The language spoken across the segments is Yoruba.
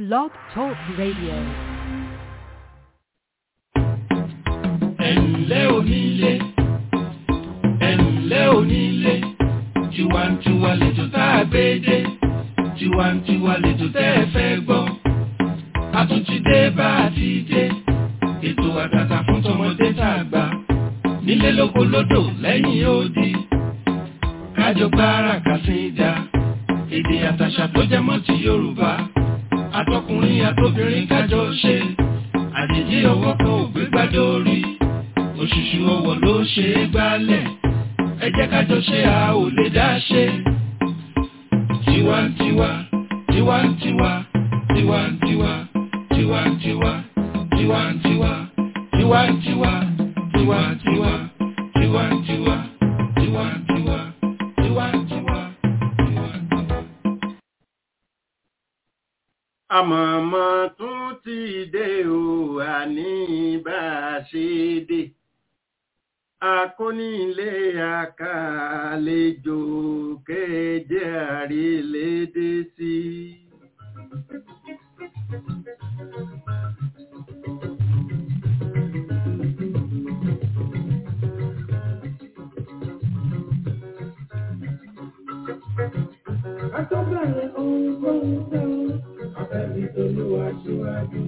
Blog Talk Radio. ẹ̀ǹlẹ́ onílé ẹ̀ǹlẹ́ onílé tiwantiwa lẹ́jọ́ tá a gbé dé tiwantiwa lẹ́jọ́ tẹ́ ẹ fẹ́ gbọ́ a tún ti dé bá a ti dé ètò àtàtà fún tọmọdé tá a gbà nílé lóko lódò lẹ́yìn odi kájọ gbára kàsíńdà èdè àtàṣà tó jẹ mọ́ ti Yorùbá àtọkùnrin àtobìnrin kájọ ṣe àjèjì ọwọ́ kan ò gbé gbádùn orí òṣùṣù ọwọ́ ló ṣe é gbálẹ̀ ẹ jẹ́ kájọ ṣe a ò lè dá ṣe. tiwantiwa tiwantiwa tiwantiwa tiwantiwa tiwantiwa tiwantiwa tiwantiwa tiwantiwa tiwantiwa tiwantiwa tiwantiwa. àmọ̀mọ́ tún ti dé o àní bá a ṣe dé akónílé àkàlejò kéje àrílédé sí. Àtọ́bẹ̀rẹ̀ ohun tó ń fẹ́ o, abẹ́bí tolúwa síwájú.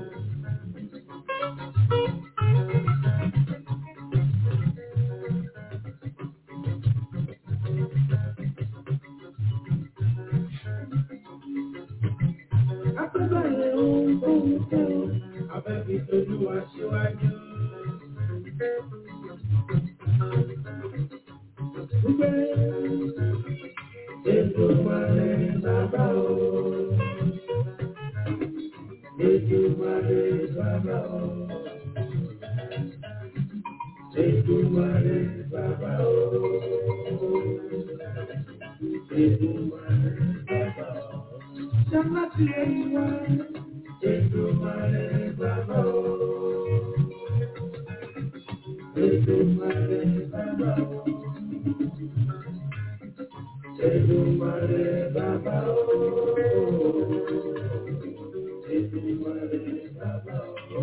Àtọ́bẹ̀rẹ̀ ohun tó ń fẹ́ o, abẹ́bí tolúwa síwájú. Gbé Èdùmàrè bàbá o. Èdùmàrè bàbá o. Èdùmàrè bàbá o. Èdùmàrè bàbá o. Sábàtì ẹ̀yìnwá. Èdùmàrè bàbá o. Èdùmàrè bàbá o. Èdùmàrè bàbá o. Èdùmàrè bàbá o.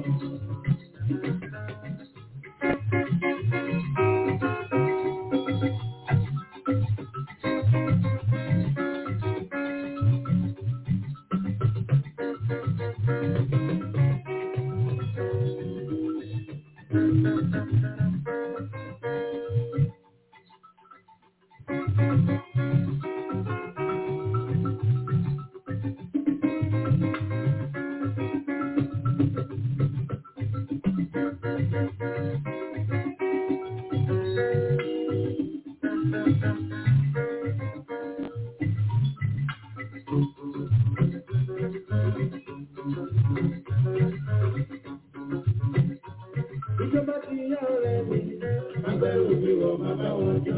Ìjọba ti yá ọ̀rẹ́ mi, agbẹ́rù mi wọ̀ máa bá wọn jọ.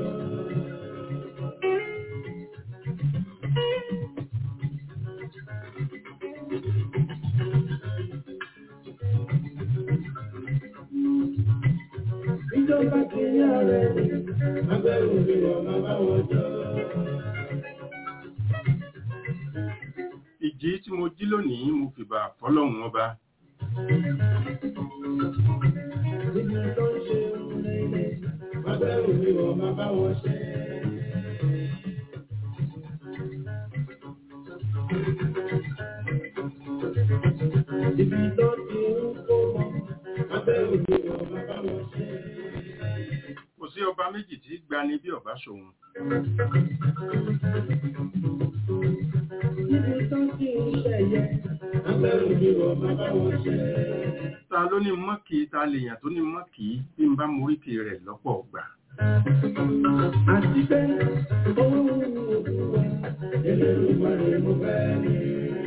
Ìjọba ti yá ọ̀rẹ́ mi, agbẹ́rù mi wọ̀ máa bá wọn jọ. ìjí tí mo jí lónìí mo fìbà fọlọ́run ọba Ibi tó ń ṣe oríire, agbẹ́rù mi wọ̀ máa bá wọn ṣe. Ibi tó ti ń kó mọ́, agbẹ́rù mi wọ̀ máa bá wọn ṣe. kò sí ọba méjì tí gbani bí ọba ṣòun Ibi tó ti ń ṣẹ̀yẹ, agbẹ́rù mi wọ̀ máa bá wọn ṣe. ta ló ní mọ́kì ta lèèyàn tó ní mọ́kì bí n bá moríkì rẹ̀ lọ́pọ̀ ọgbà Àti pé owó òdùwà, Elédùmarè mo fẹ́ ní.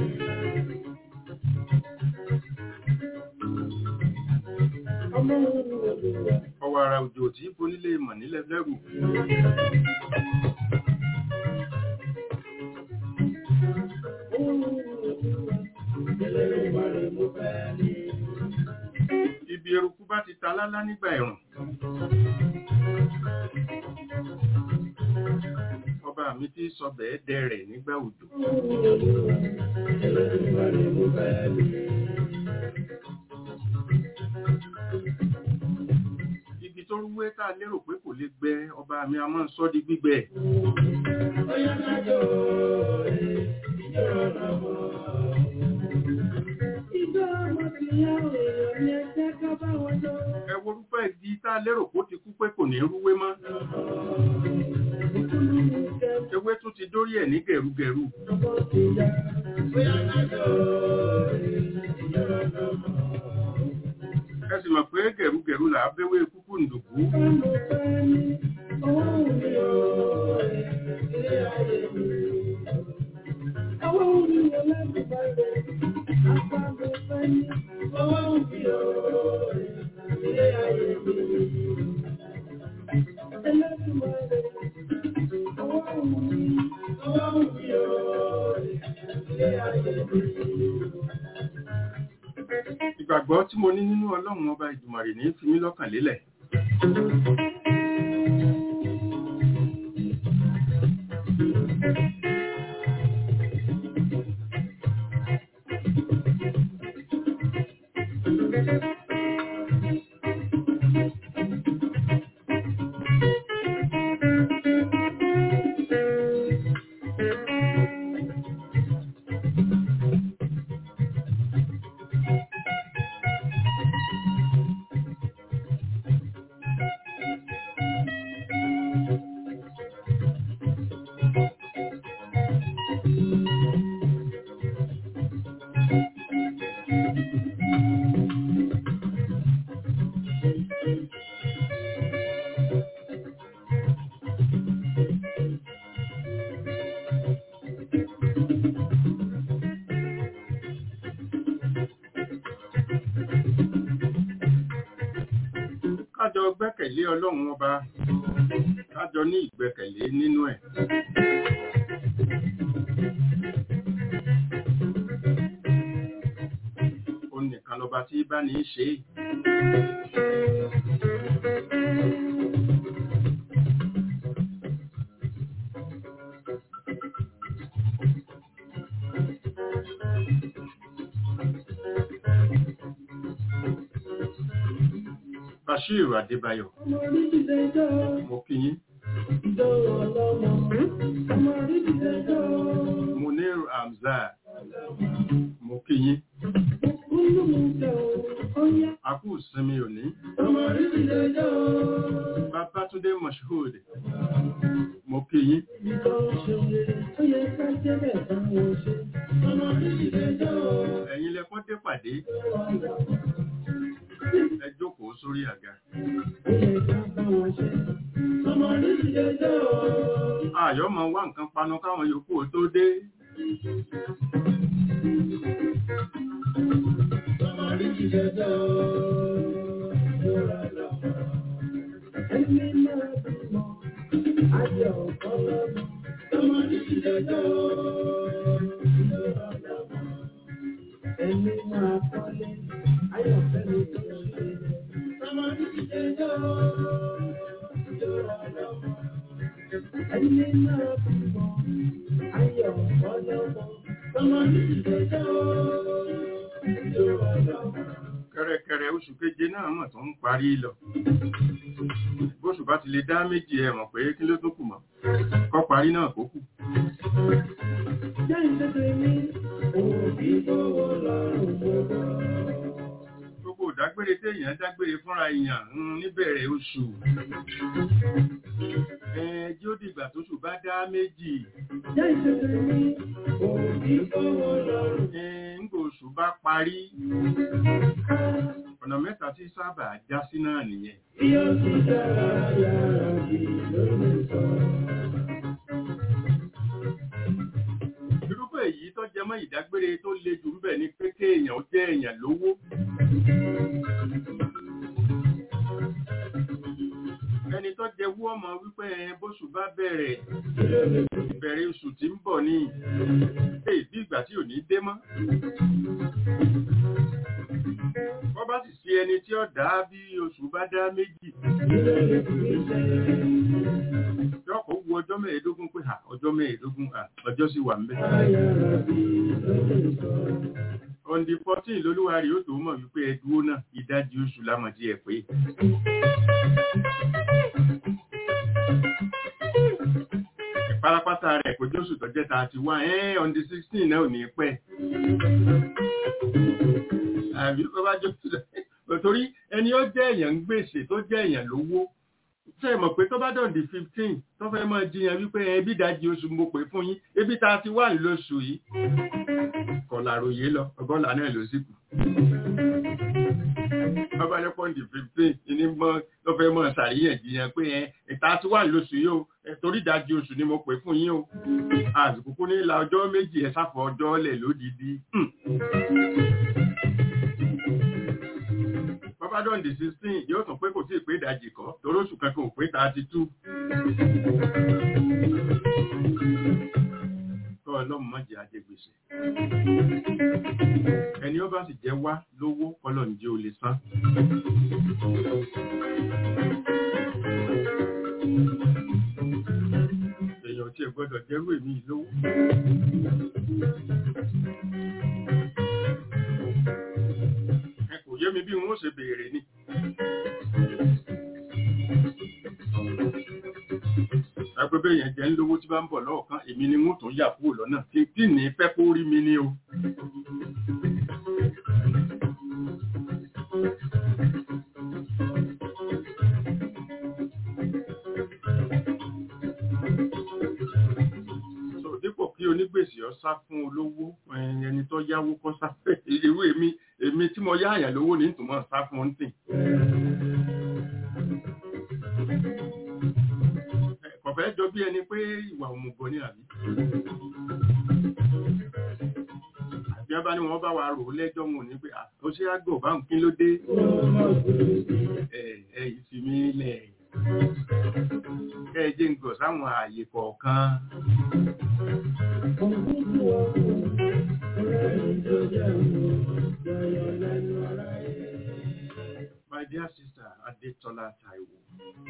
Ọmọ òdùwà. ọwọ́ ara òjò tí bonílé mọ̀ nílẹ̀ lẹ́rù ibi eruku bá ti ta lálá nígbà ẹ̀rùn ọba ọba mi tí sọ bẹ́ẹ̀ dẹrẹ̀ nígbà òjò ibi tó rúwé tá a lérò pé kò lè gbẹ ọba mi a máa ń sọ di gbígbẹ ẹ wo rúfẹ́ igi tá a lérò pé ó ti kú pé kò ní rúwé mọ́ ewé tún ti dórí ẹ̀ ní gẹ̀rúgẹ̀rú ẹ sì mọ̀ pé gẹ̀rúgẹ̀rú là á béwé kúkú ǹdùkú ìgbàgbọ́ tí mo ní nínú ọlọ́run ọba ìjùmọ̀rè ní fi mí lọ́kàn lélẹ̀ kájọ gbẹ́kẹ̀lé ọlọ́run ọba kájọ ní ìgbẹ́kẹ̀lé nínú ẹ̀ ó nìkan lọba tí bá ní í ṣe é. Bashir Adébáyọ̀, mo kí yín. Munir Hamzat, mo kí yín. A kú ìsinmi òní. Babátúndé Moshood, mo kí yín. Ẹ̀yin lẹ́kọ́ dé pàdé. Ẹ jókòó sórí àga. Ayọ̀ máa wá nǹkan panu káwọn yòókù ó tó dé. Ẹni máa kọ́lé, ayọ̀fẹ́ mi tó ṣe. Ọmọdé ti ṣe jọ́, ìjọra lọ́mọ. Ẹni máa bímọ, ayọ̀ ọlọ́mọ. Ọmọdé ti ṣe jọ́, ìjọra lọ́mọ. Kẹ̀rẹ̀kẹ̀rẹ̀ oṣù keje náà mọ̀ tó ń parí lọ. Bóṣù bá ti lè dá méjì ẹ mọ̀ pé kí ló tó kù mọ́. Kọ́ parí náà kó kù. Jẹ́ ìṣẹ́ṣẹ́ mi, òun kì í gbówó lọ́rùn gbogbo. Gbogbo ìdágbére téèyàn dágbére fúnra èèyàn ń níbẹ̀rẹ̀ oṣù. Ẹ jí ó dìgbà tóṣù bá dá méjì. Jẹ́ ìṣẹ́ṣẹ́ mi, òun kì í gbówó lọ́rùn. Ẹ ńgbà oṣù bá parí. Ọ̀nà mẹ́ta tí sábà já sí náà nìyẹn. Bí ó ti dára yára bí lórí sọ. Irúfẹ́ èyí tó jẹ mọ́ ìdágbére tó le jù ń bẹ̀ ni pé kéèyàn ó jẹ́ èèyàn lówó. Ẹni tó jẹ wú ọmọ wípé ẹ bóṣù bá bẹ̀rẹ̀ ìbẹ̀rẹ̀ oṣù tí ń bọ̀ ní èyí bí ìgbà tí ò ní dé mọ́. Bọ́ bá sì sí ẹni tí ó dá bí oṣù bá dá méjì yọkọ̀ wu ọjọ́ mẹ́ẹ̀ẹ́dógún pé ọjọ́ mẹ́ẹ̀ẹ́dógún ọjọ́ sì wà ń bẹ̀. on the fourteen lolúwarí ó tó mọ̀ wípé ẹ dúró náà ìdajì oṣù lámọ̀dí ẹ̀ pé. ìparapata rẹ̀ kò jóṣù tọ́jẹ́ ta ti wá ẹ́ on the sixteen náà ò ní pẹ́. àbí tó bá jóṣù torí ẹni ó jẹ́ èèyàn ń gbèsè tó jẹ́ èèyàn lówó ṣe mọ̀ pé tó bá dàn di fifteen tó fẹ́ mọ́ jiyàn wípé ẹbí ìdajì oṣù mo pè fún yín ebi ta ti wà lóṣù yìí kọ̀làròyé lọ ọgọ́là náà ló sì kù. bàbá ní pọ́ǹdì fifteen ìní mọ́ tó fẹ́ mọ́ ṣàríyànjiyàn pé ẹ ìta ti wà lóṣù yìí o torí ìdajì oṣù ni mo pè fún yín o àsìkò kú ní ìlà ọjọ́ méjì ẹ sáfọ̀ ọjọ́ lẹ̀ lódìdí bá dọ̀n di sixteen yóò tún pé kò tí ì pé ìdajì kọ́ torí oṣù kankan ò pé thirty two. kọ́ ọlọ́run má jẹ́ ajégbèsè. ẹni ó bá sì jẹ́ wá lówó kọ́lọ̀ ń jẹ́ o lè san. èèyàn tí ẹ gbọ́dọ̀ jẹ́rú èmi lówó. yé mi bí wọ́n ṣe béèrè ni. Ẹgbẹ́ bẹ́ẹ̀ yẹn jẹ́ ń lówó tí bá ń bọ̀ lọ́ọ̀kan, èmi ni wọ́n tún yà kúrò lọ́nà. Tí ní fẹ́ kó rí mi ní o. dípò kí onígbèsè ọ sá fún olówó ẹni tó yáwó kọ́ sá fẹ́ irú èmi èmi tí mo yá àyàn lówó ní ìtumọ̀ sá fún ọ́n tì. kọ̀fẹ́ jọ bí ẹni pé ìwà òmùgọ̀ ni àbí. àbí abá ni wọ́n bá wa rò ó lẹ́jọ́ wọn ní pé ó ṣe àgọ̀ bá ń kí ló dé. ẹ ẹ ìsinmi lẹ̀ kẹ́ ẹ jẹ́ ń gọ̀ sáwọn ààyè kọ̀ọ̀kan. My dear sister, Adetola Taiwo.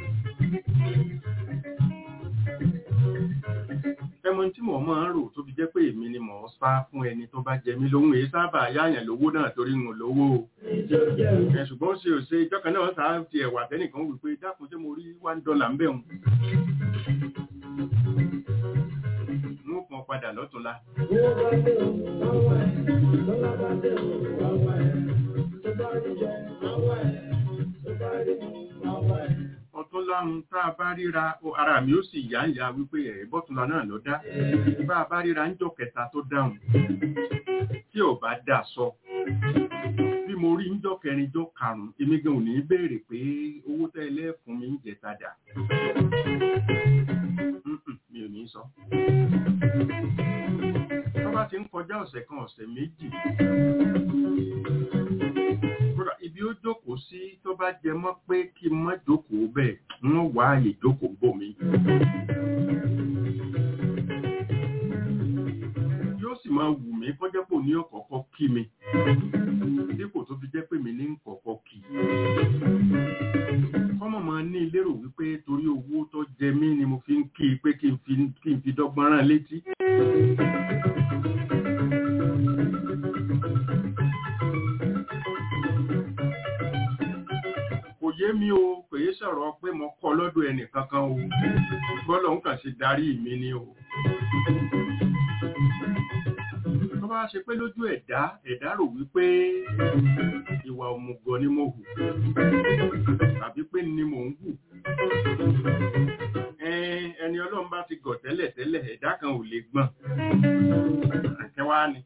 Ẹmọ tí mo máa ń rò tó fi jẹ́ pé èmi ni mò ń sá fún ẹni tó bá jẹ mí lóhun èyí sábà yáyàn lówó náà torí ń lówó. Ẹ ṣùgbọ́n ṣe ò ṣe ìjọ́kan náà sáà ti ẹ̀wà tẹ́nìkan wí pé dákun tí mo rí one dollar ń bẹ̀ hùn. Mú kan padà lọ́túnla. Ọ̀tún láhun tá a bá ríra ara mi ó sì yá ń ya wípé ẹ̀ bọ́túnla náà ló dá. Bá a bá ríra ń jọ kẹta tó dáhùn. Tí ò bá dà sọ. Bí mo rí ń jọ kẹrin jọ karùn-ún, èmi gan ò ní béèrè pé owó tẹ́lẹ̀ fún mi ń jẹ tadà. Mi ò ní sọ. Tó bá ti ń kọjá ọ̀sẹ̀ kan ọ̀sẹ̀ méjì ibi ó jókòó sí tó bá jẹ mọ́ pé kí n má jókòó bẹ́ẹ̀ wọ́n wá àyè jókòó bò mí. yóò sì máa wù mí kọjá pò ní ọ̀kọ̀ọ̀kọ̀ kí mi dípò tó fi jẹ́ pé mi ní kọ̀ọ̀kọ̀ kì. kọ́mọ̀ máa ní lérò wípé torí owó tó jẹ mí ni mo fi ń kí i pé kí n fi dọ́gbọ́n rán létí. yé mi o kò yé sọ̀rọ̀ pé mo kọ́ lọ́dọ̀ ẹnì kankan o gbọ́dọ̀ ń kàn sí darí mi ni o. tó bá ṣe pé lójú ẹ̀dá ẹ̀dá rò wípé ìwà òmùgọ̀ ni mo hù tàbí pé ni mò ń hù. ẹni ọlọ́run bá ti gọ̀ tẹ́lẹ̀ tẹ́lẹ̀ ẹ̀dá kan ò lè gbọ́n. àkẹ́wàá ni.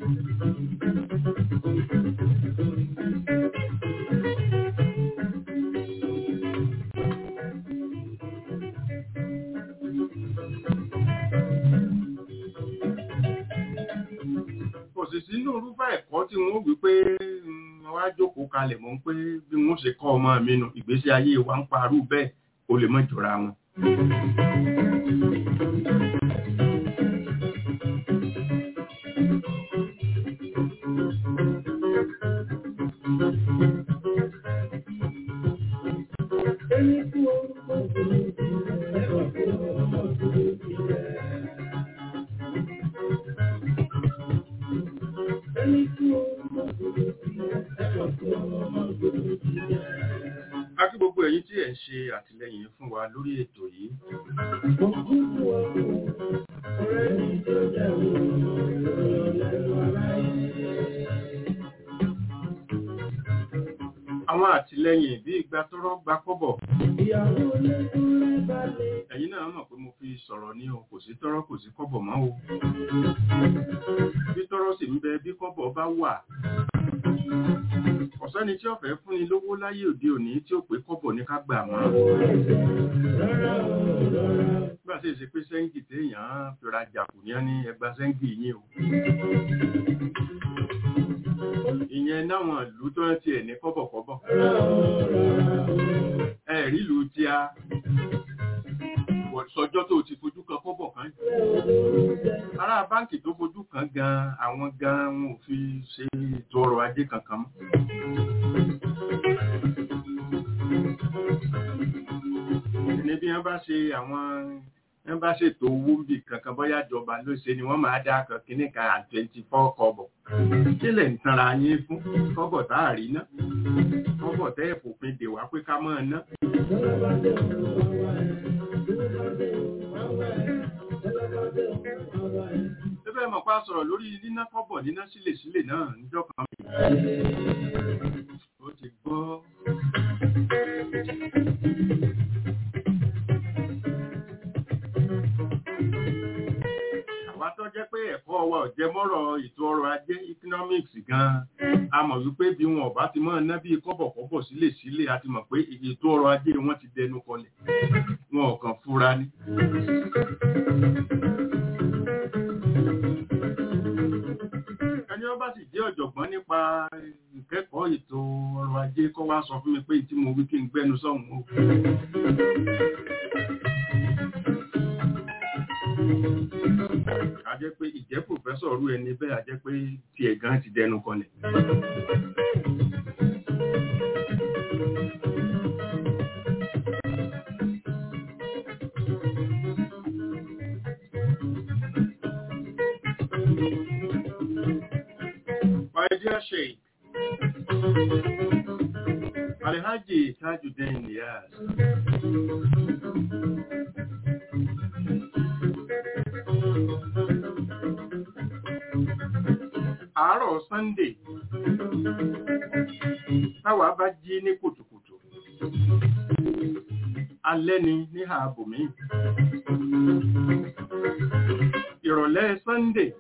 sì sínú irúfẹ́ ẹ̀kọ́ tí wọ́n wí pé wá jókòó kalẹ̀ mọ́ pé bí wọ́n ṣe kọ́ ọmọ mi nù ìgbésí ayé wa ń parú bẹ́ẹ̀ ó lè mọ́ jọra wọn. a kí gbogbo ẹ̀yin tí ẹ̀ ń ṣe àtìlẹ́yìn fún wa lórí ètò yìí àwọn àtìlẹ́yìn bí ìgbà tọ́rọ́ gba kọ́bọ̀ ẹ̀yin náà mọ̀ pé mo fi sọ̀rọ̀ ní o kò sí tọ́rọ́ kò sí kọ́bọ̀ mọ́ o bí tọ́rọ́ sì ń bẹ bí kọ́bọ̀ bá wà ọ̀sẹ́ni tí ọ̀fẹ́ fúnni lówó láyé òde òní tí ó pé kọ́bọ̀ ní ká gbà mọ́ nígbà tí èsì pé sẹ́ńgì téèyàn fira jàpù ní ẹni ẹgbà sẹ́ńgì yín o ìyẹn náwọn ìlú tó ń tiẹ̀ ní kọ́bọ̀kọ́bọ̀ ẹ̀rí ìlú tí a sọjọ́ tó ti fojú kan kọ́bọ̀ kan ará báǹkì tó fojú kan gan àwọn gan wọn ò fi ṣe ètò ọrọ̀ ajé kankan mọ́ ní bí wọ́n bá ṣe àwọn wọ́n bá ṣètò owó ń bì kankan bóyá ìjọba ló ṣe ni wọ́n máa dá kan kínní kan at twenty four kọ́bọ̀ kí lè ń tanra yín fún kọ́bọ̀ tá a rí ná kọ́bọ̀ tẹ́ ìfòpin dè wá pé ká máa ná. Ẹbẹ́ mọ̀ pa sọ̀rọ̀ lórí níná kọ́bọ̀ níná sílè sílè náà níjọ́ kan. Ó ti gbọ́. Àwa tó jẹ́ pé ẹ̀kọ́ wa ò jẹ mọ́rọ̀ ètò ọrọ̀ ajé economics gan-an. A mọ̀ wípé bí wọn ò bá ti máa ná bí kọ́bọ̀kọ́bọ̀ sílè sílè a ti mọ̀ pé ètò ọrọ̀ ajé wọn ti dẹnu kọlẹ̀. Wọn ò kàn fura ni. ẹni ọba sì jẹ́ ọ̀jọ̀gbọ́n nípa ìkẹ́kọ̀ọ́ ètò ọrọ̀ ajé kọ́ wá sọ fún mi pé tí mo wí kí n gbẹ́nu sọ́hùn o. a jẹ́ pé ìjẹ́ pòfẹ́sọ̀ rú ẹni bẹ́ẹ̀ a jẹ́ pé tiẹ̀ gan ti dẹnu kọlẹ̀. My dear Sheikh, Alhaji Tajuddin Niyaz. Àárọ̀ Sunday, táwa bá jí ní kùtùkùtù, alẹ́ ni ní ààbòmí. Ìrọ̀lẹ́ Sunday,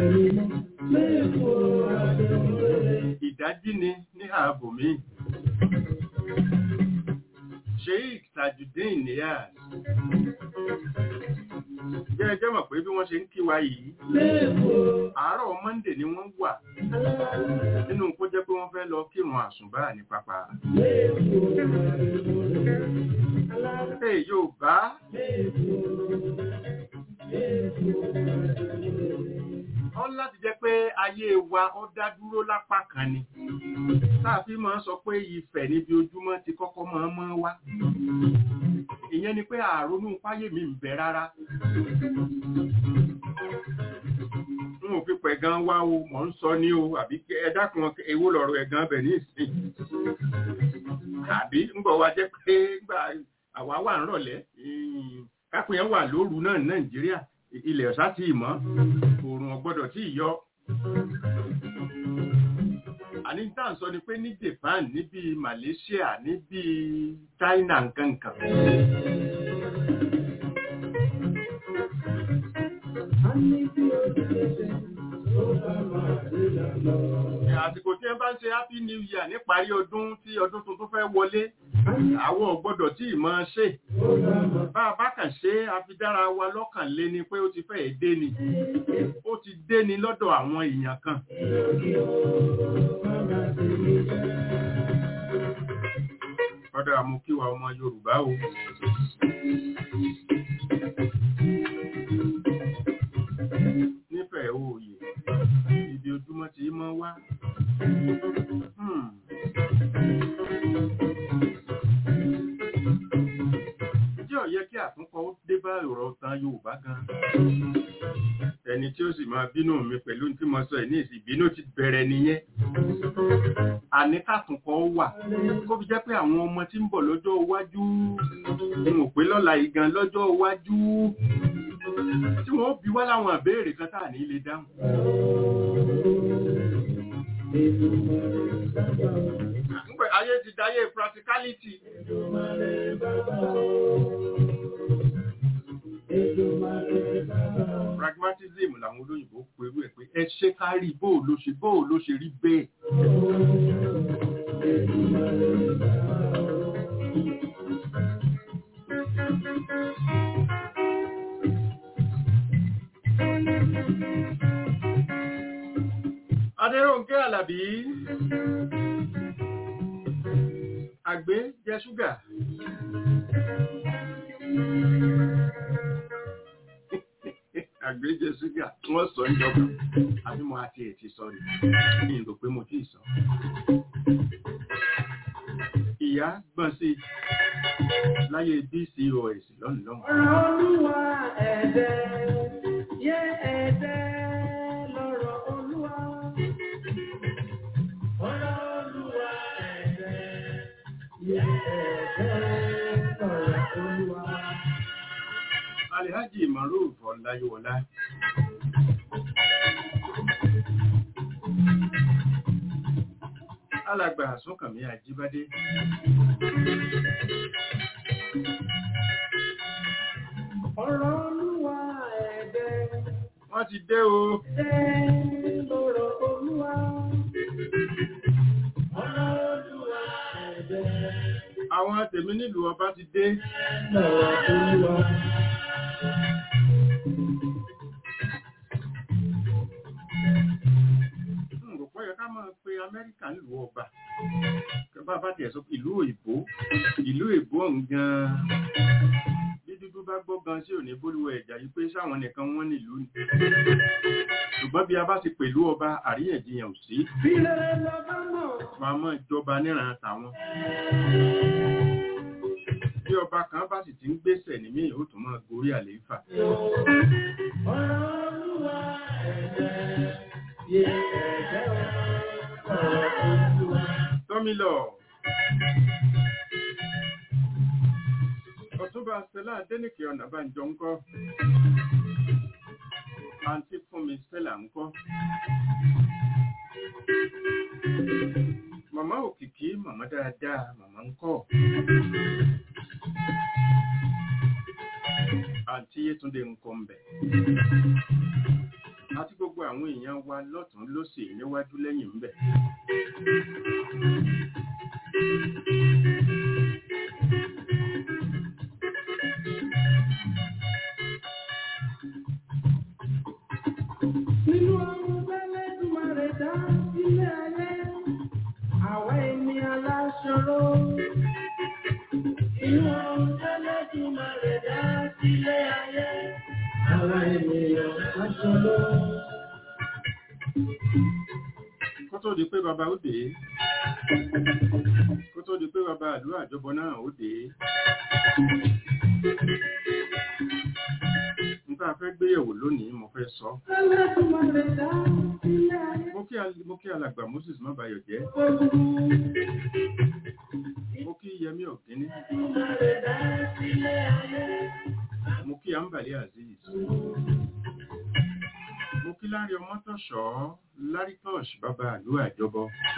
ìdájí ni ní ààbò mi. Sheikh Tajudeen Niyaz. Jẹ́ ẹjọ́ mọ̀ pé bí wọ́n ṣe ń kí wa yìí. Àárọ̀ Monday ni wọ́n wà nínú kó jẹ́ pé wọ́n fẹ́ lọ kírun àsùnbà ní pápá. Ṣé yóò bá? Ó láti jẹ́ pé ayé wa ó dá dúró lápá kan ni. Táàfí máa ń sọ pé ìfẹ́ níbi ojúmọ́ ti kọ́kọ́ máa ń mọ́ wá. Ìyẹn ni pé àrònú páyé mi ń bẹ rárá. N ò fi pẹ̀ gan wá o, mọ̀ ń sọ ní o, àbí ẹ dákun èwo lọ̀rọ̀ ẹ̀gán bẹ̀ ní ìsìn. Àbí ń bọ̀ wá jẹ́ pé gbà àwa wà ń rọ̀lẹ́, kápẹ́ yẹn wà lóru náà ní Nàìjíríà ilẹ̀ ọ̀sá tí ìmọ̀ oòrùn ọgbọ́dọ̀ tí ìyọ. àní tá à ń sọ ni pé ní Japan níbi Malaysia níbi China nkankan. àsìkò tí ẹ bá ń ṣe happy new year níparí ọdún tí ọdún tuntun fẹ́ wọlé àwọn ò gbọ́dọ̀ tí ì máa ṣe bá a bá kàn ṣe àfidára wa lọ́kàn lé ni pé ó ti fẹ́ dé ni ó ti dé ni lọ́dọ̀ àwọn èèyàn kan. ọ̀dọ̀ àmúkíwà ọmọ Yorùbá o. nífẹ̀ẹ́ òòyè ibi ojúmọ́ ti mọ́ wá. Hmm. Ǹjẹ́ ó yẹ kí àtúnkọ́ ó dé bá bá ọ̀rọ̀ tan Yorùbá gan ẹni tí ó sì máa bínú mi pẹ̀lú tí mo sọ ẹ̀ ní ìsìn ìbínú ti bẹ̀rẹ̀ nìyẹn àníkàtúnkọ́ wà kó fi jẹ́ pé àwọn ọmọ tí ń bọ̀ lọ́jọ́ iwájú n ò pé lọ́la ìgan lọ́jọ́ iwájú tí wọ́n bí wá láwọn àbẹ́ẹ̀rè kan tá à ní lè dáhùn. Nígbà ayé ti dáyé practicality. Pragmatism làwọn olóyìnbó pẹ̀lú ẹ̀ pé ẹ ṣe kárí bóò ló ṣe bóò ló ṣe rí bẹ́ẹ̀. Adéròǹkẹ́ Àlàbí. Àgbé jẹ ṣúgà. Àgbé jẹ ṣúgà. Wọ́n sọ ìjọba. Àbí mo àti ẹ̀ ti sọ rí. Ní ìlò pé mo tí ì sọ. Ìyá gbọ́n sí láyé BCOS lọ́nà lọ́wọ́. Ọ̀rọ̀ Olúwa ẹ̀dẹ̀, yé ẹ̀dẹ̀ lọ́rọ̀ Olúwa. Ọ̀rọ̀ Olúwa ẹ̀dẹ̀, yé ẹ̀dẹ̀ lọ́rọ̀ Olúwa. Alhaji Maruf Ọláyíwọlá. Alàgbà Súnkànmí Ajíbádé. Ọ̀rọ̀ Olúwa ẹ̀dẹ̀, Wọ́n ti dé o. ẹ̀dẹ̀ lọ́rọ̀ Olúwa. Ọ̀rọ̀ Olúwa ẹ̀dẹ̀, Àwọn tèmi nílùú ọba ti dé. lọ́rọ̀ Olúwa. Hmm, Rò pé yẹ ká máa pe Amẹ́ríkà nílùú ọba. Bá bá tiẹ̀ sọ pé ìlú òyìnbó, ìlú èbó ọ̀hún gan-an. Bí dúdú bá gbọ́ gan sí òní bólúwọ̀ ẹ̀jà yìí pé sáwọn nìkan wọ́n nílùú ni. Ṣùgbọ́n bí a bá ti pẹ̀lú ọba àríyànjiyàn ò sí. Bí rere lọ bá mọ̀, Wọ́n á máa jọba níran tàwọn. Bí ọba kan bá sì ti ń gbésẹ̀ ní míì, ó tún máa gorí àlééfà. ọ̀rọ̀ Olúwa ẹ̀dẹ̀, yé ẹ̀dẹ̀ lọ́rọ̀ Olúwa. Tọ́mílọ̀. Ọ̀túnba Stella Adénìkè Ọ̀nàbánjọ ńkọ́. Àǹtí Fúnmi Stella ńkọ́. Màmá Òkìkí, màmá dáadáa, màmá ńkọ́. Àǹtí Yétúndé ńkọ́ ńbẹ̀. Àti gbogbo àwọn èèyàn wa lọ́tún lósì níwájú lẹ́yìn ńbẹ̀. Nínú ọrùn bẹ́lẹ́ Dùmarè dá sílé ayé, àwa ẹni aláṣọrò. Nínú ọrùn bẹ́lẹ́ Dùmarè dá sílé ayé, àwa ènìyàn aṣọrò. Kó tó di pé bàbá ó dé. Kó tó di pé bàbá àdúrà àjọbọ náà ó dé. Nígbà fẹ́ gbéyẹ̀wò lónìí, mo fẹ́ sọ. Bẹ́lẹ́ Dùmarè dá sílé ayé, Mo kí al- mo kí alàgbà Moses Mábayọ̀ jẹ́. ogun. Mo kí Yẹmí Ọ̀gíní. Dùmarè dá sílé ayé, Mo kí Ambali Azeez. Mo kí Lárí Ọmọ́tọ̀ṣọ́, Lárí Tosh, bàbá àdúrà àjọbọ.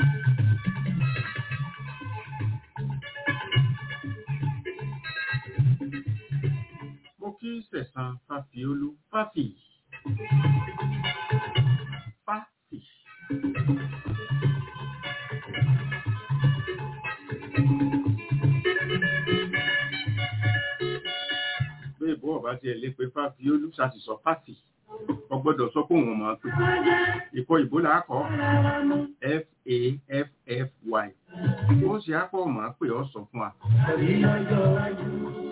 Mo kí Sẹ̀san Fáfiolú, Fáfì. Fáfì. Bí ìbò ọ̀bá ti ẹ̀ lé pé Fáfiolú ṣàti sọ Fáfì. Ó gbọ́dọ̀ sọ pé òun máa pè. Ìkọ̀ ìbò làákọ̀ F-A-F-F-Y. Ó ṣe ápọ̀ máa pè ọ́ sọ fún wa. Àbí lọ́jọ́ iwájú.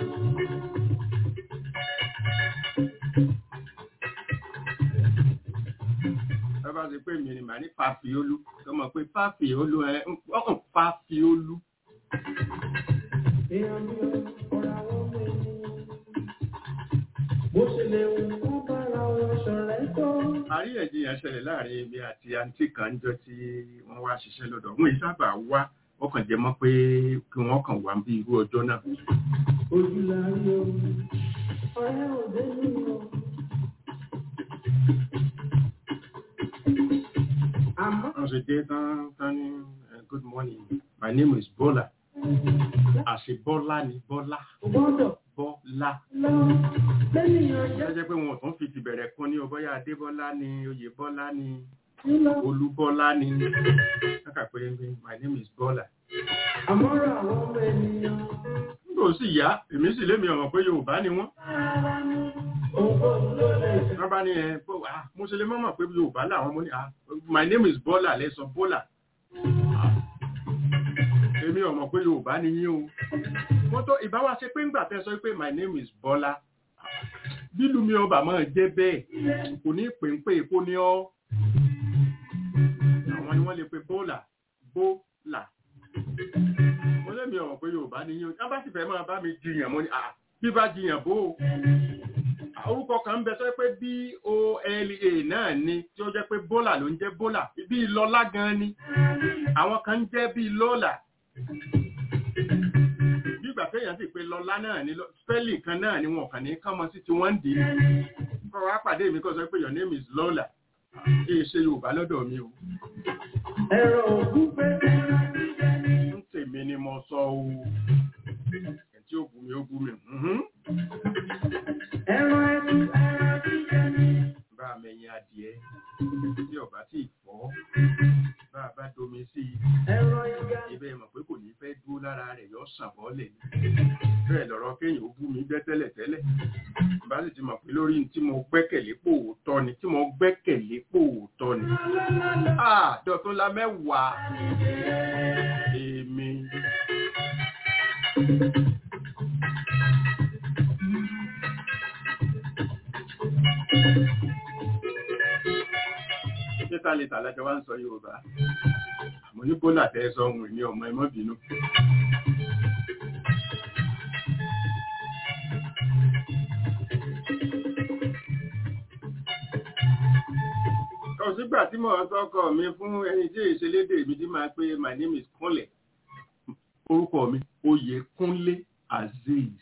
Ẹ bá ti pé mi ni màá ní Fáfiolú. Tó mọ̀ pé Fáfiolú ẹ̀ ń Fáfiolú. Èèyàn ni ọ̀rọ̀ àwọn ọmọ ènìyàn. bó ṣe lè wù kó bára wọn ṣọ̀rẹ́ tó. àríyànjiyàn ṣẹlẹ̀ láàrin èmi àti àǹtí kan jọ tí wọ́n wá ṣiṣẹ́ lọ́dọ̀ wọn yìí sábà wá ọkàn jẹ mọ́ pé kí wọ́n kàn wá bí irú ọjọ́ náà ojú la rí o ọ̀rẹ́ òde ní o. àmọ́ wọ́n ṣe dé tán tán ní eh, good morning my name is Bola àṣẹ Bọ́lá ni Bọ́lá kò gbọ́dọ̀ Bọ́lá lọ lẹ́nìyàn jẹ́ jẹ́jẹ́ pé wọn ò tún fi ti bẹ̀rẹ̀ kún ní ọbọ̀yá Adébọ́lá ni Oyèbọ́lá ni nílọ Olúbọ́lá ni kákà pé my name is Bola àmọ́rọ̀ àwọn ọmọ ènìyàn nígbà ó sì yá èmi sì lémi ọ̀rọ̀ pé Yorùbá ni wọ́n rárá ní òun ló lè ṣe. wọ́n bá ní ẹ bó ah mo ṣe lè mọ̀ pé Yorùbá làwọn mo ní ah my name is Bola lẹ́sọ̀ Bola Ah, èmi ò mọ̀ pé Yorùbá ni yín o mo tó ìbáwá ṣe pé ńgbà tẹ́ sọ pé my name is Bola bílù mi ọba máa jẹ́ bẹ́ẹ̀ kò ní pè ń pè kó ní ọ́ àwọn ni wọ́n lè pe Bola Bola mo lẹ́mi ọ̀rọ̀ pé Yorùbá ni yín o tí wọ́n bá sì fẹ́ máa bá mi jiyàn mo ní ah bí bá jiyàn bó o orúkọ kan ń bẹ sọ pé B-O-L-A náà ni tí ó jẹ́ pé bólà ló ń jẹ́ bólà bí lọ́lá gan ni àwọn kan ń jẹ́ bí lọ́là bí ìgbà téèyàn sì pé lọ́lá náà ni lọ- spelling kan náà ni wọn kàn ní kánmọ sí tí wọ́n ń dì í kọ́ wá pàdé mi kó sọ pé your name is lọ́là kí ṣe Yorùbá lọ́dọ̀ mi o ẹ̀rọ ògùn pé ń tèmi ni mo sọ o ẹ̀ tí ó bú mi ó bú mi mhm. ẹ̀rọ ẹ̀dùn ẹ̀rọ jíjẹ ní. bá a mẹyin adìẹ tí ọba tí ì fọ́ bá a bá domi sí i ẹ̀rọ ìgbà ibẹ̀ mọ̀ pé kò ní fẹ́ dúró lára rẹ̀ yọ sàn bọ́lẹ̀ ni bẹ́ẹ̀ lọ̀rọ̀ kéèyàn ó bú mi gbẹ́ tẹ́lẹ̀ tẹ́lẹ̀ bá sì ti mọ̀ pé lórí tí mo gbẹ́kẹ̀lé pòótọ́ ni tí mo gbẹ́kẹ̀lé pòótọ́ ni ah dọ̀tún la mẹ́wàá èmi títà lè tà lájọ wá ń sọ Yorùbá àmọ́ ní bólà tẹ́ sọ ohun ìní ọmọ ẹmọ́ bínú kò sígbà tí mo sọ́kọ̀ mi fún ẹni tí ìṣelédè mi tí máa pé my name is Kúnlé orúkọ mi Oyèkúnlé Azeez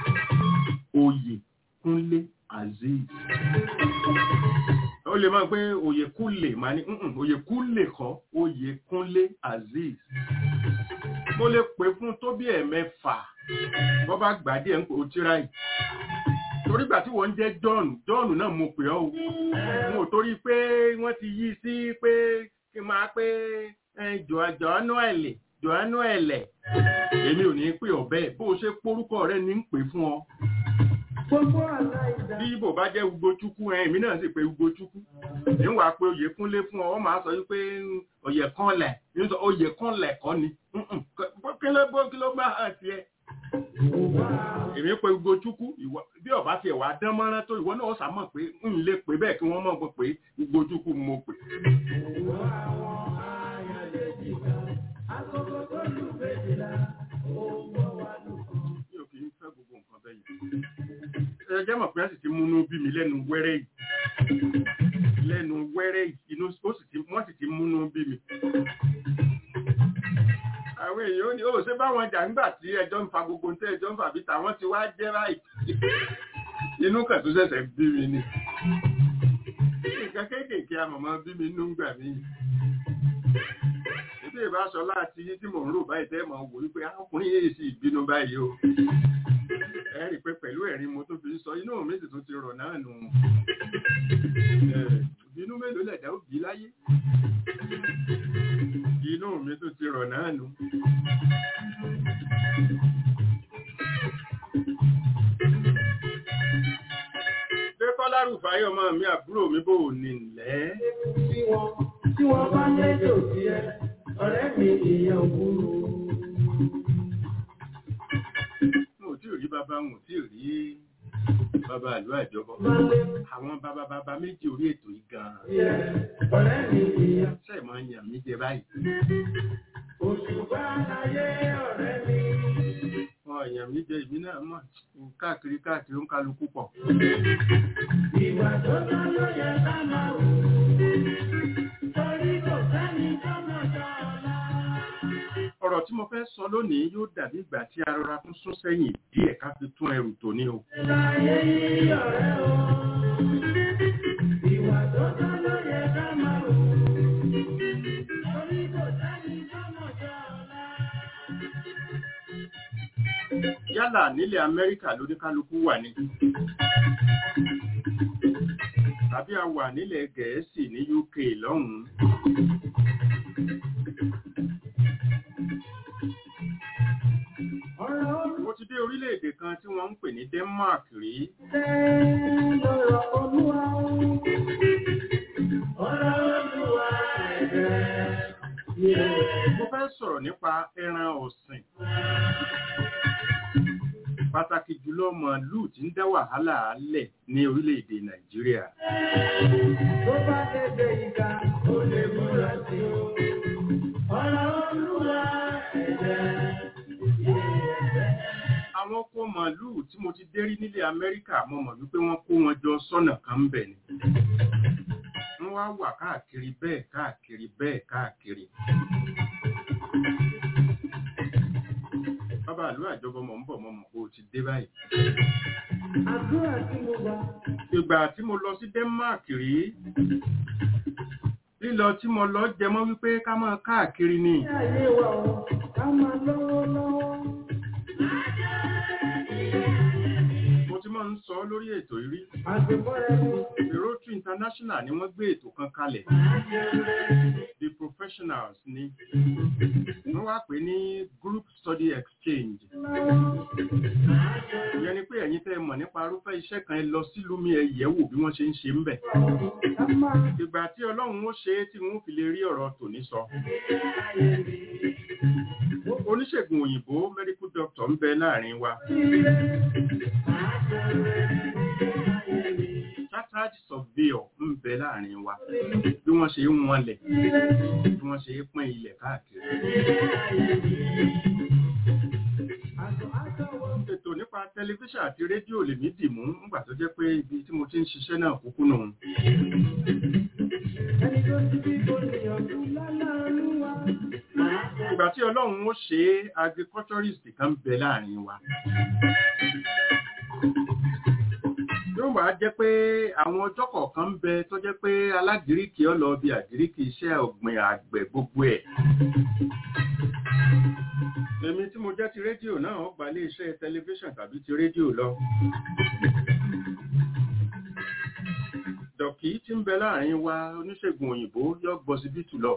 Oyèkúnlé Azeez ó lè máa pé Oyèkúnlé máa ní "Mm-mm, Oyèkúnlé kọ́ Oyèkúnlé Azeez mo lè pè fún tó bí ẹ̀mẹ́fà bọ́ bá gbà díẹ̀ ń pè ó tíra yìí torí gbà tí wọ́n ń jẹ́ John John náà mo pè ọ́ o mo ò torí pé wọ́n ti yí sí pé kí n máa pé jọ̀ọ́nù ẹ̀lẹ̀ jọ̀ọ́nù ẹ̀lẹ̀ èmi ò ní pè ọ́ bẹ́ẹ̀ bó o ṣe porúkọ rẹ ní ń pè fún ọ gbogbo àlá ìdá bí ibo bá jẹ́ Ugochukwu ẹ̀ èmi náà sì pé Ugochukwu níwà pé Oyèkúnlé fún ọ wọ́n máa sọ wípé Oyèkánlẹ̀ ní sọ Oyèkánlẹ̀ kọ́ ni Mm-mm. kí ló bó kí ló bá hàn tiẹ̀ èmi pé Ugochukwu ìwọ bí ọba tiẹ̀ wà dán mọ́rán tó ìwọ náà sàmọ̀ pé ń lè pé bẹ́ẹ̀ kí wọ́n mọ̀ pé Ugochukwu mo pè àkókò tó lù méjìlá ó gbọ́ wá lù kan. mi ò kì í fẹ́ gbogbo nǹkan bẹ́ẹ̀ yìí ẹ jẹ́ mọ̀ pé wọ́n sì ti múnú bí mi lẹ́nu wẹ́rẹ́ yìí lẹ́nu wẹ́rẹ́ yìí inú ó sì ti wọ́n sì ti múnú bí mi. àwọn èèyàn ó ní ó ṣe báwọn jà nígbà tí ẹjọ́ ń fa gbogbo tí ẹjọ́ ń fà bí tàwọn ti wá jẹ́ báyìí inú kan tó ṣẹ̀ṣẹ̀ bí mi ni nǹkan kéékèèké àmọ̀mọ́ bí mi nú gbà mí ètò ìbáṣọlá àti yí tí mò ń rò báyìí tẹ́ mọ̀ wò wípé ọkùnrin yìí sì bínú báyìí o ẹ rí i pé pẹ̀lú ẹ̀rín mo tó fi ń sọ inú mi sì tún ti rọ̀ náà nù ìbínú mélòó lẹ̀dá ó bí láyé inú mi tún ti rọ̀ náà nù. ṣé kọ́lá rúfáyọ̀ ọmọ mi àbúrò mi bò ní ńlẹ́ tí wọ́n tí wọ́n bá lẹ́jọ́ sí ẹ ọ̀rẹ́ mi ìyẹn òkúrú. mo ò tí ì rí bàbá mo ò tí ì rí bàbá àlú àjọbọ bá lé àwọn bàbá bàbá méjì orí ètò yìí gan-an sí ẹ ọ̀rẹ́ mi ìyẹn. ṣe máa ń yàn mí jẹ báyìí òṣùpá láyé ọ̀rẹ́ mi. wọn èèyàn mi jẹ ìbí náà mọ̀ káàkiri káàkiri ó ń kálukú pọ̀. Ìwà tó tọ́ ló yẹ ká máa wò. Torí kò sẹ́ni tó mọ̀ jọ ọ̀la. ọ̀rọ̀ tí mo fẹ́ sọ lónìí yóò dàbí ìgbà tí a rọra tún sún sẹ́yìn díẹ̀ ká fi tún ẹrù tò ní o. Láyé yí ọ̀rẹ́ o. Ìwà tó tọ́ ló yẹ ká máa wò. Torí kò sẹ́ni tó mọ̀ jọ ọ̀la. yálà nílẹ̀ amẹ́ríkà lóníkálukú wà ní. tàbí a wà nílẹ̀ gẹ̀ẹ́sì ní uk lọ́hùn-ún. Ọ̀rọ̀ mo ti dé orílẹ̀-èdè kan tí wọ́n ń pè ní denmark rí. olùfẹ́ lọ̀rọ̀ olúwa o. Ọ̀rọ̀ olúwa ẹ̀jẹ̀. mo fẹ́ sọ̀rọ̀ nípa ẹran ọ̀sìn. pàtàkì jùlọ màálùú tí ń dá wàhálà alẹ̀ ní orílẹ̀-èdè nàìjíríà. Tó bá dédé ìgbà, ó lè múra sí o. Ọ̀rọ̀ olúwa ẹ̀jẹ̀. àwọn ọkọ màálùú tí mo ti dérí nílẹ̀ amẹ́ríkà mo mọ̀ wípé wọ́n kó wọn jọ sọ́nà kan ń bẹ̀ ni. wọ́n wá wà káàkiri bẹ́ẹ̀ káàkiri bẹ́ẹ̀ káàkiri. bàbá àlú àjọbọ mọ̀ ń bọ̀ mọ̀ mọ̀ kó o ti dé báyìí. Àdúrà tí mo gbà. ìgbà tí mo lọ sí denmark rí lílọ tí mo lọ jẹmọ́ wípé ká máa káàkiri ni. Ní ayé wa o, ká máa lọ́wọ́ lọ́wọ́. mo ti máa ń sọ lórí ètò yìí rí. Àgbẹ̀fọ́ ẹni. Rotary International ni wọ́n gbé ètò kan kalẹ̀. The professionals ni. Wọ́n wá pè ní Group Study Exchange. Ìyẹn ni pé ẹ̀yin tẹ́ ẹ mọ̀ nípa arúfẹ́ iṣẹ́ kan ẹ lọ sílùú mi ẹ yẹ̀ wò bí wọ́n ṣe ń ṣe ń bẹ̀. Ká máa Ìgbà tí Ọlọ́run ó ṣe é tí wọ́n fi lè rí ọ̀rọ̀ tòní sọ. Oníṣègùn òyìnbó medical doctor ń bẹ láàrin wa. Chartered surveyor ń bẹ láàrin wa. Bí wọ́n ṣe ń wọnlẹ̀, bí wọ́n ṣe ń pín ilẹ̀ káàkiri. Ètò nípa tẹlifíṣàn àti rédíò lèmi dì mú nígbà tó jẹ́ pé ibi tí mo ti ń ṣiṣẹ́ náà kúkú nù. ẹni tó ti bí kò níyànjú lálàánú wa. Ìgbà tí Ọlọ́run ó ṣe é, agriculturist kan ń bẹ láàrin wa. Yóò wá jẹ́ pé àwọn ọjọ́ kọ̀ọ̀kan ń bẹ tó jẹ́ pé alágíríkì ó lọ bí àgíríkì iṣẹ́ ọ̀gbìn àgbẹ̀ gbogbo ẹ̀. Èmi tí mo jẹ́ ti rédíò náà ó gbà lé iṣẹ́ tẹlifíṣàn tàbí ti rédíò lọ. Dọ̀kì tí ń bẹ láàrin wa oníṣègùn òyìnbó yọ gbọ́sibítù lọ.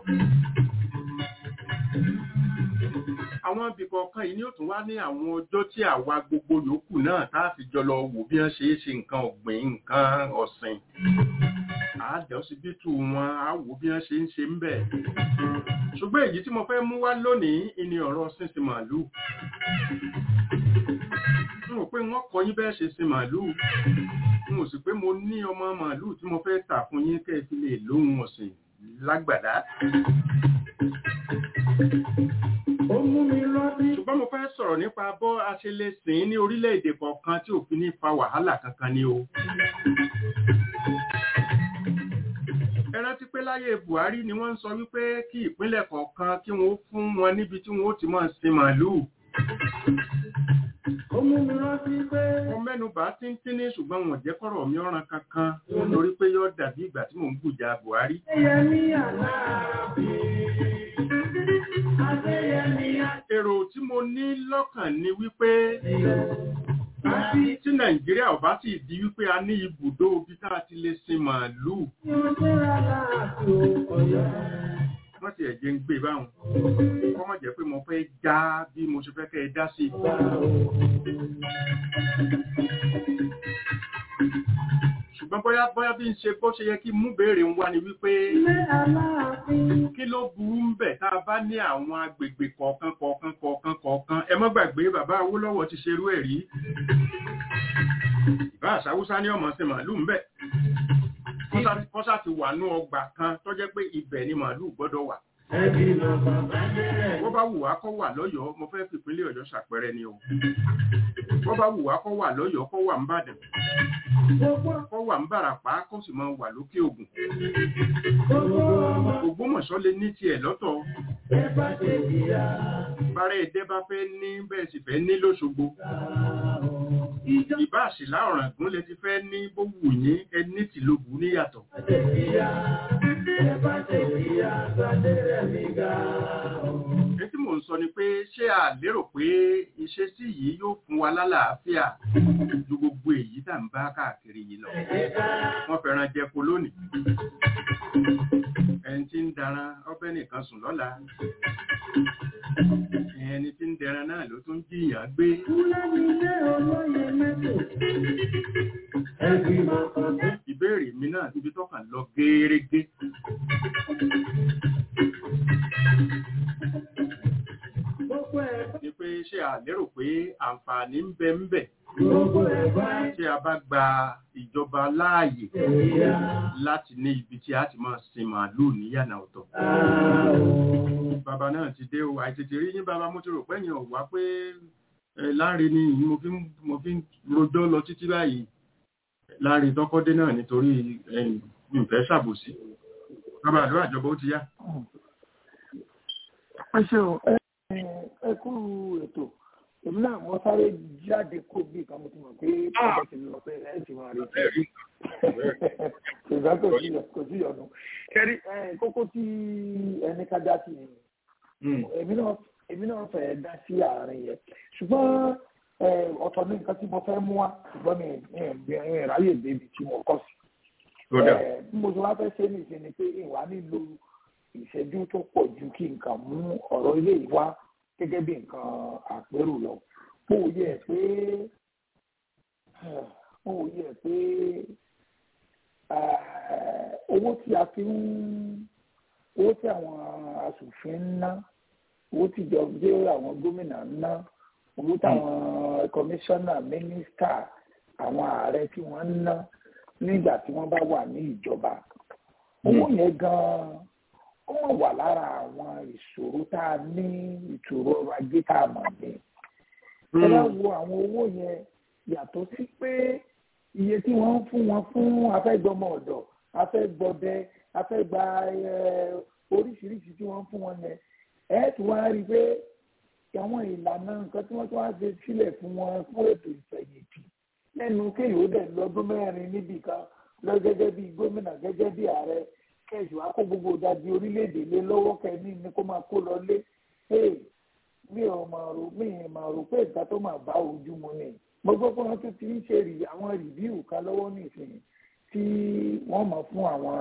Àwọn ibì kọ̀ọ̀kan yìí ni ó tún wá ní àwọn ọjọ́ tí àwa gbogbo yòókù náà tá a fi jọ lọ wò bí wọ́n ṣe é ṣe nǹkan ọ̀gbìn nǹkan ọ̀sìn. Àádọ́ síbítù wọn á wò bí wọ́n ṣe ń ṣe ń bẹ̀. Ṣùgbọ́n èyí tí mo fẹ́ mú wá lónìí ni ọ̀rọ̀ sínsìn màálùú. N ò pé wọ́n kọ́ yín bẹ́ẹ̀ ṣe sin màálùú. N ò sì pé mo ní ọmọ màálùú tí mo fẹ́ tà fún yín kẹ́ ẹ fi lè lóhun ọ̀sìn lágbàdá. Ó mú mi rántí. ṣùgbọ́n mo fẹ́ sọ̀rọ̀ nípa bọ́ a ṣe lè sìn ní orílẹ̀-èdè kọ̀ọ̀kan tí òfin ní fa wàhálà kankan ni o. ẹ rántí pé láyé Buhari ni wọ́n ń sọ wípé kí ìpínlẹ̀ kọ̀ọ̀kan kí wọ́n fún wọn níbi tí wọ́n ó ti máa sin màálùú. Ó mú mi rántí pé mo mẹ́nu bá tíntín ní ṣùgbọ́n wọn ò jẹ́ kọ́rọ̀ mi ọ̀ràn kankan lórí pé yóò dàbí ìgbà tí mò ń gbùjà Buhari. Adéyẹmí Aláàfin. Adéyẹmí èrò tí mo ní lọ́kàn ni wípé Àti tí Nàìjíríà ò bá sì di wípé a ní ibùdó ibi tá a ti lè sin màálùú tí ó ṣẹ́ra láàfin Ọ̀yọ́. wọ́n ti ẹ̀jẹ̀ ń gbé báwọn kọ́ mọ̀ jẹ́ pé mo fẹ́ já bí mo ṣe fẹ́ kẹ́ ẹ dá sí i. ṣùgbọ́n bóyá bóyá bí n ṣe bó ṣe yẹ kí mú béèrè ń wá ni wípé Ilé Aláàfin. kí ló burú ń bẹ̀ tá a bá ní àwọn agbègbè kọ̀ọ̀kan kọ̀ọ̀kan kọ̀ọ̀kan kọ̀ọ̀kan ẹ má gbàgbé bàbá Awólọ́wọ̀ ti ṣerú ẹ̀ rí ìbá àṣàwúsá ní ọmọ sí màálù ń bẹ̀ kọ́sà ti wà ní ọgbà kan tó jẹ́ pé ibẹ̀ ni màálù gbọ́dọ̀ wà Ẹbí lọ bàbá délẹ̀. bó bá wù wá kọ́ wà lọ́yọ̀ọ́ mo fẹ́ fi ìpínlẹ̀ ọ̀yọ́ ṣàpẹẹrẹ ni o bó bá wù wá kọ́ wà lọ́yọ̀ọ́ kọ́ wà ń bàdàn kọ́ wà ń bàràpá kó sì máa wà lókè ògùn ògbómọ̀ṣọ́ lè ní tiẹ̀ lọ́tọ̀ bárẹ̀ ẹ̀dẹ́ bá fẹ́ ní bẹ́ẹ̀ sì fẹ́ ní lóṣogbo ìbá àṣìlá ọ̀ràngún lẹ ti fẹ́ ní bó wù yín ẹni tìlóbù níyàtọ̀ Ẹ tí mò ń sọ ni pé ṣé a lérò pé ìṣesí yìí yóò fún wa lálàáfíà ju gbogbo èyí tá ń bá káàkiri yìí lọ. Wọ́n fẹ́ràn jẹko lónìí. Ẹni tí ń daran ọbẹ̀ nìkan sùn lọ́la. Ẹni tí ń dẹran náà ló tún jìyàn gbé. Ìbéèrè mi náà níbi tọ́kàn lọ gẹ́rẹ́gẹ́. Ni pé ṣé a lérò pé àǹfààní ń bẹ ń bẹ tí a bá gba ìjọba láàyè láti ní ibi tí a ti máa sin màálù ní yànà ọ̀tọ̀. Bàbá náà ti dé o, àìtètè rí yín bàbá mo ti rò pé yẹn ò wá pé láàrin ni mo fi ń mo fi ń rojọ́ lọ títí báyìí. Láàrin tọ́kọ́dé náà nítorí ìfẹ́ ṣàbòsí. Bàbá àdúrà ìjọba ó ti yá. Ẹ ṣeun, ẹ kú ètò èmi náà mo sáré jáde kó bí nǹkan mo ti mọ̀ pé ọjọ́ ti lọ pé ẹ ti máa retí ṣùgbọ́n kò sí kò sí ọ̀nà kẹ́rí kókó tí ẹni ká dá sí ni èmi náà èmi náà fẹ́ dá sí àárín yẹn ṣùgbọ́n ọ̀tọ̀ ní nǹkan tí mo fẹ́ mú wá ṣùgbọ́n mi mi ráyè débi tí mo kọ́ sí. bí mo ṣe wá fẹ́ ṣe nìṣe ni pé ìwà nílò ìṣẹ́jú tó pọ̀ ju kí nǹkan mú ọ̀rọ̀ ilé ìwá gẹ́gẹ́ bí nǹkan àpérò lọ. Mo yẹ pé mo yẹ pé owó tí a fi ń owó tí àwọn aṣòfin ń ná owó tí ìjọba àwọn gómìnà ń ná owó táwọn kọmíṣánná mínísítà àwọn ààrẹ tí wọ́n ń ná nígbà tí wọ́n bá wà ní ìjọba owó yẹn gan-an ó wà lára àwọn ìṣòro tá a ní ìṣòro ọrọ̀ ajé tá a mọ̀ ní. ẹ bá wo àwọn owó yẹn yàtọ̀ sí pé iye tí wọ́n ń fún wọn fún afẹ́gbọmọ ọ̀dọ̀ afẹ́gbọdẹ afẹ́gba oríṣiríṣi tí wọ́n ń fún wọn yẹn ẹ tún wá rí i pé àwọn ìlànà nǹkan tí wọ́n tún wá ṣe sílẹ̀ fún wọn fún ètò ìfẹ̀yìntì lẹ́nu kéèyàn ó dẹ̀ lọ́dún mẹ́rin níbì kan lọ gẹ́gẹ́ bí gómìnà gẹ́gẹ́ bí ààrẹ kẹsì wá kó gbogbo ìdajì orílẹ̀-èdè lé lọ́wọ́ kẹ́ni ni kó máa kó lọ lé mi ò mà rò mi ì mà rò pé ìgbà tó máa bá ojú mu ni gbogbo pé wọ́n tún ti ń ṣe àwọn rìbíù kan lọ́wọ́ nísìnyí tí wọ́n mọ̀ fún àwọn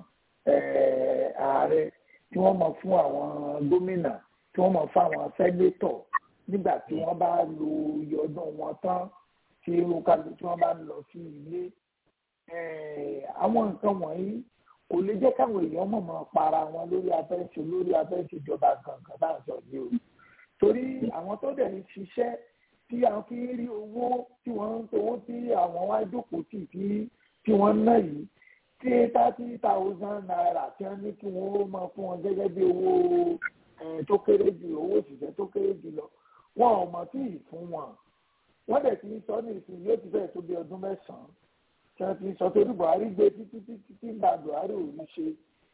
ààrẹ tí wọ́n mọ̀ fún àwọn gómìnà tí wọ́n mọ̀ fún àwọn sẹ́nétọ̀ nígbà tí wọ́n bá lo iye ọdún wọn tán tí wọ́n bá lọ sí ilé àwọn nǹkan wọ̀nyí kò lè jẹ́ káwọn èèyàn mọ̀ mọ́ para wọn lórí abẹ́ṣe lórí abẹ́ṣe ìjọba gangan bá ń sọ ní o torí àwọn tó dẹ̀ ń ṣiṣẹ́ tí àwọn fi ń rí owó tí wọ́n ń towó tí àwọn wá jókòó tì tí tí wọ́n ná yìí tí thirty thousand naira tí wọ́n ní kí wọ́n máa fún wọn gẹ́gẹ́ bí owó tó kéré jù owó òṣìṣẹ́ tó kéré jù lọ wọn ò mọ̀ tí ì fún wọn wọ́n dẹ̀ ti sọ ní ìsìn yóò ti fẹ́ẹ̀ tó bí ọdún mẹ́sàn-án tí wọ́n ti sọ pé buhari gbé títí títí tí ń bá buhari ò rí ṣe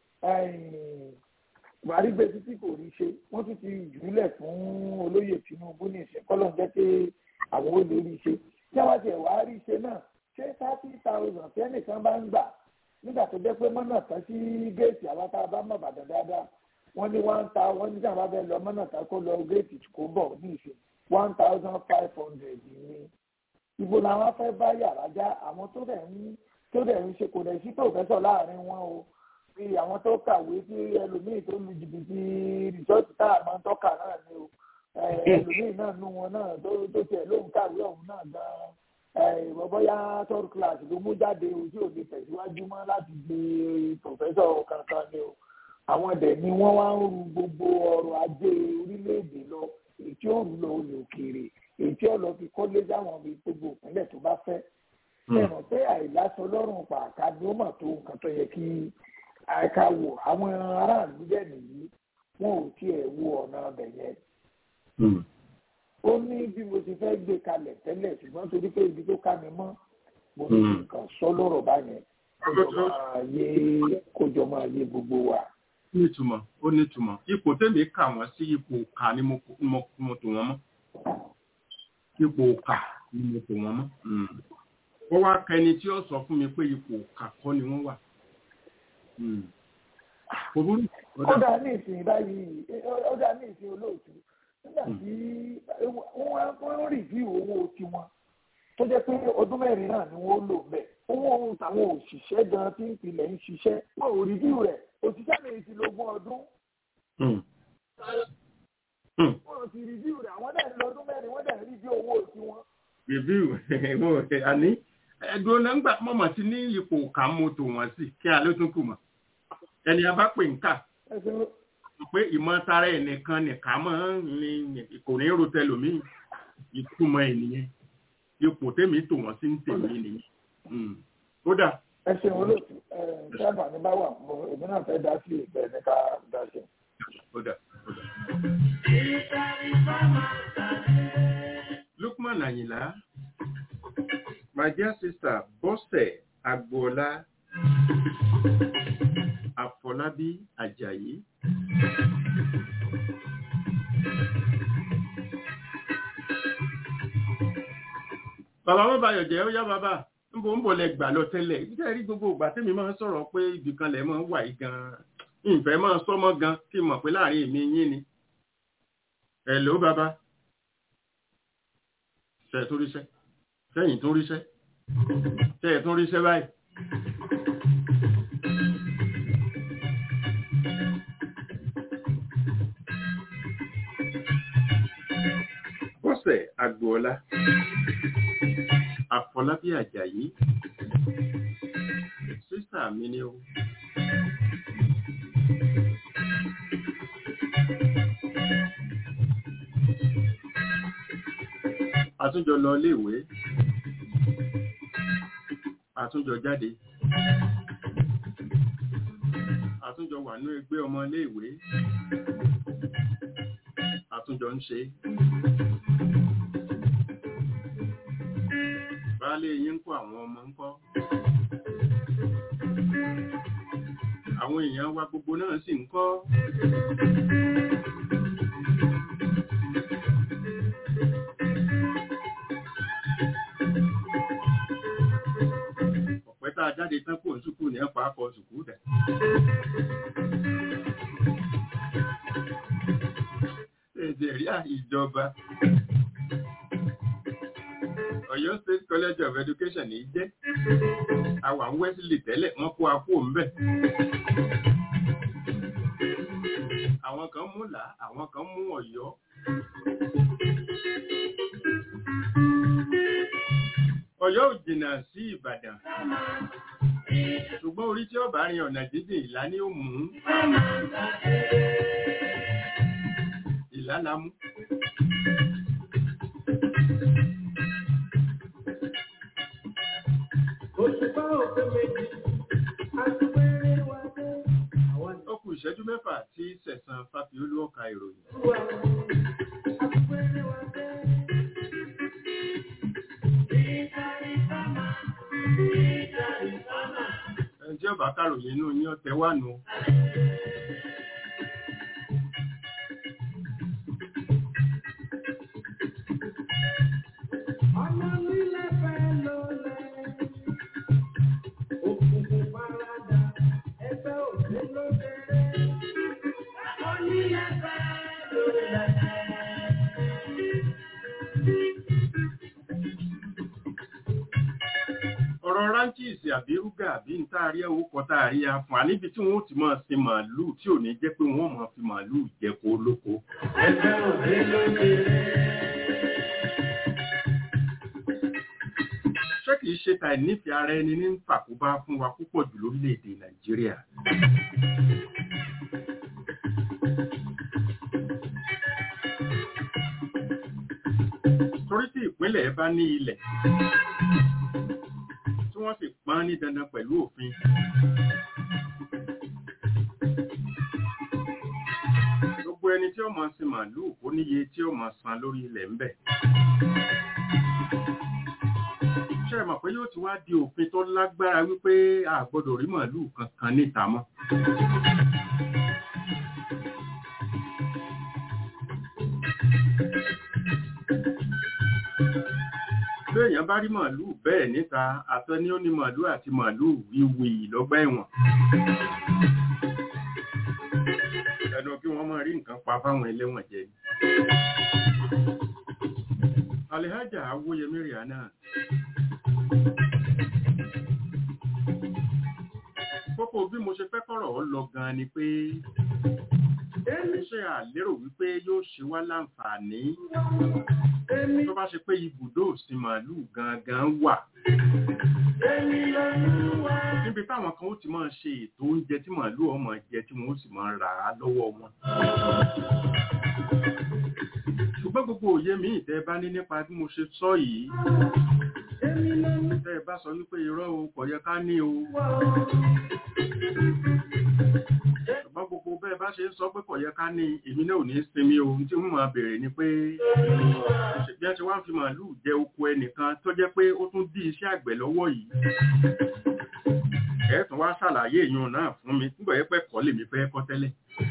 buhari gbé títí kò rí ṣe wọ́n tún ti jùlẹ̀ fún olóyè tinubu ní ìsìn kọ́lọ̀ ń jẹ́ pé àwọn ò lè rí ṣe tí wọ́n ti wá rí ṣe náà ṣé thirty thousand tí ẹnìkan bá ń gbà nígbà tó jẹ́ pé mọ́nà tán sí géètì àwọn tá a bá mọ̀ bàdàn dáadáa wọ́n ní one thousand wọ́n ní tí àwọn bá fẹ́ lọ mọ́nà tán kó lọ géètì kó bọ̀ ní ìsìn one thousand five hundred ní ibo làwọn fẹ́ bá yàrá já àwọn tó dẹ̀ ń tó dẹ̀ ń ṣe kò dẹ̀ sí pòfẹ́sọ̀ láàrin wọn o bí àwọn tó kàwé tí ẹlòmíì tó lu jìbìtì rìsọ́ọ̀tì tá a máa ń tọ́ka náà ni o ẹlòmíì náà nú wọn náà tó tó tiẹ̀ lóun kàwé ọ̀hún náà gan-an bọ́bọ́yá third class ló mú jáde ojú òde tẹ̀síwájú mọ́ láti di pòfẹ́sọ̀ kankan ni o àwọn dẹ̀ ni wọ́n wá ń ru gbogbo ọrọ̀ ajé orílẹ̀-èdè lọ èyí tí ó rú lọ olè òkèèrè èyí tí ó lọ fi kọ́lé sáwọn ibi gbogbo ìpínlẹ̀ tó bá fẹ́. ẹ̀rọ pé àìláṣọ lọ́rùn pàákà ni ó mà tó nǹkan tó yẹ kí àìka wò àwọn aráàlú dẹ̀ nìyí wọn ò tiẹ̀ wo ọ̀nà ọ̀nà ọbẹ̀ yẹn ó ní bí mo ti fẹ́ gbé kalẹ̀ tẹ́lẹ̀ ṣùgbọ́n torí pé ibi tó ká mi mọ́ mo ní kàn sọ lọ́rọ̀ báyẹn kójọ máa yé kójọ máa yé gbogbo wa. ó nítumọ̀ ó nítumọ̀ ipò tèmi kà wọ́n sí ipò kà ni mo mo tò wọ́n mọ́ ipò kà ni mo tò wọ́n mọ́ ó wá kẹni tí ó sọ fún mi pé ipò kà kọ́ ni wọ́n wà. ọ̀dà ní ìsìn báyìí ọ̀dà ní ìsìn olóòtú nígbà tí wọ́n ń rìvíw owó tiwọn tó jẹ́ pé ọdún mẹ́rin náà ni wọ́n lò bẹ́ẹ̀ owó ohun tàwọn òṣìṣẹ́ gan tí ń pilẹ̀ ń ṣiṣẹ́ wọn ò rìvíw rẹ̀ òṣìṣẹ́ mi ti lógún ọdún. wọ́n ti rìvíw rẹ̀ àwọn náà lọ́dún mẹ́rin wọ́n dẹ̀ rìvíw owó tiwọn. rìvíw mo àní ẹ̀dùn náà ń gbà mọ̀mọ́ sí ní ipò kà mọ́tò wọn sí kí alẹ́ tún kù mọ́ ẹni a bá pè ń kà pé ìmọ̀ tara ẹ̀ nìkan nìkan mọ́ ní kò ní ro tẹlòmíì ìtumọ̀ ènìyàn ipò tèmi tò wọ́n sí ń tèmi nìyẹn kódà. ẹ ṣeun olóòtú ẹ sábà ní bá wà mo èmi náà fẹ́ dá sí ìbẹ̀ ní ká dá sí. kódà kódà. Lukman Ayinla my dear sister Bọ́sẹ̀ Agboola Afọlábí Àjàyí. bàbá wọn bá yọjẹ ó yá bàbá ń bò ń bò lẹ gbà lọ tẹ́lẹ̀ ìdíjà rí gbogbo ìgbà tẹ́mi máa ń sọ̀rọ̀ pé ibì kan lẹ máa ń wà yìí gan ìfẹ́ máa ń sọmọ gan kí mọ̀ pé láàrin èmi yín ni hello bàbá ṣe tó ríṣẹ́ sẹ́yìn tó ríṣẹ́ ṣe tó ríṣẹ́ báyìí. Bọ́sẹ̀ Agboola Àfọlábí Àjàyí sísà mi ni ó. Àtúnjọ lọ iléèwé. Àtúnjọ jáde. Àtúnjọ wà ní ẹgbẹ́ ọmọ iléèwé. Àtúnjọ ń ṣe. baálé yín ń kó àwọn ọmọ ń kọ́. Àwọn èèyàn wa gbogbo náà sì ń kọ́. Ọ̀pẹ́ tá a jáde tán kò ń sùkú ní ẹ̀pà akọ sùkú dẹ̀. Ṣé rí ìjọba? Ọ̀yọ́ State College of Education ní jẹ́ àwọn Wesley tẹ́lẹ̀ wọ́n kó akó ńbẹ̀. Àwọn kan mú là, àwọn kan mú Ọ̀yọ́. Ọ̀yọ́ ò jìnnà sí Ìbàdàn. Ṣùgbọ́n orí tí ọba rin ọ̀nà jíjìn ìlà ni ó mú. Ìlà la mú. Òṣùpá òkè méjì, àtúwéré wa dé. Ó kù ìṣẹ́jú mẹ́fà tí Sẹ̀san Fáfiolú ọ̀ka ìròyìn. Àtúwéré wa dé. Ẹni tí ọba kàròyìn inú yín ọ̀tẹ̀ wà nù. Ọmọ nílẹ̀ fẹ́ lọlẹ̀. Òkùnkùn farada, ẹgbẹ́ òde ló bẹ̀rẹ̀. Ọmọ nílẹ̀ fẹ́ lọlẹ̀. ọ̀rọ̀ ránkìsì àbí rúgà àbí ń táàrí ẹ̀wọ́ kọ táàrí afọ̀n níbi tí wọ́n ó ti máa sin màálù tí ò ní jẹ́ pé wọ́n máa fi màálù jẹko olóko. Ẹgbẹ́ òde ló bẹ̀rẹ̀. ṣé kìí ṣe ta ìnífẹ̀ẹ́ ara ẹni ní fàkóbá fún wa púpọ̀ jù lórílẹ̀‐èdè nàìjíríà. torí tí ìpínlẹ̀ bá ní ilẹ̀ tí wọ́n sì pọ́n ní dandan pẹ̀lú òfin. gbogbo ẹni tí ó máa sin màálùú ó níye tí ó máa san lórí ilẹ̀ ńbẹ̀. ṣé ẹ mọ̀ pé yóò ti wá di òfin tó lágbára wípé a gbọ́dọ̀ rí màálùú kankan níta mọ́. bí èèyàn bá rí màálùú bẹ́ẹ̀ níta àtẹni ó ní màálùú àti màálùú wíwì lọ́gbà ẹ̀wọ̀n. ẹnu kí wọ́n máa rí nǹkan pa fáwọn ẹlẹ́wọ̀n jẹ ni. Alhaja Awóyẹmí Rihanna. Kókó bí mo ṣe fẹ́ kọ̀rọ̀ ọ lọ gan ni pé ṣe àlérò wípé yóò ṣe wá láǹfààní tó bá ṣe pé ibùdó òsìn màálùú gangan wà níbi táwọn kan ó ti máa ṣe ètò oúnjẹ tí màálùú ọmọ jẹ tí wọn ó sì máa rà á lọ́wọ́ wọn ṣùgbọ́n gbogbo òye mi ìtẹ́ bá ní nípa bí mo ṣe sọ yìí tẹ́ ẹ bá sọ wípé irọ́ o kò yẹ ká ní o ṣùgbọ́n gbogbo bẹ́ẹ̀ bá ṣe ń sọ pé kò yẹ ká ní èmi náà ò ní sinmi ohun tí wọ́n máa bèèrè ni pé bí wọ́n ṣe wá ń fi màálùú jẹ oko ẹnìkan tó jẹ́ pé ó tún dí iṣẹ́ àgbẹ̀ lọ́wọ́ yìí ẹ̀ẹ́tún wá ṣàlàyé èèyàn náà fún mi nígbà yẹn pẹ́ kọ́ lèmi fẹ́ kọ́ tẹ́lẹ̀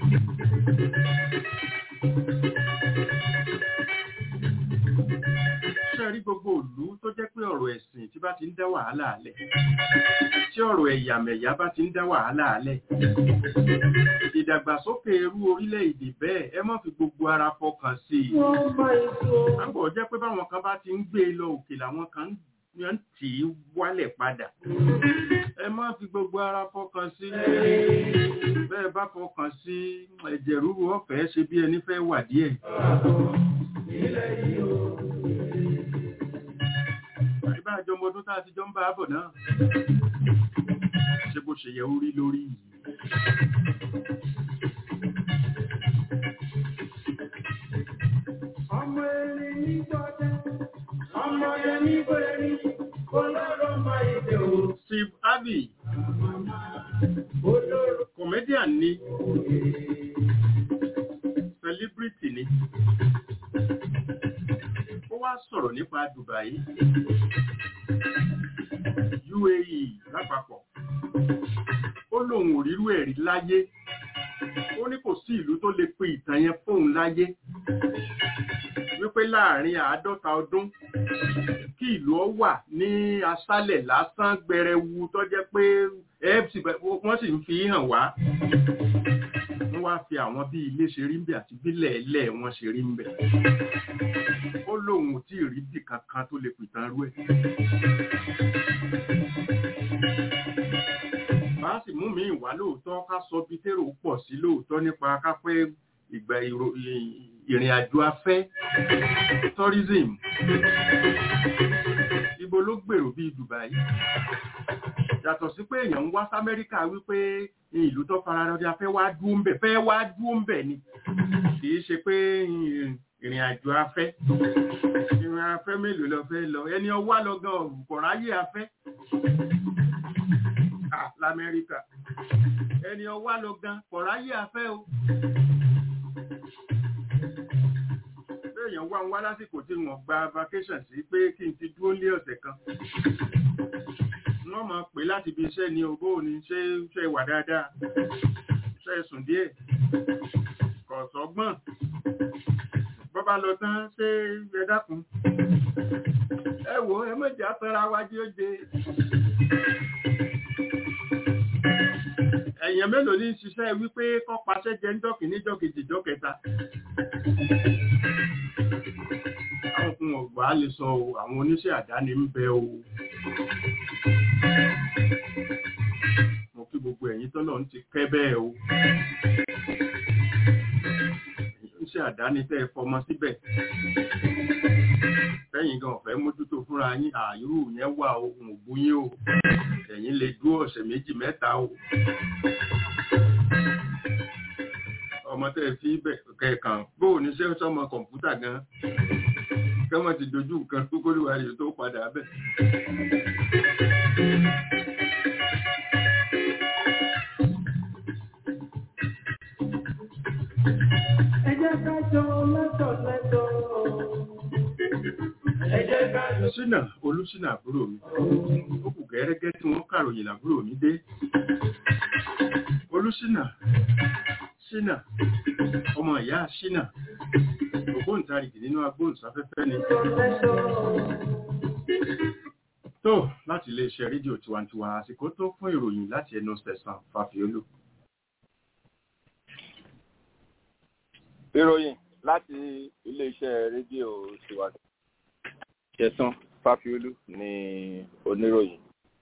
ṣe rí gbogbo ìlú tó jẹ́ pé ọ̀rọ̀ ẹ̀sìn tí bá ti ń dá wàhálà alẹ̀ tí ọ̀rọ̀ ẹ̀yàmẹ̀yà bá ti ń dá wàhálà alẹ̀ ìdàgbàsókè irú orílẹ̀-èdè bẹ́ẹ̀ ẹ má fi gbogbo ara fọkàn sí i àgbọ̀ jẹ́ pé báwọn kan bá ti ń gbé e lọ òkè làwọn kan ń tì í wálẹ̀ padà ẹ má fi gbogbo ara fọkàn sí bẹ́ẹ̀ bá fọkàn sí ẹ̀jẹ̀ rúru ọ̀fẹ́ ṣe bí ẹni fẹ́ wà díẹ̀ àríbá àjọ ọmọ ọdún tàà ti jọ ń bá àbọ̀ náà ṣe bó ṣe yẹ orí lórí yìí ọmọ ẹni ní gbọ́dẹ̀ ọmọ ẹni gbọ́dẹ̀ olóró máa ìdè o Steve Harvey comedian ni celebrity ni ó wá sọ̀rọ̀ nípa Dubai UAE lápapọ̀ ó lóun ò rírú ẹ̀rí láyé ó ní kò sí ìlú tó lè pe ìtàn yẹn fóun láyé wípé láàrin àádọ́ta ọdún kí ìlú ọ wà ní aṣálẹ̀ lásán gbẹrẹwu tó jẹ́ pé wọ́n sì ń fi hàn wá wọ́n wá fi àwọn bí ilé ṣe rí ń bẹ̀ àti bílẹ̀ ẹlẹ́ wọn ṣe rí ń bẹ̀ ó lóun ò tí ì rí bì kankan tó lè pìtàn rú ẹ̀ bá sì mú mi ìwà lóòótọ́ ká sọ bí tèrò pọ̀ sí lóòótọ́ nípa kápẹ́ ìgbà ìrìn àjò afẹ́ tourism ibo ló gbèrò bíi Dubai yàtọ̀ sí pé èèyàn ń wá sí Amẹ́ríkà wípé ìlú tó fararọdí afẹ́ wá dúró ń bẹ̀ fẹ́ wá dúró ń bẹ̀ ni kì í ṣe pé ìrìn àjò afẹ́ ìrìn afẹ́ mélòó lọ fẹ́ lọ ẹni ọwá lọ gan ọ̀ráyé afẹ́ lamẹ́ríkà ẹni ọwá lọ gan ọ̀ráyé afẹ́ o èèyàn wá ń wá lásìkò tí wọ́n gba vacation sí pé kí n ti dúró lé ọ̀sẹ̀ kan wọ́n máa pè láti ibi iṣẹ́ ní ogó ni ṣé ṣe wà dáadáa ṣe sùn díẹ̀ kò sọ́gbọ́n bọ́bá lọ tán ṣé ẹ dákun ẹ wò ẹ méjì àtọ́ra wájú ó de èèyàn mélòó ní ṣiṣẹ́ wípé kọ́ paṣẹ jẹ́ ń dọ́kì ní jọ́kejì jọ́kẹta àwọn fún ọgbà lè sọ o àwọn oníṣẹ́ àdáni ń bẹ o mo kí gbogbo ẹ̀yin tọ́lọ̀ ń ti kẹ́ bẹ́ẹ̀ o oníṣẹ́ àdáni tẹ́ ẹ fọmọ síbẹ̀ fẹ́yìn gan ọ̀fẹ́ mójútó fúnra yín ààyùrù yẹn wà ohun ògbóyé o ẹ̀yin lè dúró ọ̀sẹ̀ méjì mẹ́ta o ọmọ tẹ́ fi bẹ̀ kẹ̀kàn bóò ní ṣe sọmọ kọ̀ǹpútà gan kọ́mọ ti dojú nǹkan tó kólúwa rẹ̀ tó padà bẹ̀. ẹjẹ́ jẹ́ ká jọ lẹ́tọ̀ lẹ́tọ̀. Ẹ jẹ́ ká jọ. Ṣínà Olúṣínà àbúrò mi. Ó kù gẹ́rẹ́gẹ́ tí wọ́n kàròyìn làbúrò mi dé. Olúṣínà Ṣínà ọmọ ìyá Ṣínà ògbóǹtarìgì nínú agbóhùnsáfẹ́fẹ́ ni. Tó láti iléeṣẹ́ rédíò tiwantiwa àsìkò tó fún ìròyìn láti ẹnu Sẹ̀sán Fàfiolú. ìròyìn láti iléeṣẹ́ rédíò tiwa Sẹ̀sán Fáfiolú ní oníròyìn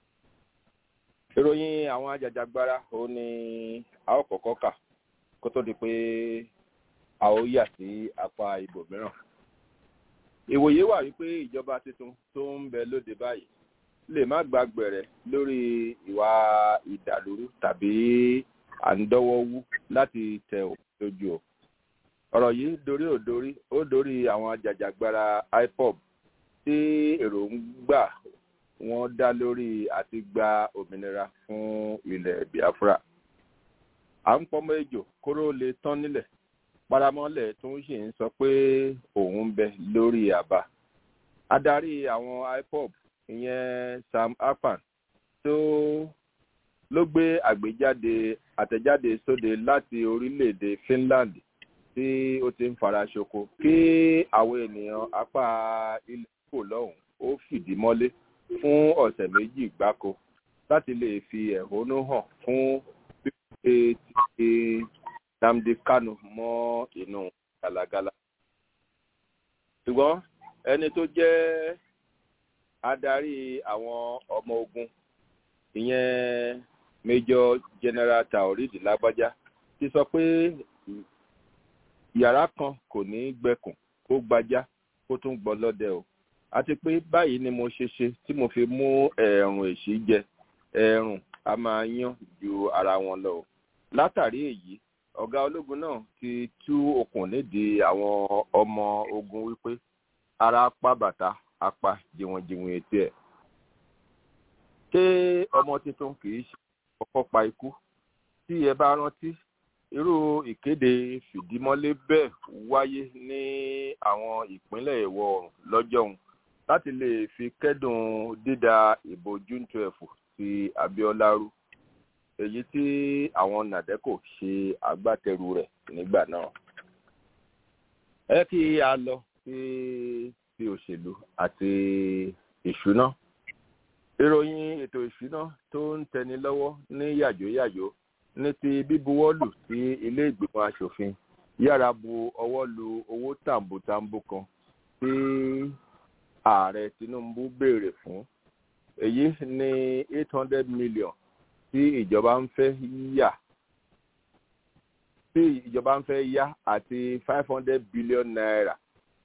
ìròyìn àwọn ajàjàgbara ó ní a ó kọ́kọ́ kà kó tó di pé a ó yà sí apá ibòmíràn ìwòye wà wípé ìjọba tuntun tó ń bẹ lóde báyìí lè má gbàgbẹ̀rẹ̀ lórí ìwà ìdàlúrú tàbí à ń dọ́wọ́ wú láti tẹ òkú lójú o ọ̀rọ̀ yìí dorí ò dorí ó dorí àwọn ajàjàgbara ipob tí èròǹgbà wọn dá lórí àti gba òmìnira fún ilẹ̀ biafra à ń pọmọ ejò kóró lè tán nílẹ̀ paramọ́lẹ̀ tó ń sì ń sọ pé òun ń bẹ lórí àbá adarí àwọn ipob ìyẹn sam afan tó ló gbé àgbéjáde àtẹ̀jáde sóde láti orílẹ̀-èdè finland tí ó ti ń fara ṣoko kí àwọn ènìyàn apá ilẹ̀ kò lọ́hùn ó fìdí mọ́lé fún ọ̀sẹ̀ méjì gbáko láti lè fi ẹ̀hónú hàn fún pípé ti Nnamdi Kanu mọ́ inú gàlagàla. ṣùgbọ́n ẹni tó jẹ́ adarí àwọn ọmọ ogun ìyẹn Major General Taoreed Lágbájá ti sọ pé yàrá kan kò ní gbẹkùn kó gbajá kó tún gbọ́ lọ́dẹ o àti pé báyìí ni mo ṣe ṣe tí mo fi mú ẹ̀rùn èṣí jẹ ẹ̀rùn a máa yán ju ara wọn lọ o látàrí èyí ọ̀gá ológun náà ti tú okùn nídìí àwọn ọmọ ogun wípé ara pa bàtà apá jìwọ̀njìwọ̀n etí ẹ̀ ṣé ọmọ tuntun kì í ṣe ọkọ̀ pa ikú tí ẹ bá rántí irú ìkéde fìdímọ́lé bẹ́ẹ̀ wáyé ní àwọn ìpínlẹ̀ ìwọ̀ oòrùn lọ́jọ́ òun láti lè fi kẹ́dùn dídá ìbò june twelve ti abiola rú èyí tí àwọn nàdẹ́kò ṣe agbátẹrù rẹ̀ nígbà náà. ẹ kí a lọ sí ti òṣèlú àti ìṣúná ìròyìn ètò ìṣúná tó ń tẹni lọ́wọ́ ní yàjóyàjó ní ti bíbuwọ́lù sí ilé ìgbìmọ̀ asòfin yára bu ọwọ́ lu owó tàǹbùtàǹbù kan tí ààrẹ tinubu béèrè fún èyí ní eight hundred million tí ìjọba ń fẹ́ yà tí ìjọba ń fẹ́ yá àti five hundred billion naira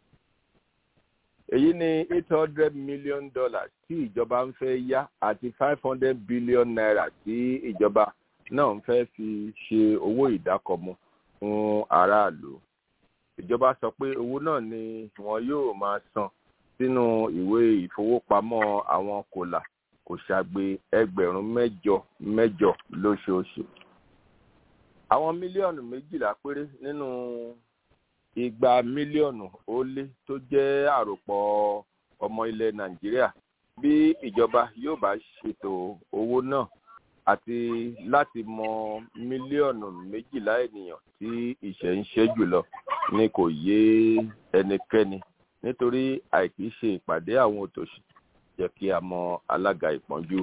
èyí ní eight hundred million dollars tí ìjọba ń fẹ́ yá àti five hundred billion naira tí ìjọba náà ń fẹ́ fi ṣe owó ìdákọ̀mú fún aráàlú ìjọba sọ pé owó náà ni wọn yóò máa san sínú ìwé ìfowópamọ́ àwọn kòlà kò ṣàgbé ẹgbẹ̀rún mẹ́jọ mẹ́jọ lóṣooṣù. àwọn mílíọ̀nù méjìlá péré nínú igba mílíọ̀nù ó lé tó jẹ́ àròpọ̀ ọmọ ilẹ̀ nàìjíríà bí ìjọba yóò bá ṣètò owó náà àti láti mọ mílíọ̀nù méjìlá ènìyàn tí ìṣẹ́ ń ṣe jùlọ ni kò yé ẹnikẹ́ni nítorí àìkí ṣe ìpàdé àwọn òtòṣì jẹ́ kí a mọ alága ìpọ́njú.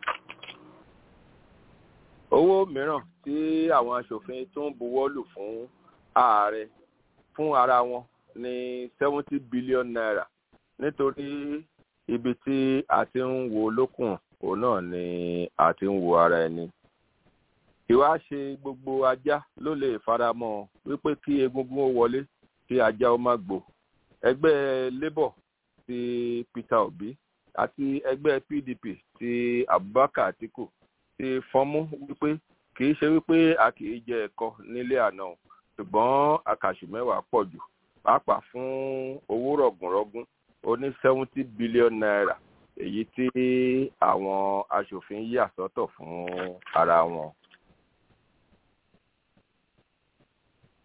owó mìíràn tí àwọn aṣòfin tún buwọ́ lù fún ààrẹ fún ara wọn ní seventy billion naira nítorí ibi tí a ti ń wo lókùn òun náà ni a ti ń wo ara ẹni. ìwá ṣe gbogbo ajá ló lè faramọ́ wípé kí egungun ó wọlé kí ajá ó má gbò ẹgbẹ́ labour ti peter obi àti ẹgbẹ́ pdp ti abubakar atiku ti fọ́nmú wípé kì í ṣe wípé a kì í jẹ ẹ̀kọ́ nílé àná ṣùgbọ́n àkàṣù mẹ́wàá pọ̀ jù pàápàá fún owó rọ̀gùnrọ̀gùn ó ní seventy billion naira èyí tí àwọn aṣòfin yà sọ́tọ̀ fún ara wọn.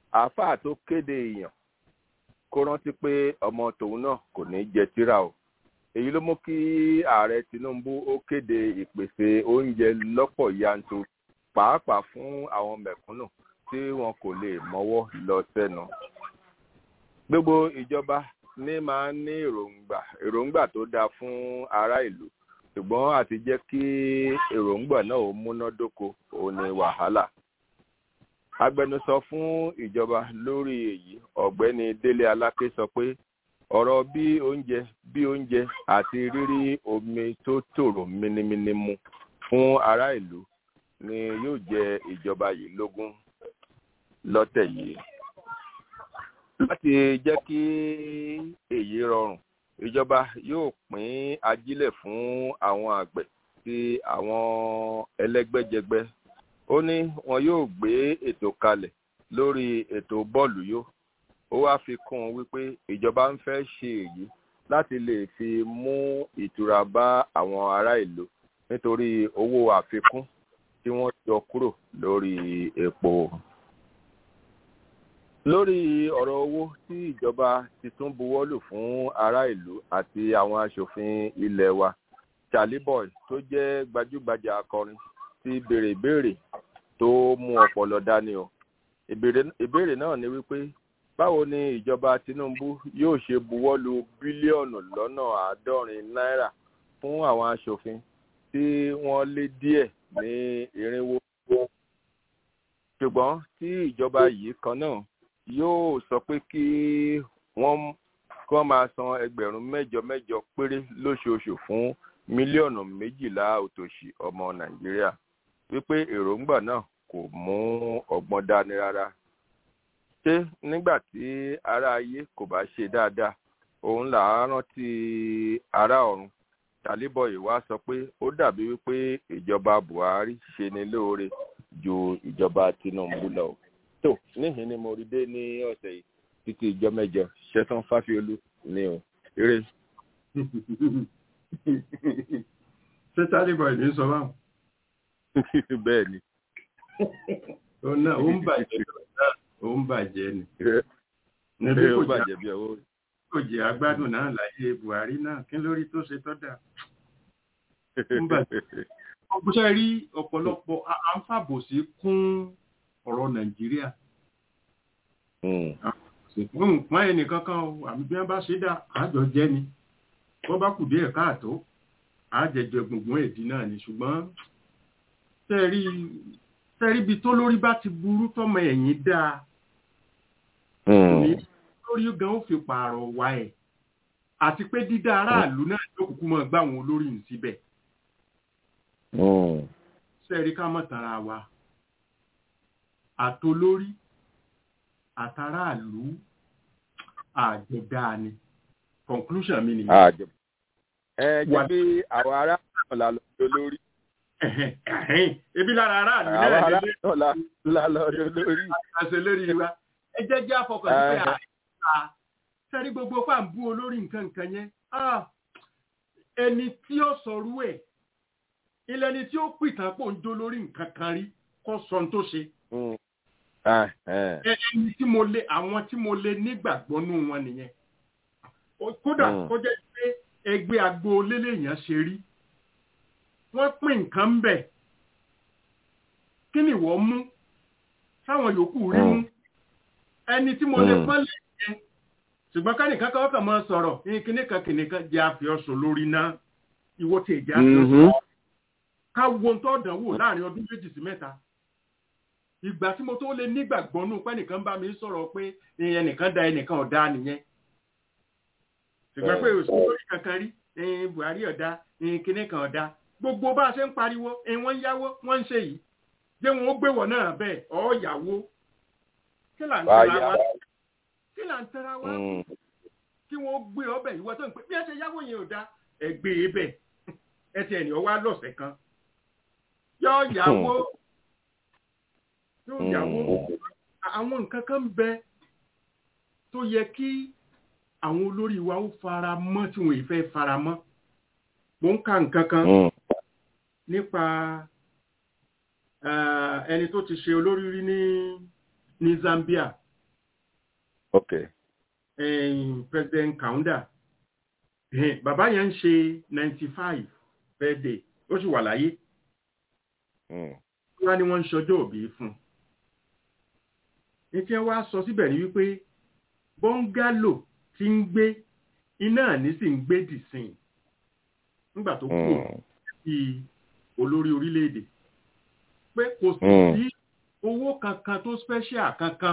àáfàá tó kéde èèyàn kó rántí pé ọmọ tòun náà kò ní jẹ tírà o èyí ló mú kí ààrẹ tinubu ó kéde ìpèsè oúnjẹ lọ́pọ̀ yanturu pàápàá fún àwọn mẹ̀kúnnù tí wọn kò lè mọ́wọ́ lọ sẹ́nu gbogbo ìjọba ní máa ń ní èròǹgbà èròǹgbà tó dáa fún ará ìlú ṣùgbọ́n àti jẹ́ kí èròǹgbà náà ó múnádóko òun ni wàhálà agbẹnusọ fún ìjọba lórí èyí ọ̀gbẹ́ni délé aláké sọ pé ọ̀rọ̀ bí oúnjẹ bí oúnjẹ àti rírí omi tó tòrò minimini mu fún ará ìlú ni yóò jẹ ìjọba yìí lógún lọ́tẹ̀ yìí láti jẹ́ kí èyí rọrùn ìjọba yóò pín ajílẹ̀ fún àwọn àgbẹ̀ tí àwọn ẹlẹ́gbẹ́jẹgbẹ́ ó ní wọn yóò gbé ètò kalẹ̀ lórí ètò bọ́ọ̀lù yó ó wáá fi kún un wípé ìjọba ń fẹ́ ṣe èyí láti lè fi mú ìtura bá àwọn ará ìlú nítorí owó àfikún tí wọ́n yọ kúrò lórí epo lórí ọ̀rọ̀ owó tí ìjọba ti tún buwọ́lù fún ará ìlú àti àwọn aṣòfin ilé wa charlie boy tó jẹ́ gbajúgbajà akọrin ti béèrè ìbéèrè tó mú ọpọlọ dání o ìbéèrè náà ni wípé báwo ni ìjọba tinubu yóò ṣe buwọ́lù bílíọ̀nù lọ́nà àádọ́rin náírà fún àwọn aṣòfin tí wọ́n lé díẹ̀ ní irinwó ṣùgbọ́n tí ìjọba yìí kan náà yóò sọ pé kí wọ́n kí wọ́n máa san ẹgbẹ̀rún mẹ́jọ mẹ́jọ péré lóṣooṣù fún mílíọ̀nù méjìlá òtòṣì ọmọ nàìjíríà wípé èròǹgbà náà kò mú ọgbọ́n dání rárá ṣé nígbà tí ará ayé kò bá ṣe dáadáa òun là á rántí ará ọ̀run tàlíbọ̀yì wá sọ pé ó dàbí wípé ìjọba buhari ṣe ni lóore ju ìjọba tinubu lọ tó níhìn ni mo rí dé ní ọ̀sẹ̀ yìí títí ìjọ mẹ́jọ ṣẹ́tàn fáfiolú ni o eré. ṣé tálíbọ̀ ìní sọ báwọn. bẹ́ẹ̀ ni. ó náà ó ń bàjẹ́ ó ń bàjẹ́ ni. níbi kò bàjẹ́ bí ọwọ́. kò jẹ́ agbádùn náà láyé buhari náà kí lórí tó ṣe tọ́ dà. ó ń bàjẹ́. ọ̀pọ̀ṣẹ́ rí ọ̀pọ̀lọpọ̀ à ń fàbòsí kún ọ̀rọ̀ nàìjíríà. pọ́n ẹnì kankan o àmì bí wọ́n bá ṣe dá àjọ jẹ́ ni wọ́n bá kù díẹ̀ káàtó àjẹjẹ gbùngbùn èdè náà ni ṣùgbọ́n tẹ́rí ibi tó lórí bá ti burú tọ́mọ ẹ̀yìn dáa ní lórí gan ó fi pààrọ̀ wá ẹ̀ àti pé dídá aráàlú náà yóò kúkú mọ́ gbá àwọn olórí nì síbẹ̀ sẹ́ẹ̀rí ká mọ̀ tara wa àtolórí àtàràlú àjọdáa ni conclusion mi nìyẹn. àjọ ẹ jẹ́ bí àwọn ará náà la lọ lórí. ebi lára aráàlú àwọn náà ará lè náà la lọ lórí. àṣẹ lórí wa ẹ jẹ́ jẹ́ àfọkàn sí pé àṣà sẹ́rí gbogbo fà ń bú olórí nǹkan nǹkan yẹn ẹni tí ó sọrú ẹ̀ ilẹ̀ ni tí ó pìtàn pò ń jó lórí nǹkan kan rí kó sọ ohun tó ṣe ẹni tí mo lé àwọn tí mo lé nígbàgbọ́ nú wọn nìyẹn kódà kó jẹ́ pé ẹgbẹ́ agbo lélẹ́yìn ṣe rí wọ́n pín nǹkan ń bẹ̀ kí ni ìwọ mú táwọn yòókù rí mú ẹni tí mo lè pọ́n lè jẹ ṣùgbọ́n ká nìkan kan kàn máa sọ̀rọ̀ ní kíní kan kíní kan jẹ́ àfihàn lórí náà ìwọ tí èjì àfihàn ká wo tó dánwò láàrin ọdún méjì sí mẹ́ta ìgbà tí mo tó lè nígbàgbọ́ nù pé nìkan bá mi sọ̀rọ̀ pé ẹnìkan da ẹnìkan ọ̀dá nìyẹn ṣùgbọ́n pé òṣèlú lórí kankan rí buhari ọ̀dá kíní kan ọ̀dá gbogbo bá a ṣe ń pariwo wọ́n ń yáwó wọ́n ń ṣe yìí jẹ́ wọn ó gbé wọ̀ náà bẹ́ẹ̀ ọ̀ yàwó kí là ń tẹ́ra wá kí là ń tẹ́ra wá kí wọ́n gbé ọbẹ̀ ìwọ tó ń pè bí ẹ ṣe yáwó yẹn ò dá ẹ gbé e bẹ̀ ẹ ti ẹ̀nì ọwá lọ́sẹ̀ kan yọ yàwó yóò yàwó àwọn nǹkan kan bẹ tó yẹ kí àwọn olórí wa ó fara mọ́ tí wọ́n ìfẹ́ fara mọ́ mo ń ka nǹkan kan nípa ẹni tó ti ṣe olórí rí ní ní Zambia ok eh, president kaunda eh, bàbá yẹn ń ṣe ninety five birthday ó sì wà láyé mm, wá ní wọ́n ń ṣọjọ́ òbí fún un ní tí wọ́n wá sọ síbẹ̀ ni wípé bọ́ngálò tí ń gbé iná ní sì ń gbé dìsìn nígbà tó kú mm, bí olórí orílẹ̀-èdè pé kò sì Mm. sí owó kankan tó special kankan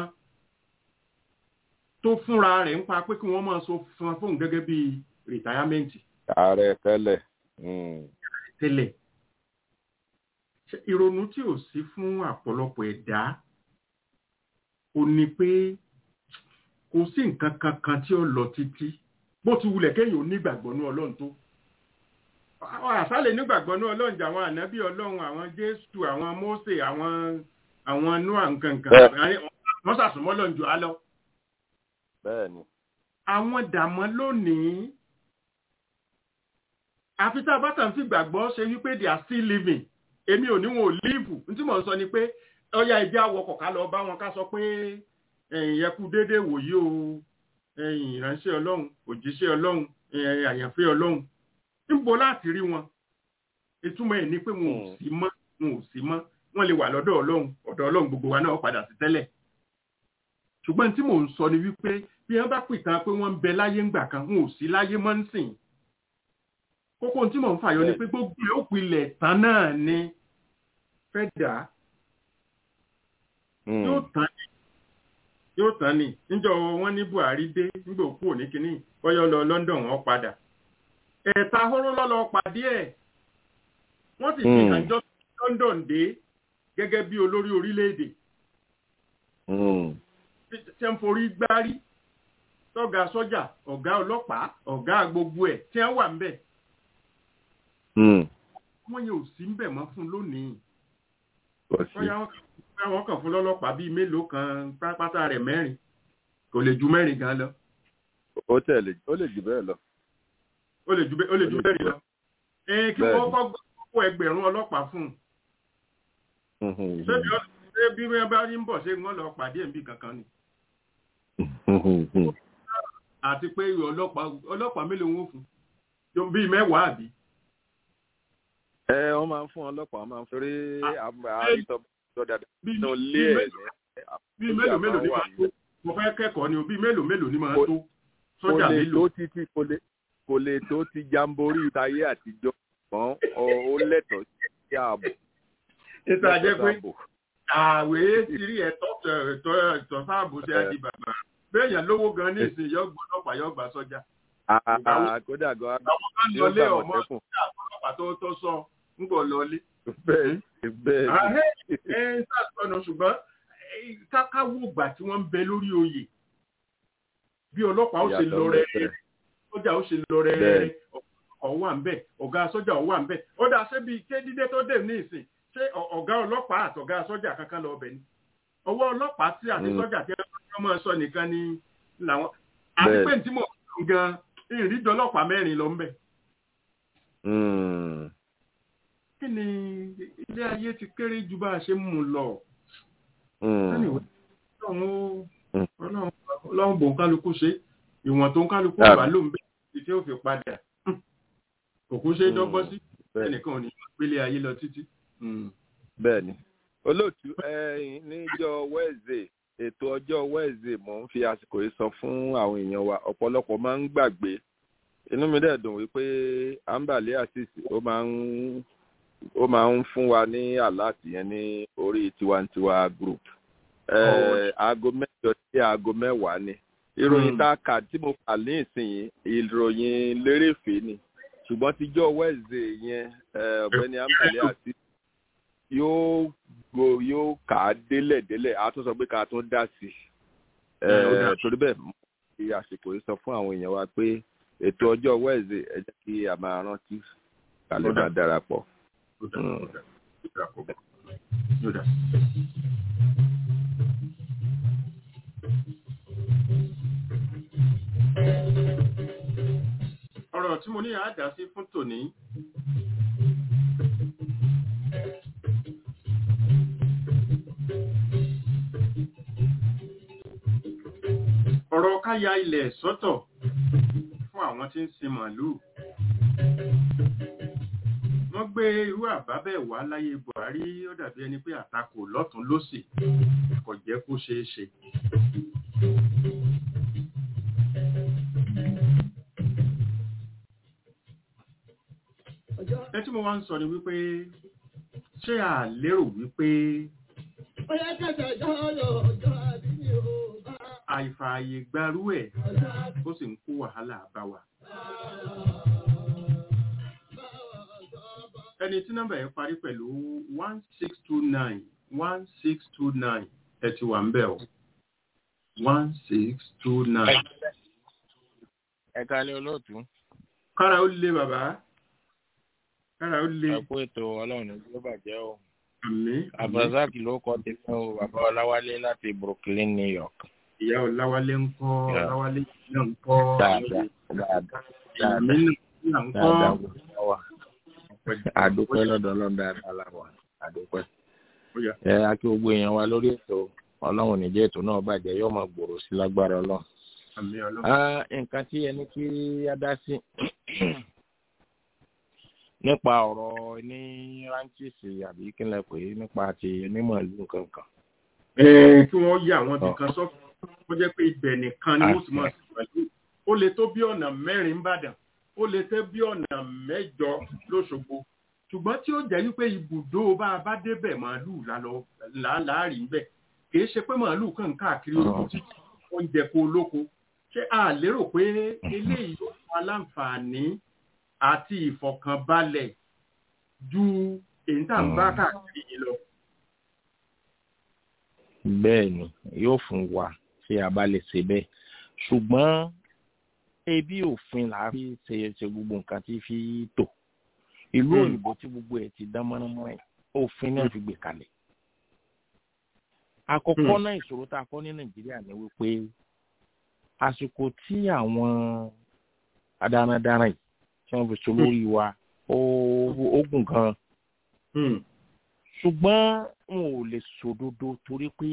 tó fúnra rẹ̀ ń pa pé kí wọ́n máa sọ fún fóun gẹ́gẹ́ bí rìtáyámẹ́ǹtì ààrẹ tẹ́lẹ̀ mm, tẹ́lẹ̀ Ṣé ìrònú tí ò sí fún àpọ̀lọpọ̀ ẹ̀dá ò ní pé kò sí nǹkan kankan tí ó lọ títí bó ti wulẹ̀ kéèyàn ò nígbàgbọ́ ní ọlọ́run tó àwọn àṣálẹ̀ nígbàgbọ́ ní ọlọ́run jà àwọn ànábì ọlọ́run àwọn jésù àwọn mósè àwọn àwọn noah nkankan Bẹ́ẹ̀. wọ́n ṣàsùnmọ́ lọ́n jù á lọ bẹ́ẹ̀ ni àwọn dàmọ́ lónìí àfi tá a bá kàn fi gbàgbọ́ ṣe wípé they are still living èmi ò ní wọn ò líìfù ní tí mò ń sọ ni pé ọyá ìjà wọkọ̀ ká lọ bá wọn ká sọ pé ẹ̀yìn yẹ kú déédéé wòye o ẹ̀yìn ìránṣẹ́ ọlọ́run òjíṣẹ́ ọlọ́run ẹ̀yìn àyànfẹ́ ọlọ́run níbo láti rí wọn ìtumọ̀ ẹ̀ ni pé wọn ò Mm. sí mọ́ wọn ò sí mọ́ wọn lè wà lọ́dọ̀ ọlọ́run ọ̀dọ̀ ọlọ́run gbogbo wa náà padà sí tẹ́lẹ̀ ṣùgbọ́n tí mò ń sọ ni wípé bí wọ́n bá pìtàn pé wọ́n ń bẹ láyé ńgbà kan wọn ò sí láyé mọ́ ń sìn kókó tí mò ń fàyọ ni pé gbogbo yòókù ilẹ̀ tán náà ni fẹ́ dà á mm, yóò tán ni yóò tán ni níjọ́ wọn ní Buhari dé nígbà òkú òní kínní bọ́yọ́ lọ London wọn padà ẹ̀ta hóró lọ́lọ́ pàdé ẹ̀ wọ́n sì fi Mm. àjọ London dé gẹ́gẹ́ bí olórí orílẹ̀-èdè mm, tí tí ń forí gbárí tọ́gà sọ́jà ọ̀gá ọlọ́pàá ọ̀gá gbogbo ẹ̀ tí wọ́n wà ń bẹ̀ mm, wọ́n yẹn ò sí ń bẹ̀ mọ́ fún lónìí kò sí bóyá wọ́n bóyá wọ́n kàn fún lọ́lọ́pàá bíi mélòó kan pápátá rẹ̀ mẹ́rin kò lè ju mẹ́rin gan lọ ó tẹ̀lé ó lè jù bẹ́ẹ̀ lọ ó lè ju bẹ́- ó lè ju mẹ́rin lọ ẹ̀ẹ́n kí Bẹ́ẹ̀ni. wọ́n kọ́ gbọ́ ẹgbẹ̀rún ọlọ́pàá fún un Mhm, ṣé bí ọ- ṣé bí wọ́n bá rí ń bọ̀ ṣé wọ́n lọ pàdé ẹ̀ ń bì kankan ni mhm, mhm. àti pé ọlọ́pàá ọlọ́pàá mélòó wọn fún un bíi mẹ́wàá àbí ẹ wọ́n máa ń fún ọlọ́pàá wọ́n máa ń fẹ́rẹ́ Ah, àìsàn tó dáadáa bíi tó bíi lé ẹ̀ mélòó- bíi mélòó mélòó ni máa tó mo fẹ́ kẹ́kọ̀ọ́ ni o bíi mélòó mélòó ni máa Kò- tó kò sọ́jà lè mélòó tó títí kò lè kò lè tó ti jamboree táyé àtijọ́ ṣùgbọ́n ọ- ó lẹ́tọ̀ọ́ sí ààbò ètò àjẹ́ pé ààbò. àwẹ̀ ti rí ẹ̀tọ́ ẹ̀tọ́ ẹ̀tọ́ sáàbò ṣe á di bàbá béèyàn lówó gan ní ìsìn yọ gbọ́ ọlọ́pàá yọ gbà sọ́jà Ah, kódà gan àwọn kan ni ó lọlé gbà ọmọ mọ̀tẹ́kùn ọlọ́pàá tó tó sọ ń bọ̀ lọlé. bẹ́ẹ̀ ni, bẹ́ẹ̀ ni. ààrẹ ẹ ń sàtọ̀nà ṣùgbọ́n eh, kákáwó ìgbà tí wọ́n ń bẹ lórí oyè bí ọlọ́pàá ó ṣe Ìyàtọ̀ lọ ń rẹ bẹ bẹ́ẹ̀. sọ́jà ó ṣe lọ rẹ Bẹ́ẹ̀. ọ̀ wà ń bẹ̀ ọ̀gá sọ́jà ó wà ń bẹ̀ ó dà ṣé bíi ké dídé tó dé ní ìsìn ṣé ọ̀- ọ̀gá ọlọ́pàá àtọ̀gá sọ́jà kankan lọ bẹ̀ ni ọwọ́ ọlọ́pàá tí àti Mm. sọ́jà tí wọ́n máa sọ nìkan ni làwọn àti Bẹ́ẹ̀. pé tí mo sọ gan ìrìndọ̀ ọlọ́pàá mẹ́rin lọ ń bẹ̀ Mm, kí ni ilé ayé ti kéré ju bá a ṣe ń mú un lọ mm, Anyway, Ọlọ́run ó- Mm. Ọlọ́run Ọlọ́run bò ń kálukú ṣe ìwọ̀n tó ń kálukú Àmín. wà ló ń bẹ̀ títí ó fi padà òkú ṣe é dọ́gbọ́n sí bẹ́ẹ̀ ẹnìkan ò ní gbélé ayé lọ títí. Mm. bẹ́ẹ̀ ni olóòtú ẹ̀yin níjọ́ wednesday ètò ọjọ́ wednesday mò ń fi àsìkò yìí sọ fún àwọn èèyàn wa ọ̀pọ̀lọpọ̀ máa ń gbàgbé inú mi dẹ̀ dùn wípé ambale asis ó máa ń ó máa ń fún wa ní àláàtì yẹn ní orí tiwantiwa group Eh, aago mẹ́jọ sí aago mẹ́wàá ni ìròyìn Mm. tá a kà tí mo kà ní ìsinyìí ìròyìn lérèfé ni ṣùgbọ́n tíjọ́ wednesday yẹn eh, ọ̀gbẹ́ni ambale asis yóò go yóò kà á délẹ̀ délẹ̀ a tún sọ pé ká tún dá sí i Ẹ, ó dà. Eh, torí bẹ́ẹ̀ mo fi àsìkò yìí sọ fún àwọn èèyàn wa pé ètò ọjọ́ wednesday ẹ jẹ́ kí a máa rántí ká lè Ó dà. máa darapọ̀. Ó dà, Mm. ó dà, ó dà, ó dà. Ó dà. ọ̀rọ̀ tí mo ní àádá sí fún tòní ká ya ilẹ̀ sọ́tọ̀ fún àwọn tí ń sin màálù wọ́n gbé irú àbá bẹ́ẹ̀ wá láyé buhari ó dàbí ẹni pé àtakò lọ́tún lósì kò jẹ́ kó ṣeé ṣe. ẹ tí mo wá ń sọ ni wípé ṣé à lérò wípé àìfààyè gbarú ẹ̀ ó sì ń kó wàhálà bá wa. ẹni tí nọ́mbà yẹn parí pẹ̀lú one six two nine one six two nine ẹ ti wà ń bẹ̀ o one six two nine. ẹ̀ka ni olóòtú. kára ó lé bàbá kára ó lé. ẹ kú ètò ọlọ́run ní ló bàjẹ́ o. àmì. abdulrasaq ló kọ́ tèmi o bàbá ọláwálé láti brooklyn new york. ìyá ọláwálé ń kọ́ ọláwálé náà ń kọ́. dáadáa dáadáa ìyàmí náà ń kọ́. dáadáa gbogbo wa àdúpẹ́ lọ́dọ̀ ọlọ́run dáadáa láwà àdúpẹ́. ẹ akí gbogbo èèyàn wa lórí ètò ọlọ́run níjẹ́ ètò náà bàjẹ́ yóò máa gbòòrò sí lágbára ọlọ́run. nǹkan tí ẹni kí á dá sí nípa ọ̀rọ̀ ní rántìsì àbí kí n lè pè é nípa ti onímọ̀ ìlú nǹkan kan. kí wọ́n yí àwọn ibìkan sọ kó jẹ́ pé ibẹ̀ nìkan ni wọ́n sì máa sì pẹ̀lú ó lè tó bí ọ̀nà mẹ́rin ń bàdàn ó lè tẹ́ bí ọ̀nà mẹ́jọ lóṣogbo ṣùgbọ́n tí ó jẹ́ wípé ibùdó bá a bá débẹ̀ màálùú láàárín bẹ̀ kì í ṣe pé màálùú kàn káàkiri ojú títí oúnjẹ kó olóko ṣé a lérò pé eléyìí ó fún aláǹfààní àti ìfọ̀kànbalẹ̀ ju èyí tá à ń bá káàkiri yìí lọ. bẹ́ẹ̀ ni yóò fún wa tí a bá lè ṣe bẹ́ẹ̀ ṣùgbọ́n ebi òfin là á fi ṣe ṣe gbogbo nǹkan tí fi tò ìlú òyìnbó tí gbogbo ẹ ti dán mọ́nàmọ́ná òfin náà fi gbé kalẹ̀ àkọ́kọ́ náà ìṣòro tá a kọ́ ní nàìjíríà ni wípé àsìkò tí àwọn adáradára yìí tí wọ́n fi so lórí wa ó gùn gan ṣùgbọ́n wọn ò lè sòdodo torí pé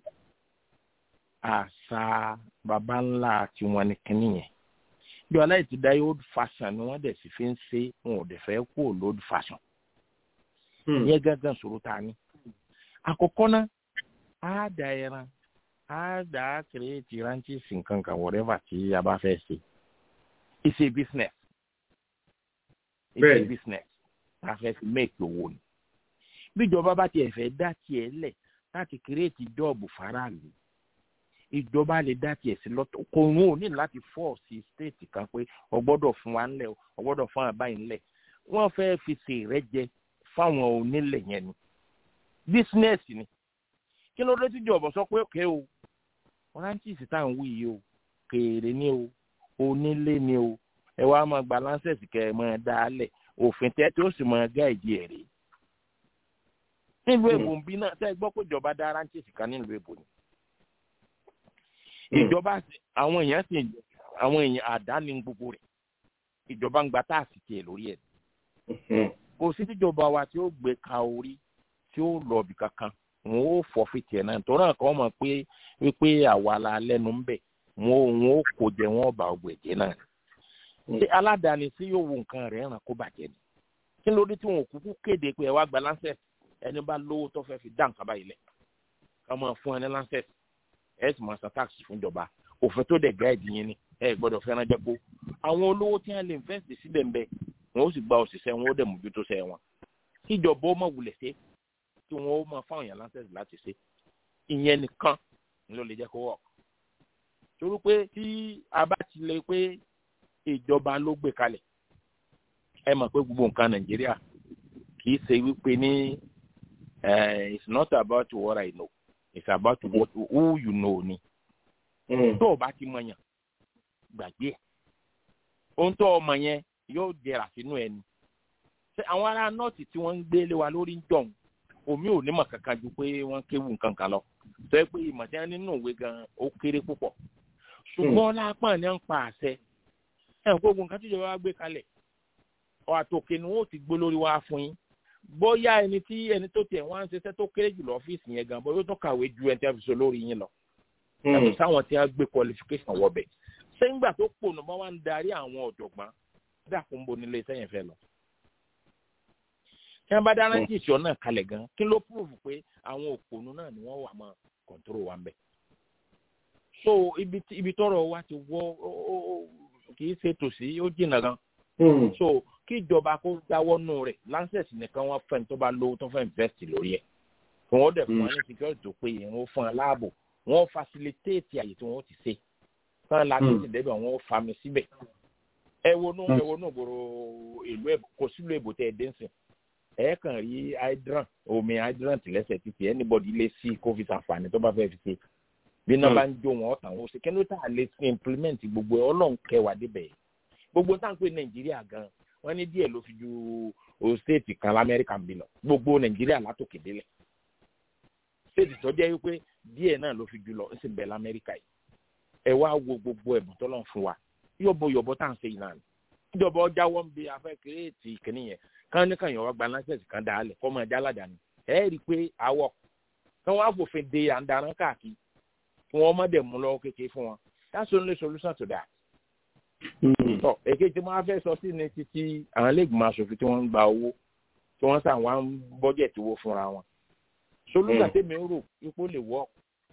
àṣà baba ńlá tiwọn ni kínní yẹn bí ọlá ti dá old fashion ni wọ́n dẹ̀ sì fi ń ṣe wọn ò dẹ̀ fẹ́ kó old fashion. ìyẹn gángan sọ̀rọ̀ ta ni. àkọ́kọ́ náà á da ẹran á da kìrìtì ranches nǹkan kan whatever tí a bá fẹ́ ṣe. it's a business. it's a business. a fẹ́ fi make owó ni. bíjọba bá tiẹ̀ fẹ́ dá tiẹ̀ lẹ̀ láti kìrìtì jọ́ọ̀bù faraàlú ìjọba lè dá tiẹ̀ sí lọ́tọ̀ kò ń ò ní láti fọ́ọ̀sì stéètì kan pé ọgbọ́dọ̀ fún wa ńlẹ̀ ọgbọ́dọ̀ fún àbáyé ńlẹ̀ wọ́n fẹ́ fi ṣe ìrẹ́jẹ fáwọn onílẹ̀ yẹn ni bísínẹ́sì ni kí ló dé tíjọba sọ pé òkè o rántìsì tá à ń wí yìí o kèrè ni o onílé ni o ẹ wá máa gba láńsẹ̀sì kẹ́ ẹ máa dá a lẹ̀ òfin tẹ́ tí ó sì máa gá ìdí ẹ̀ rèé nílùú èbò ń bí náà tẹ́ ẹ gbọ́ pé ìjọba dá rántìsì kan nílùú èbò ni ìjọba àwọn èèyàn sì àwọn èèyàn àdáni gbogbo rẹ̀ ìjọba ń gba táàsì tiẹ̀ lórí ẹ̀ kò sí tíjọba wa tí ó gbé ka orí tí ó lọ ibì kankan wọn ó fọfí tiẹ̀ náà tó náà kọ́ mọ̀ pé wípé àwa la lẹ́nu ń bẹ̀ wọn ò wọn ó kó jẹ wọn ọba ọgbẹ jẹ náà ṣé aládàáni tí yóò wo nǹkan rẹ̀ ràn kó bàjẹ́ ni kí ló dé tí wọn ò kúkú kéde pé ẹ wá gba lancet ẹni bá lówó tó fẹ́ fi dá nǹkan báyìí lẹ̀ ká máa fún ẹni lancet ẹ sì máa san tax fúnjọba òfin tó dẹ̀ gáàdì yín ni ẹ gbọ́dọ̀ fẹ́ràn jẹ́ kó àwọn olówó tí wọ́n lè invest síbẹ̀ ń bẹ wọn ó sì gba òṣìṣẹ́ wọn ó dẹ̀ mójútó sẹ́ wọn kíjọba ó mọ̀ wulẹ̀ ṣe kí wọ́n ó máa fáwọn èèyàn láńsẹ̀sì láti ṣe ìyẹn nìkan ló lè jẹ́ kó wọ̀ torí pé tí a bá ti lè pé ìjọba ló gbé kalẹ̀ ẹ mọ̀ pé gbogbo nǹkan nàìjíríà kì í ṣe wípé ní it's not about what I know it's about what who you know ni. tó o bá ti mọ yàn gbàgbé ẹ ohun tó o mọ yẹn yóò jẹrà sínú ẹni. ṣé àwọn ará nọ́ọ̀tì tí wọ́n ń gbélé wa lórí ń jọ̀hún omi ò nímọ̀ kankan ju pé wọ́n kéwù nǹkan kan lọ. sọ pé ìmọ̀ tí wọ́n nínú ìwé gan ó kéré púpọ̀. ṣùgbọ́n lápá ni wọ́n ń pa àṣẹ. ẹ̀ ń kó ogun kan tíjọba wa gbé kalẹ̀. àtòkè ni wọ́n ti gbó lórí wa fún yín bóyá ẹni tí ẹni tó tiẹ̀ wá ń ṣiṣẹ́ tó kéré jù lọ ọ́fíìsì yẹn gan bóyá ó tún kàwé ju ẹni tí a fi so lórí yín lọ yàtọ̀ sáwọn tí wọ́n gbé qualification wọbẹ̀ sẹ́ńgbà tó pònú bá wà ń darí àwọn ọ̀jọ̀gbọ́n dàkún bo nílé iṣẹ́ yẹn fẹ́ lọ. tí wọ́n bá dáná tí ìṣọ́ náà kalẹ̀ gan kí ló prove pé àwọn òpònú náà ni wọ́n wà máa control wa ń bẹ̀. so ibi ibi tọrọ wa ti wọ kì í ṣe tòsí ó jìnnà gan. so kí ìjọba kó dáwọ́ nù rẹ̀ lancet nìkan wọ́n fẹ́ tó bá lówó tó fẹ́ invest lórí ẹ̀ fún wọn dẹ̀ fún wọn ní security tó péye wọn fún wọn láàbò wọn facilitate àyè tí wọn ti ṣe kán láti ti débẹ̀ wọn fa mi síbẹ̀ ẹ wo nù ẹ wo nù gbòòrò ìlú ẹ kò sílùú èbò tẹ ẹ dé nsìn ẹ kàn rí hydrant omi hydrant lẹ́sẹ̀ títì anybody lè sí kó fi ṣàǹfààní tó bá fẹ́ fi ṣe bí náà bá ń jó wọn ọ̀tàn ó ṣe kí ló tà lè fi implement gbogbo ẹ ọlọ́run kẹwàá débẹ̀ gbogbo tá à ń pè nàìjíríà gan wọ́n ní díẹ̀ ló fi ju o state kan lamẹ́ríkà ń bí lọ gbogbo nàìjíríà látòkè délẹ̀ state tó jẹ́ wípé díẹ̀ náà ló fi jù lọ ń sì bẹ̀ lamẹ́ríkà yìí ẹ wá wo gbogbo ẹ̀bùn tó lọ́n fún wa yọ̀bọ̀ yọ̀bọ̀ tá à ń ṣe yìí náà ni ìjọba ọjà wọn bí afẹ́ kírèètì kìnìún yẹn kán ní kàn yàn wá gba lancet kan dà á lẹ̀ kọ́ mọ ẹja aládàáni ẹ rí i pé àwọ̀ kán wá fòfin de àǹdarán káàkiri kí wọ́n mọ̀dẹ̀ mú lọ́wọ́ kékeré fún wọn that's the only solution to that. tọ èké tí wọ́n á fẹ́ sọ sí ní títí àwọn iléègbìmọ̀ asòfin tí wọ́n ń gba owó tí wọ́n sàn wá ń bọ́jẹ̀tì owó fúnra wọn solution tèmi ń rò ipò lè wọ́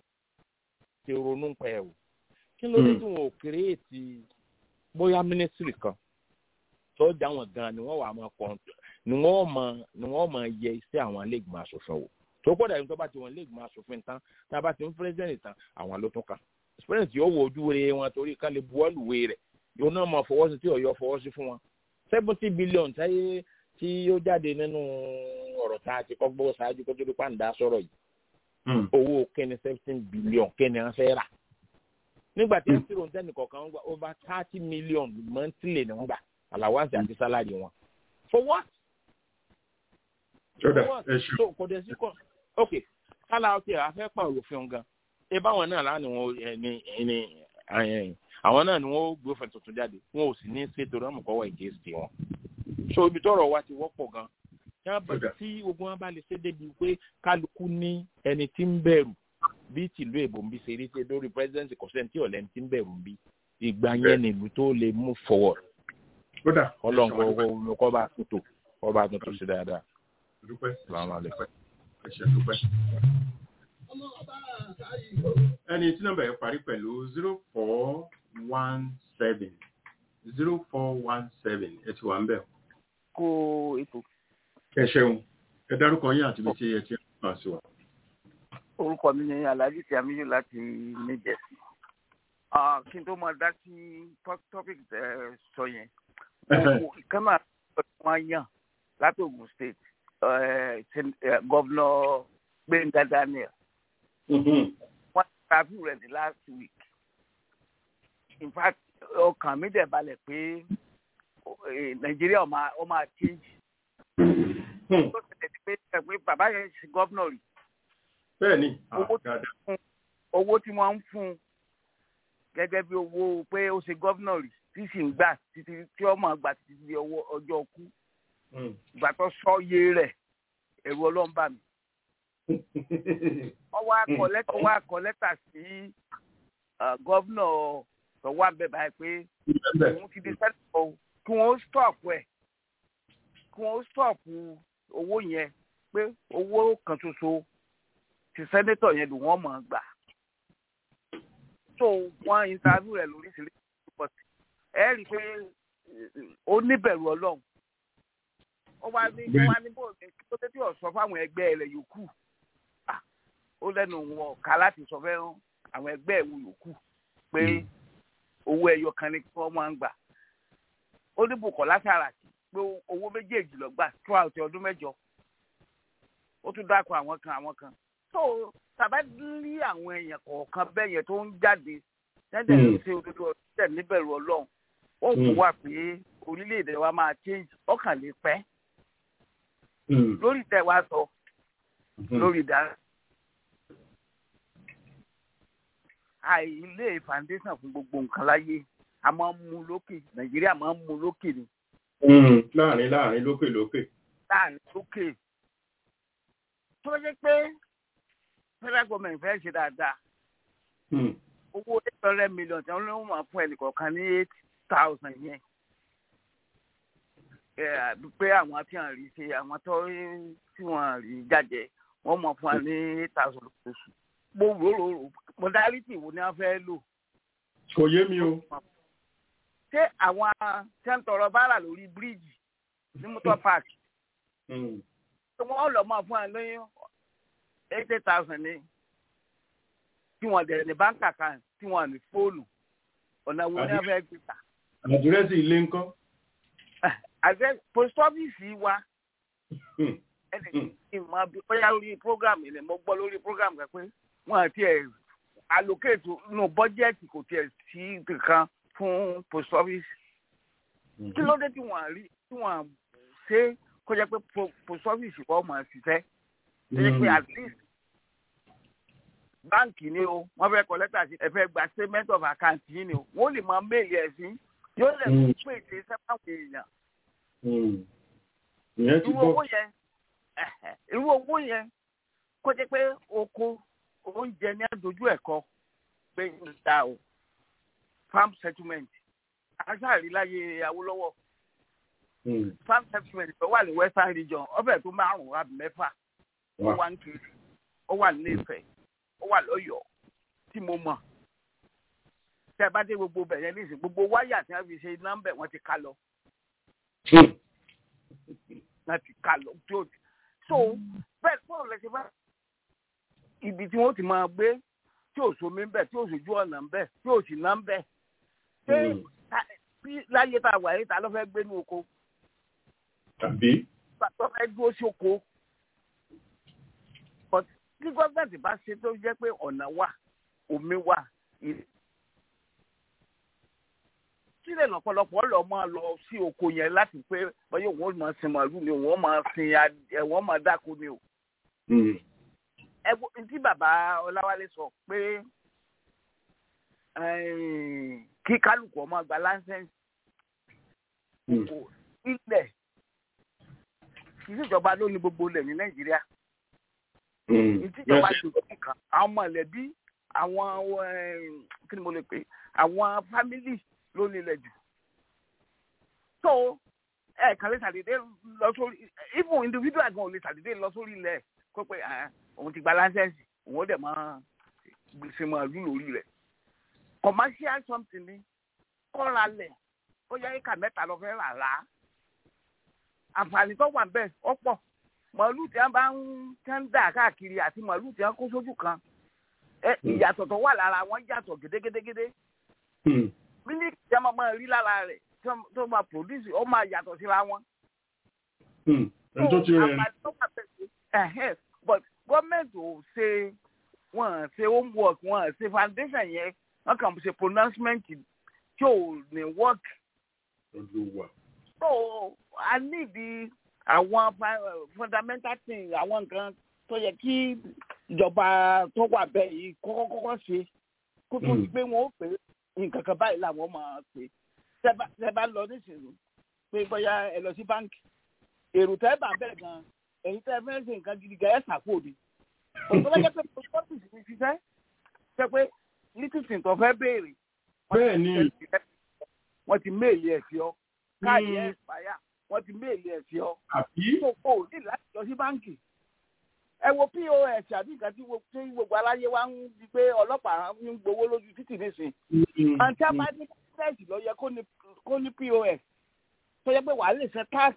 ti ronú pẹ́ o kí ló dé tí wọn ò kírèètì bóyá mínísírì kan tó dá wọn gan ni wọn wà máa kọ ni wọn máa ni wọn máa yẹ iṣẹ́ àwọn iléègbìmọ̀ asòfin wò tó kọ́ dàbí tó bá ti wọn iléègbìmọ̀ asòfin tán tá a bá ti ń pírẹsidẹ́ntì tán àwọn ló tún kàn pírẹsidẹ́ntì yóò wo ojú rere wọn torí ká lè buwọ́lù wé rẹ̀ yóò náà máa fọwọ́ sí tí ọ̀yọ́ fọwọ́ sí fún wọn seventy billion táyé tí ó jáde nínú ọ̀rọ̀ tá a ti kọ́ gbọ́ ṣáájú kó tó di pàǹdà sọ̀rọ̀ yìí owó kẹ́ni seventeen billion kẹ́ni wọ́n fẹ́ rà nígbà tí ẹsẹ̀ rò ń tẹ́nì kọ̀ọ̀kan gba over thirty million monthly ni wọ́n gbà allowance àti salary wọn. for what? for what? so kò dẹ̀ sí kọ́ ok kálá ọtí ẹ̀ afẹ́ pa òfin gan ẹ báwọn náà láàánú wọn ní ní àwọn náà ni wọn gbé òfin tuntun jáde wọn ò sì ní ṣètò rẹ mọ̀kọ́wọ́ ìgéèsì wọn. so ibi tọrọ wa ti wọ́pọ̀ gan tí ogun wọn bá lè ṣe débi pé kálukú ní ẹni tí ń bẹ̀rù bí tìlú èbò ń bí ṣe rí ṣe lórí pẹ́sidẹ́ǹtì kọ̀sẹ́ntì tí ọ̀lẹ́ni ti ń bẹ̀rù ń bí ìgbà yẹn nílùú tó lè mú forward. ọlọ́run kọ́ bá tuntun kọ́ bá tuntun sí dáadáa. ẹni tí nọ́mbà yẹn parí pẹ̀lú zero four one seven zero four one seven ẹ ti wà ń bẹ̀. kó ètò. ẹ ṣeun ẹ dárúkọ yín àti ibi tí ẹ ti ń bá sí wa orúkọ mi ni alhaji ti amiyu láti new jersey kí n tó máa dá sí topic sọ yẹn ìkan náà wọn yàn láti ogun state governor gbẹngà daniel wọn tàbí rẹ ní last week in fact ọkàn mi dẹ̀ balẹ̀ pé nàìjíríà ó máa change. tó ṣẹlẹ̀ pé bàbá yẹn ṣe governor rí bẹ́ẹ̀ni owó tí wọ́n ń fún un gẹ́gẹ́ bí owó pé ó ṣe gọ́vnà rí tí sì ń gbà títí tí ọmọ gbà títí di ọjọ́ kú ìgbà tó sọ iye rẹ̀ ẹ̀rù ọlọ́run bà mí. wọ́n wá kọ lẹ́tà wá kọ lẹ́tà sí gọ́vnà tó wà bẹ́ẹ̀ báyìí pé òun ti di sẹ́tọ̀ kí wọ́n stop ẹ̀ kí wọ́n stop owó yẹn pé owó kan ṣoṣo ti sẹ́nétọ̀ yẹn ló wọ́n mọ̀ ọ́n gbà. tó wọ́n interview rẹ̀ lóríṣiríṣi pọ̀ sí ẹ rí i pé ó níbẹ̀rù ọlọ́run. ó wá ní wá ní bó ṣe kí ó tẹ́tí ọ̀sọ́ fáwọn ẹgbẹ́ rẹ̀ yòókù. ó lẹ́nu wọn ká láti sọ fẹ́ràn àwọn ẹgbẹ́ ẹ̀wù yòókù pé owó ẹyọ kan ní kí wọ́n máa ń gbà. ó ní Bùkọ́lá Sàràkí pé owó méjèèjì ló gbà throughout ọdún mẹ́jọ. ó tún dákọ̀ àwọn kan àwọn kan tó tàbá rí àwọn èèyàn kọ̀ọ̀kan bẹ́ẹ̀ yẹn tó ń jáde lẹ́dẹ̀ ló ṣe òdodo ọ̀sẹ̀ níbẹ̀rù ọlọ́run ó kò wá pé orílẹ̀-èdè wa máa change ọkàn lè pẹ́ lórí tẹ̀ wá sọ lórí ìdáná. àìlè foundation fún gbogbo nǹkan láyé a máa ń mú lókè nàìjíríà máa ń mú lókè ni. láàrin láàrin lókè lókè. láàrin lókè tó yẹ pé federal government fẹ́ ṣe dáadáa owó eight hundred million tí wọ́n ló máa fún ẹnìkọ̀ọ̀kan ní eight thousand yẹn ẹ pé àwọn tí wọ́n rí ṣe àwọn tó tí wọ́n rí jáde wọ́n máa fún wa ní eight thousand lóṣù mo rò rò rò modality wo ni wọ́n fẹ́ lò kò yé mi o. ṣé àwọn tí wọ́n ń tọrọ báárà lórí bíríìjì ní motor park Mm. tí wọ́n lọ máa fún wa ní eighty thousand ní tí wọ́n dẹ̀ ní báńkì kan tí wọ́n ní fóònù ọ̀nà wo ni wọ́n fẹ́ gbé ta. àdírẹ́sì ilé ńkọ́. àgbẹ̀ post office wa Mm. ẹnì ìmọ̀ bí bóyá lórí program yìí ni mo gbọ́ lórí program kan pé wọ́n àti ẹ̀ allocate nù bọ́jẹ́ẹ̀tì kò tiẹ̀ sí kankan fún post office kí ló dé tí wọ́n rí tí wọ́n ṣe kó jẹ́ pé po- post office kọ́ mọ̀ ṣiṣẹ́ tó jẹ́ pé at least báǹkì ni o wọ́n fẹ́ kọ lẹ́tà sí ẹ fẹ́ gba statement of account yìí ni o wọ́n lè máa méèlì ẹ̀ sí yóò lè Mm. pèsè sẹ́fàwọn èèyàn Mm. ìyẹn ti irú bọ́. owó yẹn ẹ̀hẹ̀, irú owó yẹn kó jẹ́ pé oko oúnjẹ ní àdójú ẹ̀kọ́ pé ń ta o farm settlement aṣáàrí láyé Awólọ́wọ̀ Mm. farm settlement tó wà ní western region ọbẹ̀ tó márùn-ún àbí mẹ́fà ó Wà. wà ní kiri ó wà ní Ifẹ̀ ó wà lọ́yọ̀ọ́ tí mo mọ̀ tẹ́ ẹ bá dé gbogbo bẹ̀yẹn nísìnyí gbogbo wáyà tí wọ́n fi ṣe iná ń bẹ̀ wọ́n ti ká lọ Mm. wọ́n ti ká lọ tó so bẹ́ẹ̀ fọ́ọ̀rọ̀ lẹ́sẹ̀ bá ibi tí wọ́n ti máa gbé tí ò somi ń bẹ̀ tí ò sojú ọ̀nà ń bẹ̀ tí ò sì ná ń bẹ̀ ṣé Mm. ta- bí láyé tá a wà yìí ta ló fẹ́ gbé ní oko tàbí. tó fẹ́ dúró sí oko but tí gọ́ọ̀mẹ̀ntì bá ṣe tó jẹ́ pé ọ̀nà wà omi wà ì- sílẹ̀ lọ́pọ̀lọpọ̀ lọ máa lọ sí oko yẹn láti pé bọ́yá òun ó máa sin màálù ni òun ó máa sin adìẹ òun ó máa dáko ni o Mm. ẹ wo tí bàbá Ọláwálé sọ pé eh, kí kálukú ọmọ gba láńsẹ̀nsì Mm. kò ilẹ̀ kì í ṣèjọba ló ní gbogbo ilẹ̀ ní Nàìjíríà Mm. ìtìjọba Yes. ti lókun kan àwọn mọ̀lẹ́bí àwọn eh, kí ni mo lè pè é, àwọn fámìlì ló nílẹ̀ jù. so ẹ kàn lè ṣàdédé lọ sórí even individual gan ò lè ṣàdédé lọ sórí ilẹ̀ kó pé ah, òun ti gba láńsẹ̀nsì òun ó dẹ̀ máa gbèsè màálù lórí rẹ̀ commercial something ni kọ́ra lẹ̀ bóyá éka mẹ́ta lọ fẹ́ rà rà àǹfààní tó wà bẹ́ẹ̀ ọ̀pọ̀ màálù tí wọ́n bá ń tí wọ́n ń dà káàkiri àti màálù tí wọ́n kó sójú kan ẹ Mm. ìyàtọ̀ tó wà lára wọn yàtọ̀ gédégédégédé Mm. mílíkì tí wọ́n máa rí lára rẹ̀ tí wọ́n- tó máa produce ó máa yàtọ̀ síra wọn. Mm. ẹni tó ti rẹ̀ àǹfààní tó wà bẹ́ẹ̀ ẹ̀hẹ́n but gọ́ọ̀mẹ̀ntì ò ṣe wọ́n ṣe homework wọ́n ṣe foundation yẹn wọ́n kàn ṣe pronouncement tí ò ní work ọdún wà. so a níbi àwọn fa- fundamental thing àwọn nǹkan tó yẹ kí ìjọba tó wà bẹ́ẹ̀ yìí kọ́kọ́ kọ́kọ́ ṣe kó tó di Mm. pé wọ́n ó pè é nǹkan kan báyìí làwọn máa pè é tẹ́ bá- tẹ́ bá lọ nísìnyí pé bóyá ẹ lọ sí báńkì èrò tẹ́ bá bẹ́ẹ̀ gan èyí tẹ́ fẹ́ ṣe nǹkan gidi gan ẹ̀ sàkóòdì òtún lọ́jọ́ pé pọ́sìtì ti ṣiṣẹ́ ṣe pé lítìsìn tó fẹ́ béèrè bẹ́ẹ̀ ni wọ́n ti méèlì ẹ̀ sí ọ káàdì Mm. ẹ̀ ẹ̀sìpáyà wọ́n ti méèlì ẹ̀ sí ọ àbí. tó o ní láti lọ sí báǹkì ẹ wo pos àbí nǹkan tí wo- tí gbogbo aláyé wa ń di pé ọlọ́pàá ń gbowó lójú títì nísìn Mm. àti àbá ní pọ́sẹ̀sì lọ yẹ kó ní kó ní pos tó yẹ pé wàá lè ṣe táàsì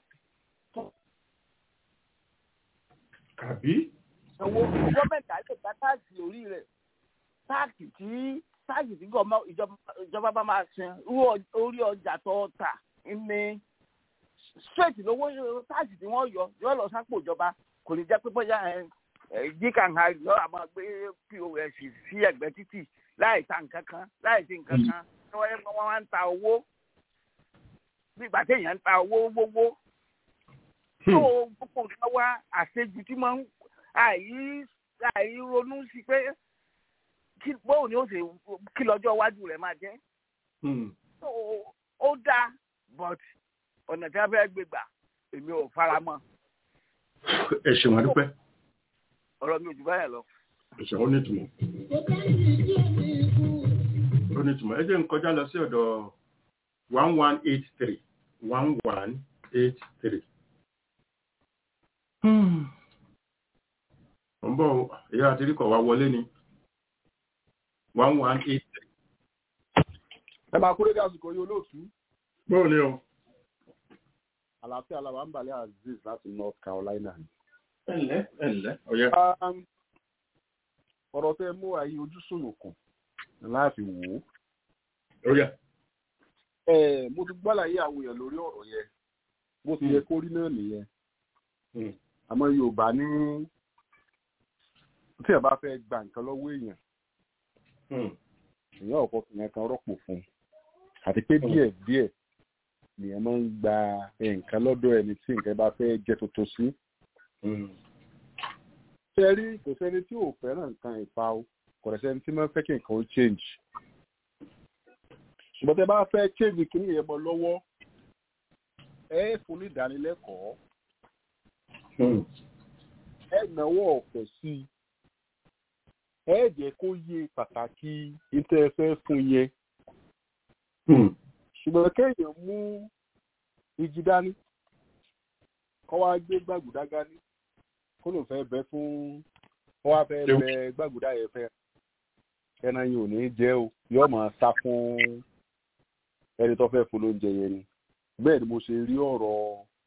àbí. owó gọ́ọ̀mẹ̀ntì á lè gba táàsì lórí rẹ̀ táàsì tí táàsì tí gọ́ọ̀mẹ̀ ìjọba- ìjọba bá máa san irú ọ- orí ọjà tó tà ní straight lówó táàsì tí wọ́n yọ yọ lọ sápò ìjọba kò ní jẹ́ pé bóyá ẹ ẹ jíkà ń ha yọ àmọ́ gbé pos sí ẹ̀gbẹ́ títì láì ta nǹkan kan láì sí nǹkan kan tí wọ́n yẹ pé wọ́n wá ń ta owó bí ìgbà téèyàn ń ta owó wówó tó gbogbo nǹkan wá àṣejù tí máa ń àyí àyí ronú sí pé kí bóun ni ó ṣe kí lọ́jọ́ iwájú rẹ̀ máa jẹ́ Mm. tó ó dáa but ọ̀nà tí wọ́n fẹ́ gbé gbà èmi ò fara mọ́ ẹ ṣeun adúpẹ́ ọ̀rọ̀ mi ò jù báyẹn lọ. ẹ ṣeun ó ní ìtumọ̀. Kò sẹ́ni tí ò ní ikú, nítumọ̀ ẹ jẹ́ n kọjá lọ sí ọ̀dọ̀ one one eight three one one eight three. ń bọ̀ ìyá àti ríkọ̀ wá wọlé ni one one eight three. ẹ máa kúrẹ́ dásìkò yìí olóòtú bóò ni o. àlàáfíà làwọn ń balẹ̀ aziz láti north carolina. ẹnlẹ́ ẹnlẹ́ ọ̀yẹ́. Um, ọ̀rọ̀ tẹ́ mú àyè ojú sùnùkùn láti wò ó. ọ̀yẹ́. Ẹ, mo ti gbọ́ àlàyé àwọn èèyàn lórí ọ̀rọ̀ yẹn bó ti yẹ kó rí náà nìyẹn àmọ́ yorùbá ní tí ẹ bá fẹ́ gba nǹkan lọ́wọ́ èèyàn èèyàn ọ̀pọ̀ kìnìún kan rọ́pò fún un àti pé díẹ̀ díẹ̀ nìyẹn máa ń gba nǹkan lọ́dọ̀ ẹni tí nǹkan bá fẹ́ jẹ́ tuntun sí. ṣe rí kò sẹ́ni tí ò fẹ́ràn nǹkan ìpa o kò rẹ̀ sẹ́ni tí máa ń fẹ́ kí nǹkan ó change. ṣùgbọ́n tẹ bá fẹ́ change kìnìún yẹn mọ́ lọ́wọ́ ẹ fún ní ìdánilẹ́kọ̀ọ́ ẹ náwó ọ̀fẹ́ sí i ẹ jẹ́ kó yé pàtàkì ìtẹ́fẹ́ fún yẹn ṣùgbọ́n kéèyàn mú igi dání kọ́ wá gbé gbàgùdá dání kó ló fẹ́ bẹ fún kó wá fẹ́ bẹ gbàgùdá yẹn fẹ́ ẹran yìí ò ní jẹ́ o yóò máa sá fún ẹni tó fẹ́ fún lóúnjẹ yẹn ni bẹ́ẹ̀ ni mo ṣe rí ọ̀rọ̀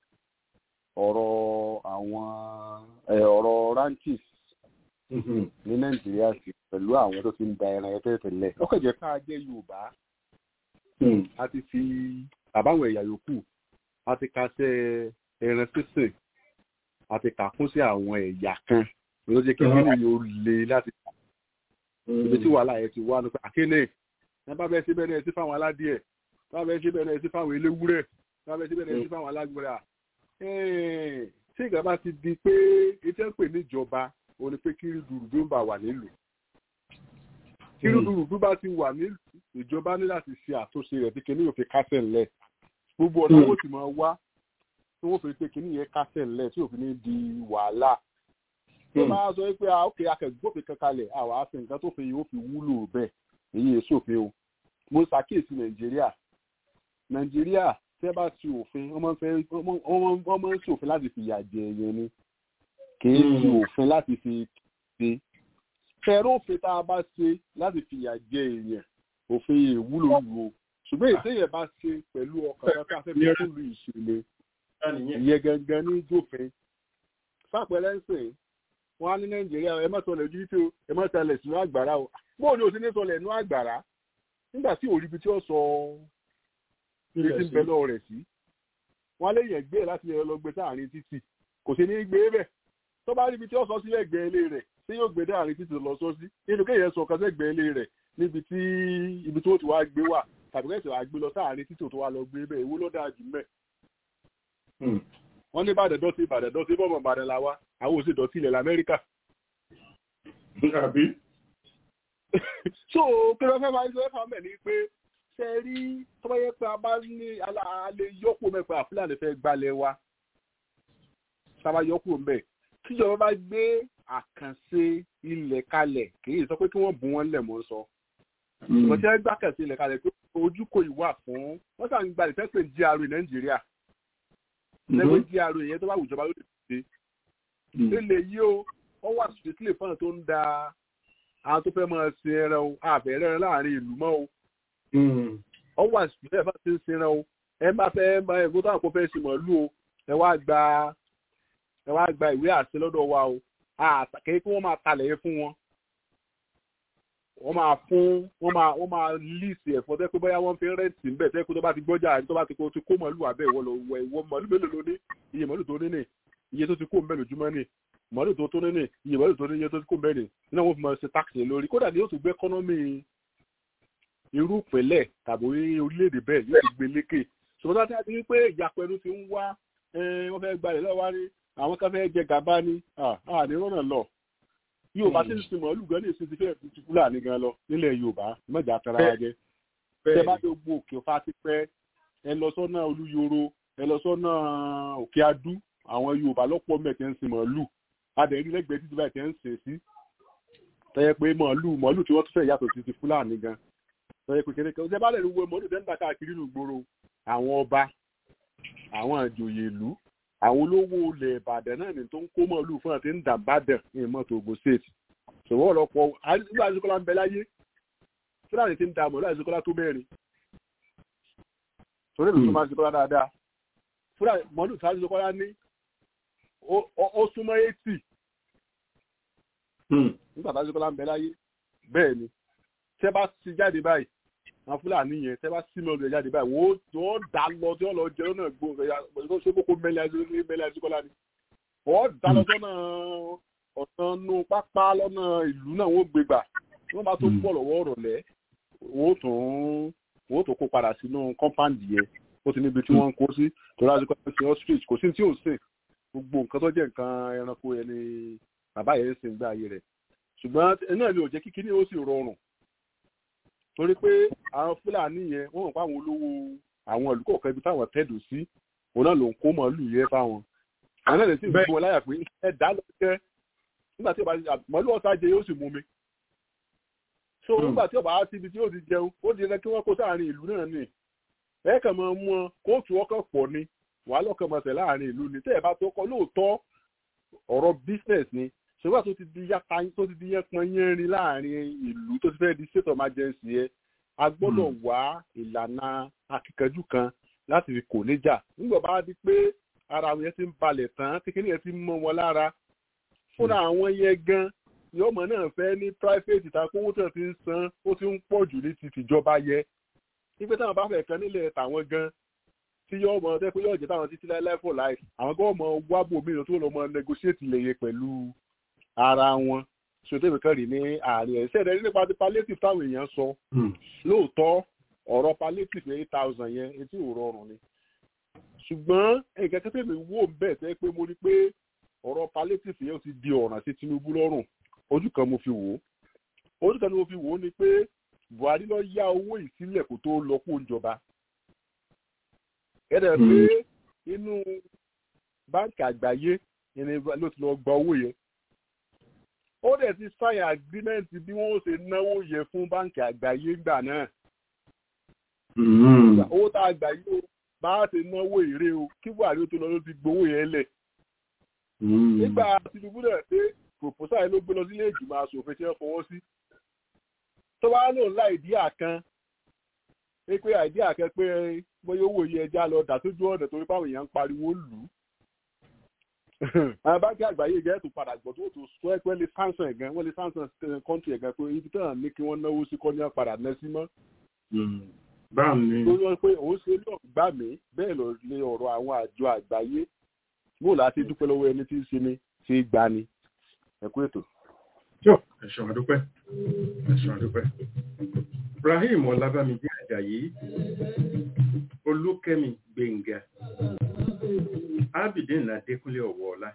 ọ̀rọ̀ àwọn ọ̀rọ̀ ranches ní nàìjíríà sí pẹ̀lú àwọn tó ti ń da ẹran ẹ̀ tẹ́lẹ̀ ó kẹ̀jẹ̀ ká jẹ́ yorùbá a ti fi àbáwọn ẹ̀yà yòókù a ti kásẹ̀ ẹran sísè a ti kà kún sí àwọn ẹ̀yà kan ló jẹ́ kí nínú yóò le láti kà ibi tí wàhálà yẹn ti wá ní pé àkéne ẹ bá bẹ́ẹ̀ síbẹ̀ náà sí fáwọn aládìẹ bá bẹ́ẹ̀ síbẹ̀ náà sí fáwọn eléwúrẹ́ bá bẹ́ẹ̀ síbẹ̀ náà sí fáwọn alágbèrè tí ìgbà bá ti di pé etí ń pè níjọba òun ni pé kí rúdurùdu ń bà wà nílùú kí rúdurùdu bá ti wà nílùú ìjọba ní láti ṣe àtúnṣe rẹ̀ tí kìnìún fi kásẹ̀ ńlẹ̀ gbogbo ọ̀nà owó sì máa wá tí wọ́n fi pé kìnìún yẹn kásẹ̀ ńlẹ̀ tí òfin ní di wàhálà tó máa sọ pé òkè akẹgbófin kankanlẹ̀ àwọn àfi nǹkan tó fi yóò fi wúlò bẹ́ẹ̀ èyí èso òfin o mo ṣàkíyèsí nàìjíríà nàìjíríà tẹ́ bá ti òfin wọ́n máa ń ṣòfin láti fi ìyà jẹ ẹ̀yẹ ni kì í ti òfin láti fi ṣe fẹ́rẹ́ òfin tá a bá ṣe láti fi ìyà jẹ èèyàn òfin ìwúlò lu o ṣùgbọ́n ìtẹ́yẹ̀ bá ṣe pẹ̀lú ọkàn kan tá a fẹ́ fi kún lu ìṣẹ̀lẹ̀ ìyẹn gangan ní jófin fàpẹ́lẹ́ ń sìn wọ́n á ní nàìjíríà ẹ má sọlẹ̀ ojú tí o ẹ má sọlẹ̀ sínú àgbàrá o bóun ni o ti ní sọlẹ̀ inú àgbàrá nígbà tí òrí ibi tí ó sọ ibi tí ń bẹ lọ́wọ́ rẹ̀ sí wọ́n á lè yẹn gbé láti yẹ lọ gbé sáàrin títì kò sí ní gbé bẹ̀ tó bá rí ibi tí ó sọ sí ẹgbẹ́ ilé rẹ̀ tí yóò gbé dáàrin títì lọ sọ sí nínú kéèyàn sọ kan sẹ́gbẹ́ ilé rẹ̀ níbi tí ibi tí ó ti wá gbé wà tàbí kẹ́sì wá gbé lọ sáàrin títì tó wá lọ gbé bẹ̀ èwo ló dáa jù mẹ́. wọ́n ní ìbàdàn dọ́tí ìbàdàn dọ́tí bọ́ọ̀mọ̀ ìbàdàn la wá àwọn òsì dọ̀tí ilẹ̀ lamẹ́ríkà. àbí. so kí ló fẹ́ máa ń sọ ẹ́ fáwọn ẹ̀ ní pé ṣe rí tó bá yẹ pé a bá ní alẹ́ yọ́pọ̀ mẹ́pẹ́ àfúlàní fẹ́ gbalẹ̀ wa sábà yọ́pọ̀ mbẹ́ tíjọba bá gbé àkànṣe ilẹ̀ kalẹ̀ kì í sọ pé kí wọ́n bù wọ́n lẹ̀ mọ́ sọ. ṣùgbọ́n tí wọ́n gbá àkànṣe ilẹ̀ kalẹ̀ pé ojú kò ìwà fún wọ́n sàn gbalẹ̀ fẹ́ pé GRA nàìjíríà lẹ́gbẹ́ GRA yẹn tó bá wùjọba ló lè ṣe. ilé yìí o wọ́n wà sílẹ̀ fọ́nà tó ń da àwọn tó fẹ́ máa sin ẹran o àbẹ̀rẹ̀ ẹran láàrin ìlú mọ́ o. wọ́n wà sílẹ̀ fọ́nà tó ń sin ẹran o ẹ má fẹ́ máa ẹ̀gbọ́n tó àpò fẹ́ sin mọ̀ọ́lù o ẹ wá gba ẹ wá gba ìwé àṣẹ lọ́dọ̀ wa o àtàkẹ́ kí wọ́n máa talẹ̀ fún wọn wọ́n máa fún wọ́n máa wọ́n máa líìsì ẹ̀fọ́ tẹ́ pé bóyá wọ́n fi rẹ́ǹtì ń bẹ̀ tẹ́ pé tó bá ti gbọ́jà tó bá ti kó ti kó màálù abẹ́ ìwọ lọ wọ ìwọ màálù mélòó ló ní iye màálù tó ní ní iye tó ti kó mbẹ́ lójúmọ́ ní màálù tó tó ní ní iye màálù tó ní iye tó ti kó mbẹ́ ní nínú wọn fi máa ṣe táàkì lórí kódà ni yóò tún gbé ẹkọ́nọ́mì irú ìpínlẹ̀ tàbí orílẹ̀-èdè bẹ́ẹ̀ yóò tún gbé lékè ṣùgbọ́n tí a ti rí pé ìyàpẹ̀nu ti ń wá wọ́n fẹ́ gbalẹ̀ lọ́wọ́ wá ní àwọn kan fẹ́ jẹ gàba ní àní rọ́nà lọ yorùbá tí ń sin mọ̀ọ́lù gan ní ìsìn ti fẹ́ẹ̀ ti fúlàní gan lọ nílẹ̀ yorùbá mẹ́jà tara wa jẹ tẹ bá tó gbó òkè ọ̀fà ti pẹ́ ẹ lọ sọ́nà olúyoro ẹ lọ sọ́nà òkè adú àwọn yorùbá lọ́pọ̀ mẹ́tẹ̀ ń sin mọ̀ọ́lù adẹ̀rí lẹ́gbẹ̀ẹ́ títí báyìí tẹ́ ń sè sí tẹ́yẹ pé mọ̀ọ́lù mọ̀ọ́lù tí wọ́n tún fẹ́ yàtọ̀ sí ti fúlàní gan sọyẹ pé kékeré kan ṣe bá lè wo mọ́tò tẹ́ ń ta káàkiri nínú ìgboro àwọn ọba àwọn àjòyè ìlú àwọn olówó ilẹ̀ ìbàdàn náà ní tó ń kó mọ́ọ̀lù fún àti ń dà bàdàn ní mọ́tò Ògùn state ṣòwò ọ̀rọ̀pọ̀ nígbà àdìsíkọ́lá ń bẹ láyé fúlàní ti ń da mọ̀lú àdìsíkọ́lá tó mẹ́rin torí èmi tó máa ń àdìsíkọ́lá dáadáa fúlàní mọ̀lú tí àdìsíkọ́lá ní ó súnmọ́ eighty nígbà tí àdìsíkọ́lá ń bẹ láyé bẹ́ẹ̀ ni tẹ́ bá ti jáde báyìí àwọn fúlàní yẹn tẹ́ bá sí mọ́lù jáde báyìí wọ́n dá lọ tí wọ́n lọ jẹ́ lọ́nà gbó ṣé kókó mẹ́lẹ̀ àdìsíkọ́lá ni wọ́n dá lọ sọ́nà ọ̀nà nu pápá lọ́nà ìlú náà wọ́n gbé gbà wọ́n bá tó pọ̀ lọ́wọ́ ọ̀rọ̀lẹ́ wọ́n tún wọ́n tún kó padà sínú kọ́ńpáǹdì yẹn ó ti níbi tí wọ́n ń kó sí torí àti kọ́ńpáǹdì sí ostrich kò sí tí ò sè gbogbo nǹkan tó jẹ́ nǹkan ẹranko yẹn ni bàbá yẹn ń sìn gbé ayé rẹ̀ ṣùgbọ́n náà ni ò jẹ́ kíkí ní ó sì rọrùn torí pé àwọn fúlàní yẹn wọ́n mọ̀ pé àwọn olówó àwọn ìlú kọ̀ọ̀kan ibi táwọn tẹ̀dù sí òun náà ló ń kó màálù yẹn fáwọn àwọn náà lè sì fún wọn láyà pé ẹ dá lọ́kẹ́ nígbà tí màálù ọ̀sá jẹ yóò sì mú mi so nígbà tí ọba á ti ibi tí yóò ti jẹun ó di ẹgbẹ́ kí wọ́n kó sáàrin ìlú náà nì ẹ kàn máa mú ọ kóòtù ọkàn pọ̀ ni wàá lọ́kàn máa tẹ̀ láàrin ìlú ni tẹ́ ẹ bá tó kọ lóòótọ́ ọ̀rọ̀ business ni ṣùgbọ́n tó ti di yápa tó ti di yẹpọn yẹnrin láàrin ìlú tó ti fẹ́ di state of emergency yẹn a gbọ́dọ̀ wá ìlànà akíkanjú kan láti fi kò níjà nígbà bá di pé ara àwọn yẹn ti ń balẹ̀ tán kékeré yẹn ti ń mọ wọn lára fúnra àwọn yẹn gan yọmọ náà fẹ́ ní private ìtakówó tó ti ń san ó ti ń pọ̀ jù ní ti tìjọba yẹ wípé táwọn bá fẹ́ kan nílẹ̀ tàwọn gan tí yọ ọmọ tẹ́ pé yóò jẹ́ táwọn títí láéláé for life àwọn gan ọmọ wábò mìíràn tó lọ mọ negotiate lèye pẹ̀lú ara wọn ṣòtẹ́bì kan rí ní àárín ẹ̀ ṣẹ́ẹ̀dẹ̀ nípa ti palliative táwọn èèyàn sọ lóòótọ́ ọ̀rọ̀ palliative eight thousand yẹn etí ò rọrùn ni ṣùgbọ́n nǹkan kẹ́tẹ́ mi wò bẹ́ẹ̀ tẹ́ pé mo rí pé ọ̀rọ̀ palliative yẹn ti di ọ̀ràn sí Tinubu lọ́rùn ojú kan mo fi wò ó ojú kan mo fi wò ó ni pé Buhari lọ yá owó ìsílẹ̀ kó tó lọ kó ìjọba ẹ̀rẹ̀ pé inú báńkì àgbáyé ló ti lọ gba owó yẹn ó dẹ̀ ti sign agreement bí wọ́n ṣe náwó yẹn fún báńkì àgbáyé gbà náà owó tá a gbà yìí o bá a ṣe náwó èrè o kí Buhari ó tó lọ ló ti gbowó yẹn lẹ̀ nígbà Tinubu náà dé proposal yẹn ló gbé lọ sílé ìgbìmọ̀ asòfin tí wọ́n fọwọ́ sí tó bá lò ńlá ìdíyà kan pé pé àìdíyà kan pé bóyá owó yẹ ẹja lọ dà sójú ọ̀nà torí báwọn èèyàn ń pariwo lù ú àwọn báńkì àgbáyé gẹ́gẹ́ tó padà gbọ́ tó tó sọ ẹ́ pé lè sáǹsàn ẹ̀gán wọ́n lè sáǹsàn kọ́ńtì ẹ̀gán pé ibi tí wọ́n ní kí wọ́n náwó sí kọ́ ní padà ná sí mọ́. báàmì. tó yọ pé òun ṣe lọ gbà mí bẹ́ẹ̀ lọ lé ọ̀rọ̀ àwọn àjọ àgbáyé bó láti dúpẹ́ lọ́wọ́ ẹni tí ń ṣe ni ṣe gbà ni ẹ kú ètò. tó ẹ̀sùn àdúpẹ́ ẹ̀sùn àdúpẹ́ Ibrahim Ọlábàmídé Àjàyí Olúkẹ́mi Gbẹ̀ngà Abidin Adékúnlé Ọ̀wọ́ọ̀lá.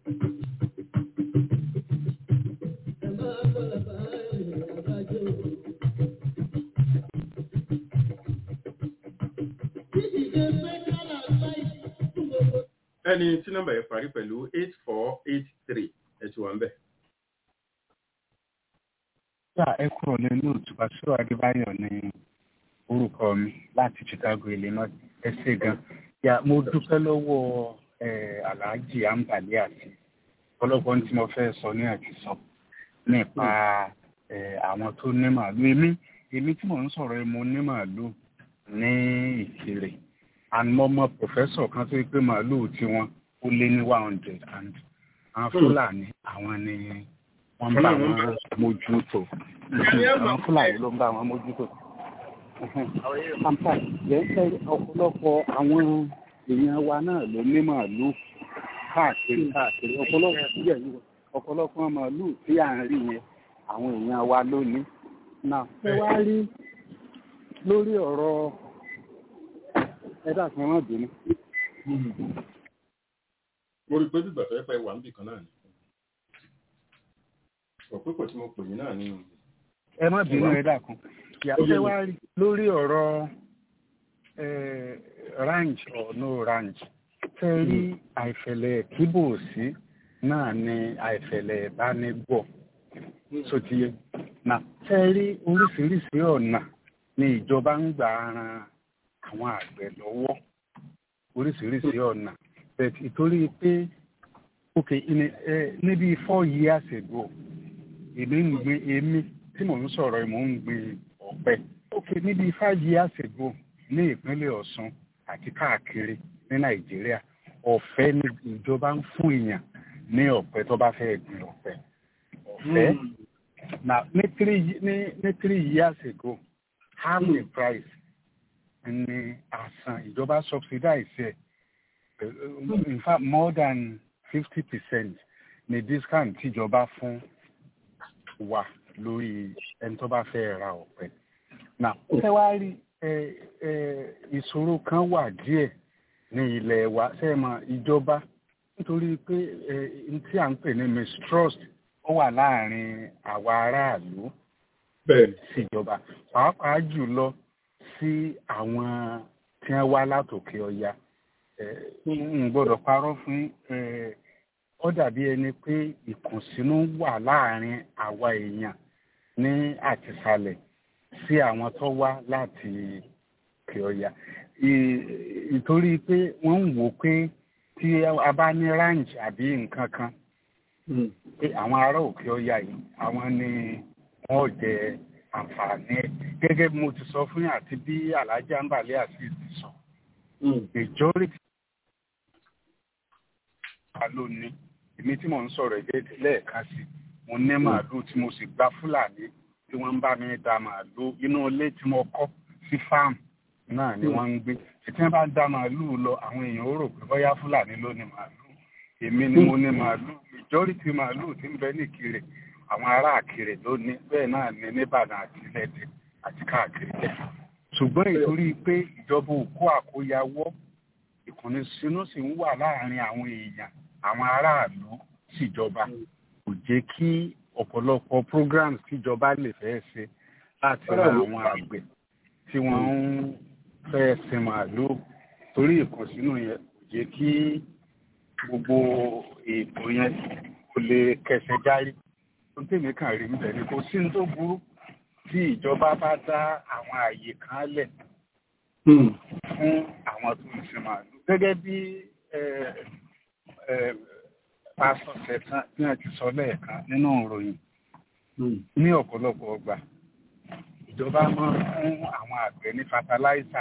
ẹni tí nọ́mbà yẹn parí pẹ̀lú eight four eight three ẹ ti wà ń bẹ̀. Ṣá ẹ kúrò nínú ìtùbàṣọ Adébáyọ̀ ní orúkọ mi láti Chicago, Illinois. Ẹ ṣé gan. Ya mo dúpẹ́ lọ́wọ́ Alhaji Ambali àti ọlọ́gbọ́n tí mo fẹ́ sọ ní àti sọ nípa àwọn tó ní màálù. Èmi èmi tí mò ń sọ̀rọ̀ ẹ mo ní màálù ní Ìkirè and mo mọ pòfẹ́sọ̀ kan tó yẹ pé màálù tiwọn ó lé ní one hundred and àwọn Fúlàní àwọn ni wọ́n bá wọn mójútó àwọn Fúlàní ló ń bá wọn mójútó. àǹfà yẹn ọ̀pọ̀lọpọ̀ àwọn èèyàn wa náà ló ní màálù káàkiri káàkiri ọ̀pọ̀lọpọ̀ ọ̀pọ̀lọpọ̀ màálù tí à ń rí yẹn àwọn èèyàn wa ló ní. náà ẹ wá rí lórí ọ̀rọ̀ ẹ̀dá kan má bínú. mo rí i pé bígbà tó yẹ pé wà níbì kan náà ni ọ̀pẹ́pọ̀ tí mo pè yín náà ni. ẹ má bínú ẹ̀dá kan ìyàtọ̀ wá rí lórí ọ̀rọ̀ ranch or no ranch fẹ́ rí àìfẹ̀lẹ̀ kíbò sí náà ni àìfẹ̀lẹ̀ ìbánigbọ̀ sotiye na fẹ́ rí oríṣiríṣi ọ̀nà ni ìjọba ń gbà ran àwọn àgbẹ̀ lọ́wọ́ oríṣiríṣi ọ̀nà but ìtorí pé ok ní ẹ níbi four years ago èmi ń gbin èmi tí mò ń sọ̀rọ̀ mò ń gbin ọ̀pẹ ok níbi five years ago ní ìpínlẹ̀ Ọ̀ṣun àti káàkiri ní Nàìjíríà ọ̀fẹ́ ni ìjọba ń fún èèyàn ní ọ̀pẹ tó bá fẹ́ gbin ọ̀pẹ ọ̀fẹ́ na ní three ní ní three years ago half the price ni àsan ìjọba subsidize ẹ̀ in fact more than fifty percent ni discount tíjọba fún wa lórí ẹni tó bá fẹ́ ra ọ̀pẹ. na ó fẹ́ wá rí ìṣòro kan wà díẹ̀ ní ilẹ̀ wa sẹ́ẹ̀mọ̀ ìjọba nítorí pé n tí à ń pè ní mistrust ó wà láàrin àwa aráàlú síjọba pàápàá jùlọ sí àwọn tí wọ́n wá látòkè ọya n gbọ́dọ̀ parọ́ fún ó dàbí ẹni pé ìkùnsínú wà láàrin àwa èèyàn ní àtìsàlẹ̀ sí àwọn tó wá láti òkè ọya ìtorí pé wọ́n ń wò pé tí a bá ní ranch àbí nǹkan kan pé àwọn ará òkè ọya yìí àwọn ni wọ́n jẹ àǹfààní ẹ̀ gẹ́gẹ́ bí mo ti sọ fún yín àti bí alájà ń bàlẹ́ àti ti sọ majority wa ló ní èmi tí mò ń sọ̀rọ̀ ẹ̀jẹ̀ lẹ́ẹ̀kan sí mo ní màálù tí mo sì gba fúlàní tí wọ́n ń bá mi da màálù inú ilé tí mo kọ́ sí fáàmù náà ni wọ́n ń gbé tí wọ́n bá da màálù lọ àwọn èèyàn ó rò pé bóyá fúlàní ló ní màálù èmi ni mo ní màálù majority màálù tí ń bẹ ní Ìkirè àwọn ará Ìkirè ló ní bẹ́ẹ̀ náà ní nìbàdàn àti ilẹ̀dẹ̀ àti káàkiri bẹ́ẹ̀ ṣùgbọ́n ìtorí pé ìjọba òkú àkóyawọ́ ìkànnì sínú sì ń wà láàrin àwọn èèyàn àwọn aráàlú síjọba kò jẹ́ kí ọ̀pọ̀lọpọ̀ programs tíjọba lè fẹ́ ṣe láti ran àwọn àgbẹ̀ tí wọ́n ń fẹ́ sin màálù torí ìkànsínú yẹn kò jẹ́ kí gbogbo ètò yẹn kò lè kẹsẹ̀ járí tó tèmi kàn rí níbẹ̀ ni kò sí ní tó burú tí ìjọba bá dá àwọn àyè kan lẹ̀ fún àwọn tó ń sin màálù gẹ́gẹ́ bí pásítọ̀ ṣẹ̀tàn bí wọ́n ti sọ lẹ́ẹ̀kan nínú ìròyìn ní ọ̀pọ̀lọpọ̀ ọgbà ìjọba máa ń fún àwọn àgbẹ̀ ní fataláísà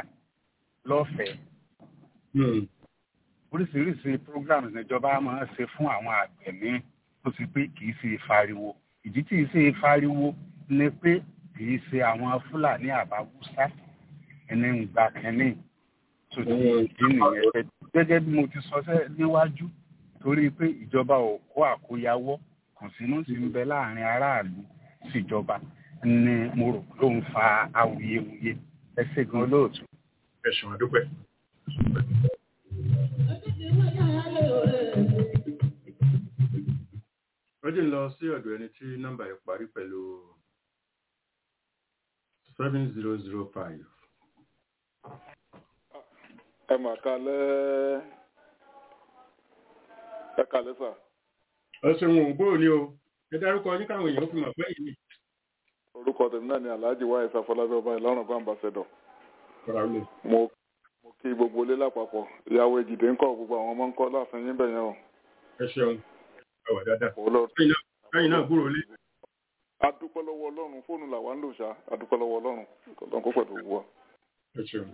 lọ́fẹ̀ẹ́ oríṣiríṣi programs níjọba máa ń ṣe fún àwọn àgbẹ̀ ní tó ti pé kì í ṣe ìfariwo ìdí tí ì ṣe ìfariwo ni pé kì í ṣe àwọn fúlàní àbáwúsá ẹni ń gba kínní tó ti ìdí nìyẹn gẹ́gẹ́ bí mo ti sọ níwájú torí pé ìjọba ò kó àkóyawọ́ kùnsínú sì ń bẹ láàrin aráàlú síjọba ni mo rò ló ń fa awuyewuye ẹ ṣe gan lóòtú. ẹ ṣeun àdúpẹ́. wọ́n jẹ́ ń lọ sí ọ̀dọ̀ ẹni tí nọ́mbà yẹn parí pẹ̀lú seven zero zero five. ẹ mà kalẹ́ ẹ kalẹ́ sà. ẹ ṣeun ògbó ni o ẹ dárúkọ yín káwọn èèyàn fi mọ̀ pé yìí. orúkọ tèmi náà ni alhaji wa ẹ̀sà fọlábẹ́ ọba ìlọrin bá ambassador. mo mo kí gbogbo ilé lápapọ̀ ìyàwó èjìdé ń kọ́ gbogbo àwọn ọmọ ń kọ́ láàfin yín bẹ̀yẹn o. ẹ ṣeun àwà dáadáa. káyìn náà gbúrò lé. adúpẹ́ lọ́wọ́ ọlọ́run fóònù làwa ń lò ṣá adúpẹ́ lọ́wọ́ ọlọ́run kọ́ńtàn kó pẹ̀lú owó wa. ẹ ṣeun.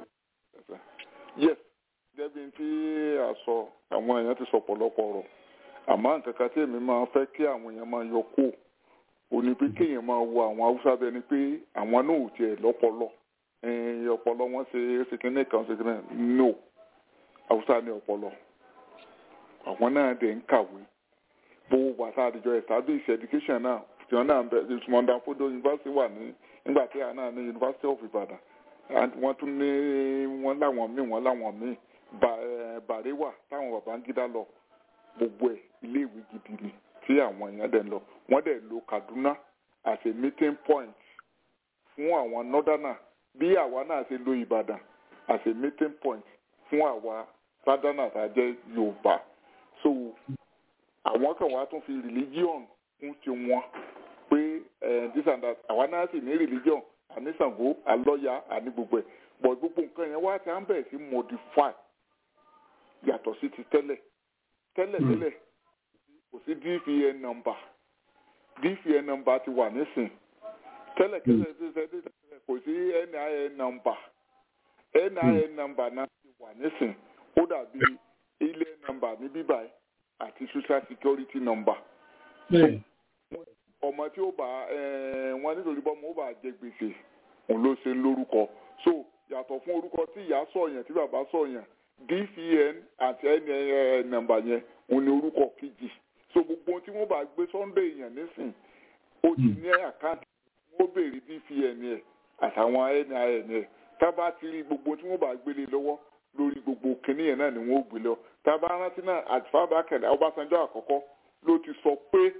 yes gẹ́bí tí a sọ àwọn èèyàn ti sọ pọ̀lọpọ̀ ọ̀rọ̀ àmọ́ nǹkan kan tí èmi máa fẹ́ kí àwọn èèyàn máa yọ kó o ní pé kéèyàn máa wo àwọn haúsá bẹ́ẹ̀ ni pé àwọn náà ò tiẹ̀ lọ́pọlọ ọpọlọ wọn ṣe ṣe kínní kan ṣe kínní no haúsá ní ọpọlọ àwọn náà dẹ̀ ń kàwé gbogbo wàtá àdìjọ establish education náà tí wọn náà bẹ ìsúmọ̀dá fúdó yunifásitì wà ní nígbà tí a náà ní University of Ibadan wọ́n tún ní wọ́n láwọn míì wọ́n láwọn míì bàrẹ́ wà táwọn Babangida lọ gbogbo ẹ̀ iléèwé gidi ni tí àwọn èèyàn dẹ̀ ń lọ wọ́n dẹ̀ lo Kaduna as a meeting point fún àwọn northerner bí àwa náà ṣe lo Ìbàdàn as a meeting point fún àwa southerner tá a jẹ́ Yorùbá so àwọn kan wá tún fi religion kún ti wọn pé this and that àwa náà sì ní religion àní Ṣàngó alọ́ya àní gbogbo ẹ̀ bọ̀ gbogbo nǹkan yẹn wá ti à ń bẹ̀rẹ̀ sí modify yàtọ̀ sí ti tẹ́lẹ̀ tẹ́lẹ̀ tẹ́lẹ̀ kò sí dvn number dvn number ti wà nísìn tẹ́lẹ̀ tẹ́lẹ̀ tẹ́lẹ̀ kò sí nin number nin number náà ti wà nísìn ó dàbí ilé number ní bíbáyìí àti social security number. ọmọ tí ó bá wọn nítorí bọ́mọ ó bá jẹ gbèsè òun ló ṣe lórúkọ so yàtọ̀ fún orúkọ tí ìyá sọ̀yàn tí bàbá sọ̀yàn dcn àti nin number yẹn òun ni orúkọ kejì so gbogbo ohun tí wọ́n bá gbé sunday yẹn nísìn ó ti ní àkáǹtì wọ́n béèrè dcn yẹn àtàwọn nin yẹn tá bá ti rí gbogbo tí wọ́n bá gbélé lọ́wọ́ lórí gbogbo kinní yẹn náà ni wọ́n ó gbé lọ tá a bá rántí náà àtìfáàbà kẹlẹ Ọbásanjọ́ àkọ́kọ́ ló ti sọ pé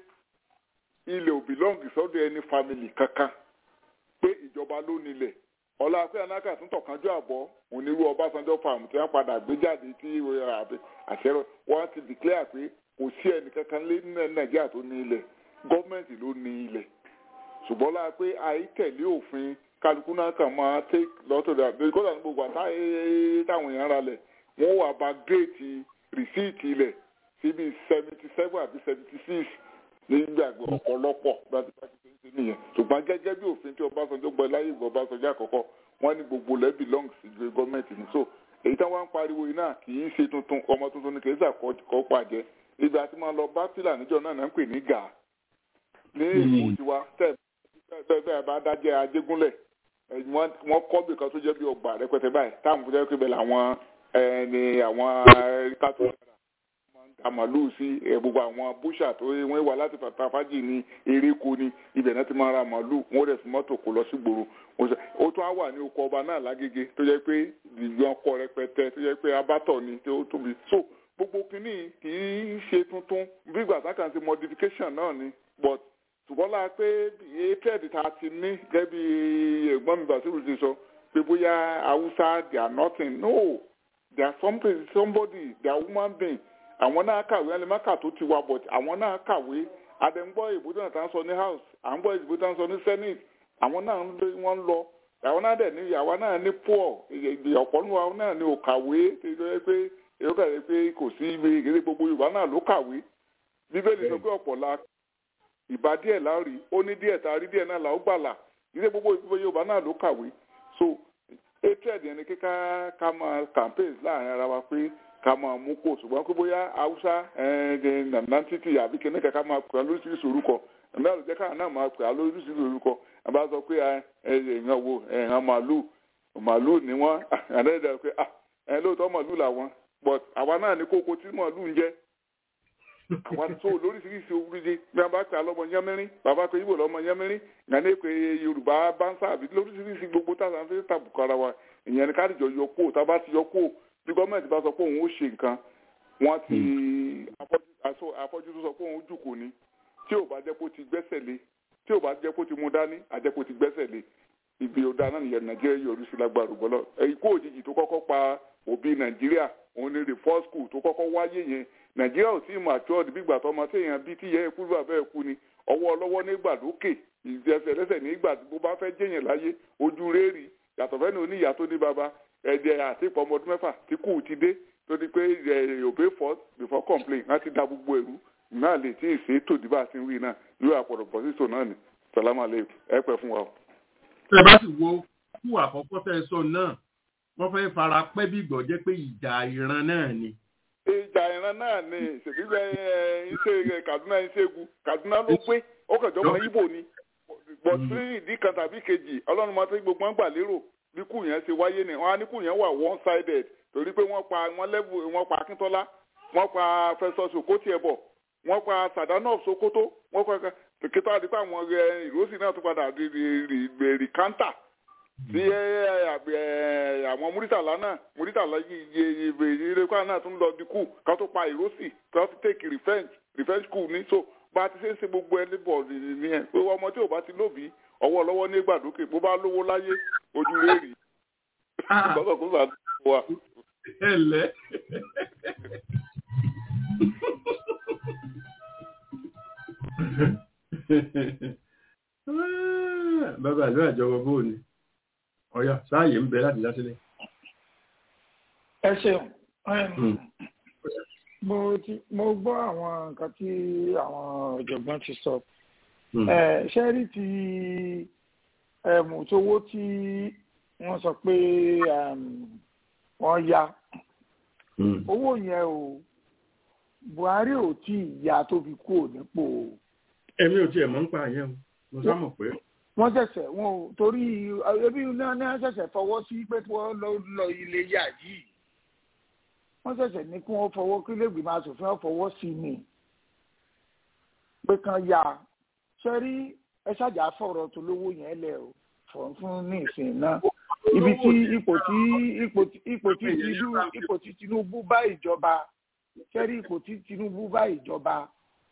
ilẹ̀ ò bìlọ́ǹgì sọ́dọ̀ ẹni fámìlì kankan pé ìjọba ló nílẹ̀ ọlá pé anáka tún tọ̀kánjú àbọ̀ onírú Ọbásanjọ́ fàmù tí wọ́n padà gbé jáde tí àṣẹrọ wọ́n ti declare pé kò sí ẹnì kankan lé ní Nàìjíríà tó ní ilẹ̀ gọ́ọ̀mẹ̀ntì ló ní ilẹ̀ ṣùgbọ́n lára pé àìtẹ̀lé òfin kálukú náà kàn máa take lọ́tọ̀dọ̀ àbí kódà ní gbogbo àtàyè táwọn èèyàn ra lẹ̀ wọ́n wà bá géètì rìsíìtì ilẹ̀ síbi seventy seven àbí seventy six nígbàgbọ́ ọ̀pọ̀lọpọ̀ láti bá ti ṣe nìyẹn ṣùgbọ́n gẹ́gẹ́ bí òfin tí Ọbásanjọ́ gbọ́ láyé ìgbà Ọbásanjọ́ àkọ́kọ́ wọ́n ní gbogbo lẹ́ belong sí gọ́ọ̀mẹ̀ntì ni so èyí tí wọ́n ń pariwo yìí náà kì í ṣe tuntun ọmọ tuntun ni kì í ṣàkọ́ pàjẹ́ ibi àti máa lọ bá fìlà níjọ náà náà ń pè ní gà ní ìlú tiwa tẹ̀ bẹ́ẹ̀ bá dájẹ́ ajégúnlẹ̀ wọ́n kọ́ bí kan tó jẹ́ bí ọgbà rẹpẹtẹ báyìí táwọn fún jẹ́ pé bẹ́ẹ̀ làwọn ẹni àwọn kátó àmàlù sí gbogbo àwọn búṣà tó wọ́n wà láti fàtàfàjì ní eréko ní ibẹ̀ náà ti máa ra màlúù wọ́n rẹ̀ sí mọ́tò kó lọ sí gbòòrò ó tún á wà ní oko ọba náà lágége tó jẹ́ pé ìgbọ̀n kọ rẹpẹtẹ tó jẹ́ pé abátọ̀ ni tó tóbi so gbogbo kínní kì í ṣe tuntun bí gbàtà kan ti modification náà ni but ṣùgbọ́n la pé hatred ta ti ní gẹ́gẹ́ bí ẹ̀gbọ́n mi bàtúrù ti sọ pé bóyá haúsá they are nothing no they are something somebody they are human being àwọn náà kàwé ẹni máka tó ti wá but àwọn náà kàwé àdéǹgbọ́ ìbò tí wọ́n ta ń sọ ní house à ń gbọ́ ìbò tí wọ́n sọ ní senate àwọn náà wọ́n ń lọ àwọn náà dẹ̀ ní àwa náà ní poor ọ̀pọ̀ nínú àwọn náà ní òkàwé tí ó yẹ pé èyí ó kàwé pé kò sí ibi ìgbésẹ̀ gbogbo yorùbá náà ló kàwé bíbélì sọ pé ọ̀pọ̀ la ìbá díẹ̀ láòrí ó ní díẹ̀ tá a rí díẹ̀ náà là ó gbàlà ilé gbogbo ìpínlẹ̀ yorùbá náà ló kàwé so hatred yẹn ni kí ká ká máa campaign láàrin ara wa pé ká máa mú kó ṣùgbọ́n pé bóyá haúsá nàntítì àbí kìnìún kan ká máa pè á lóríṣiríṣi orúkọ ẹ̀mí àlùjẹ́ káà náà máa pè á lóríṣiríṣi orúkọ àbá sọ pé èèyàn wo èèyàn màálù màálù ni wọ́n àdéhùn pé ẹ̀ lóòótọ́ màálù làwọn but àwa náà ní kókó tí màálù ń jẹ́ àwọn tó lóríṣiríṣi oríṣi bí wọn bá pè alọmọ yẹmẹrin bàbá pé ibo lọmọ yẹmẹrin gàdé pé yorùbá bánsá àbí lóríṣiríṣi gbogbo táwọn fi tàbùkù ara wa ìyẹn ní káàdìjọ yọ kó tá a bá ti yọ kó bí gọọmenti bá sọ pé òun ó ṣe nǹkan wọn ti afọ́jú tó sọ pé òun jùkò ni tí ò bá jẹ́ kó ti gbẹ́sẹ̀ lé tí ò bá jẹ́ kó ti mú dání àjẹ́ kó ti gbẹ́sẹ̀ lé ibi ọ̀dà náà nìyẹn nàìjíríà yọrí sí lágbára bọ́lọ́ ikú òjijì tó kọ́kọ́ pa òbí nàìjíríà òun ni reform school tó kọ́kọ́ wáyé yẹn nàìjíríà ò tí ì mature bí ìgbà tó ọmọ téèyàn bí tíyẹ ikú bàbá ẹ̀ kú ni ọwọ́ ọlọ́wọ́ nígbà lókè ìjẹsẹ̀ lẹ́sẹ̀ nígbà bó bá fẹ́ jẹ́yàn láyé ojú rẹ́ẹ̀rì yàtọ̀ fẹ́ni oníyà tó ní baba ẹ̀jẹ̀ àti ìpọ̀ ọmọ ọdún mẹ́fà tí kù ti dé tó di pé obey first before complain wọ́n ti da gbogbo ẹ̀rú náà lè tí ì ṣe tòdì bá a ti ń wí náà yóò àpọ̀dọ̀ bọ̀ sí tòun náà ni salamu aleykum ẹ pẹ́ fún wa. tẹ bá sì wo kú àkọ́kọ́ tẹ sọ náà wọ́n fẹ́ fara pẹ́ bí gbọ́ jẹ́ pé ìjà ìran náà ni ìjà ìran náà ni ṣèbíbẹ iṣẹ́ Kaduna ìṣègùn Kaduna ló pé ó kẹjọ ọmọ Ìgbò ni bọ sí ìdí kan tàbí kejì Ọlọ́run máa tẹ gbogbo wọn gbà lérò bí kù yẹn ṣe wáyé ni wọn á ní kù yẹn wà one sided torí pé wọ́n pa wọ́n lẹ́bù wọ́n pa Akíntọ́lá wọ́n pa Festus Okoti ẹ̀bọ̀ wọ́n pa Sadanov Sokoto wọ́n pa kìkìtà àdìpọ àwọn ìrọsì náà tó padà rìkántà tí àwọn múrítàlá náà múrítàlá yìí ìrẹ́kọ́ náà tún lọ dínkù ká tó pa ìrósì ká tó take revenge revenge school ní so bá a ti ṣe ń ṣe gbogbo ẹni bọ̀ nìyẹn pé ọmọ tí ò bá ti lóbi ọwọ́ lọ́wọ́ ní gbàdókè bó bá lówó láyé ojú rẹ̀ rí lọ́sọ̀ kó sà wà. ẹ lẹ́ bàbá ìlú àjọwọ bóò ni ọyọ sáàyè ń bẹ láti dásílẹ̀. ẹ ṣeun mo ti mo gbọ́ àwọn nǹkan tí àwọn ọ̀jọ̀gbọ́n ti sọ ṣe rí ti ẹ̀mùtówó tí wọ́n sọ pé wọ́n ya owó yẹn o Buhari ò tí ì ya tó fi kú nípò. èmi ò tiẹ̀ mọ̀ ń pa yẹn o mo sá mọ̀ pé. wọ́n ṣẹ̀ṣẹ̀ wọn ò torí ebi náà ní wọ́n ṣẹ̀ṣẹ̀ fọwọ́ sí pé kí wọ́n lọ lọ ilé yà yìí wọ́n ṣẹ̀ṣẹ̀ ní kí wọ́n fọwọ́ kí lẹ́gbìmọ̀ asòfin wọn fọwọ́ sí ni pé kan ya ṣe rí ẹ ṣàjà fọ̀rọ̀ tó lówó yẹn lẹ̀ o fọ̀n fún ní ìsìn náà ibi tí ipò tí ipò tí ipò tí Tinubu ipò tí Tinubu bá ìjọba ṣe rí ipò tí Tinubu bá ìjọba